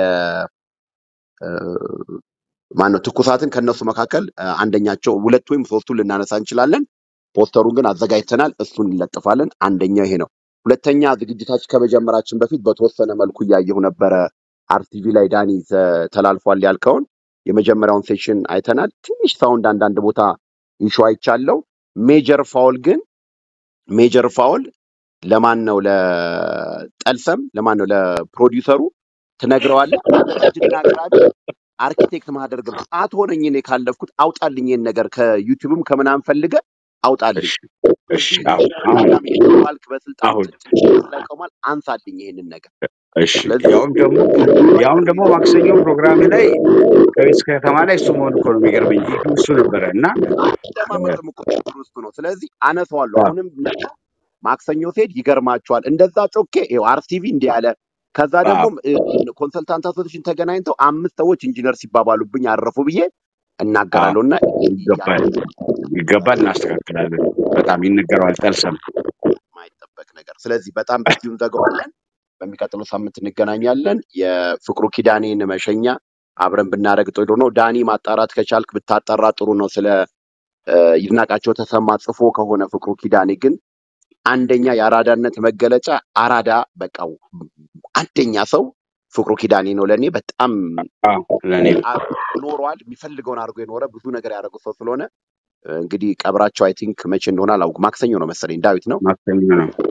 ማነው ትኩሳትን ከነሱ መካከል እ፣ አንደኛቸው ሁለት ወይም ሶስቱን ልናነሳ እንችላለን። ፖስተሩን ግን አዘጋጅተናል፣ እሱን እንለጥፋለን። አንደኛው ይሄ ነው። ሁለተኛ ዝግጅታችን ከመጀመራችን በፊት በተወሰነ መልኩ እያየሁ ነበረ አርቲቪ ላይ ዳኒ ተ- ተላልፏል ያልከውን የመጀመሪያውን ሴሽን አይተናል። ትንሽ ሳውንድ አንዳንድ ቦታ ኢሹ አይቻለው። ሜጀር ፋውል ግን ሜጀር ፋውል ለማን ነው? ለጠልሰም ለማን ነው? ለፕሮዲውሰሩ ትነግረዋለህ። አንተ እጅና አቅራቢ አርኪቴክት ማህደር ገብ አትሆነኝ እኔ ካለፍኩት አውጣልኝ ይሄን ነገር ከዩቲዩብም ከምናምን ፈልገ አውጣልኝ። እሺ እሺ እዚህ አሁን አሁን ተደጋጋሚ ባልክ በስልጣኑ አሁን ጭንቅላት ላይ ቆሟል። አንሳልኝ ይሄንን ነገር። እሺ ስለዚህ ያውም ደግሞ ያውም ደግሞ ማክሰኞ ፕሮግራም ላይ ከቤት ከተማ ላይ እሱ መሆን እኮ ነው የሚገርመኝ። ኢሹ እሱ ነበረ እና አደማመጥም እኮ ችግሩ እሱ ነው። ስለዚህ አነሳዋለሁ። አዎ፣ አሁንም ነገ ማክሰኞ ሴት ይገርማቸዋል። እንደዛ ጮኬ ይኸው አርቲቪ እንዲህ ያለ ከዛ ደግሞ አዎ፣ ኮንሰልታንት አሶሴሽን ተገናኝተው አምስት ሰዎች ኢንጂነር ሲባባሉብኝ አረፉ ብዬ አዎ፣ እናገራለሁ እና ይገባል ይገባል፣ እናስተካክላለን። በጣም ይነገረዋል። ጠልሰም የማይጠበቅ ነገር። ስለዚህ በጣም በዚሁ እንዘጋዋለን። በሚቀጥለው ሳምንት እንገናኛለን። የፍቅሩ ኪዳኔን መሸኛ አብረን ብናደርግ ጥሩ ነው። ዳኒ ማጣራት ከቻልክ ብታጠራ ጥሩ ነው። ስለ እ፣ ይድናቃቸው ተሰማ ጽፎ ከሆነ ፍቅሩ ኪዳኔ ግን አንደኛ የአራዳነት መገለጫ አራዳ በቃ አንደኛ ሰው ፍቅሩ ኪዳኔ ነው። ለእኔ በጣም አዎ፣ ለእኔ አ- ኖሯል። የሚፈልገውን አድርጎ የኖረ ብዙ ነገር ያደረጉ ሰው ስለሆነ እ፣ እንግዲህ ቀብራቸው አይ ቲንክ መቼ እንደሆነ አላውቅም። ማክሰኞ ነው መሰለኝ። ዳዊት ነው ማክሰኞ ነው። አዎ፣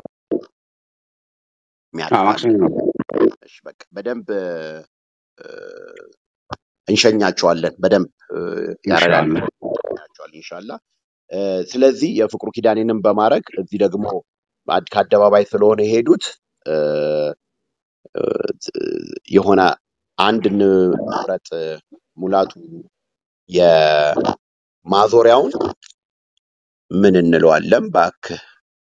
የሚያውቅ ካለ ማክሰኞ ነው። እሺ፣ በቃ በደንብ እ፣ እንሸኛቸዋለን። በደንብ እ፣ ያረዳል ኢንሻአላህ ያቸዋል ኢንሻላ። እ፣ ስለዚህ የፍቅሩ ኪዳኔንም በማድረግ እዚህ ደግሞ በአድ- ከአደባባይ ስለሆነ የሄዱት እ፣ እ፣ የሆነ አንድ ንብረት ሙላቱ የማዞሪያውን ምን እንለዋለን እባክህ?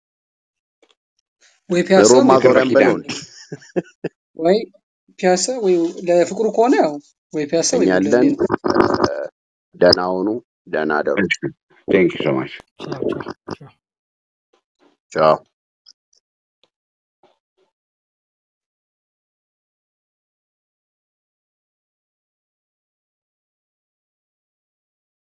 ወይ ፒያሳ ሮም ወይ የክብረ ማዞሪያን በለው ኪዳን እንዴ? ወይ ፒያሳ ወይ ለፍቅሩ ከሆነ ያው ወይ ፒያሳ ወይ እኛለን ጉለሌ ነው። ደህና ሁኑ፣ ደህና አደሩ። ቴንክ ዩ ሶ ማች ቻው ቻው ቻው ቻው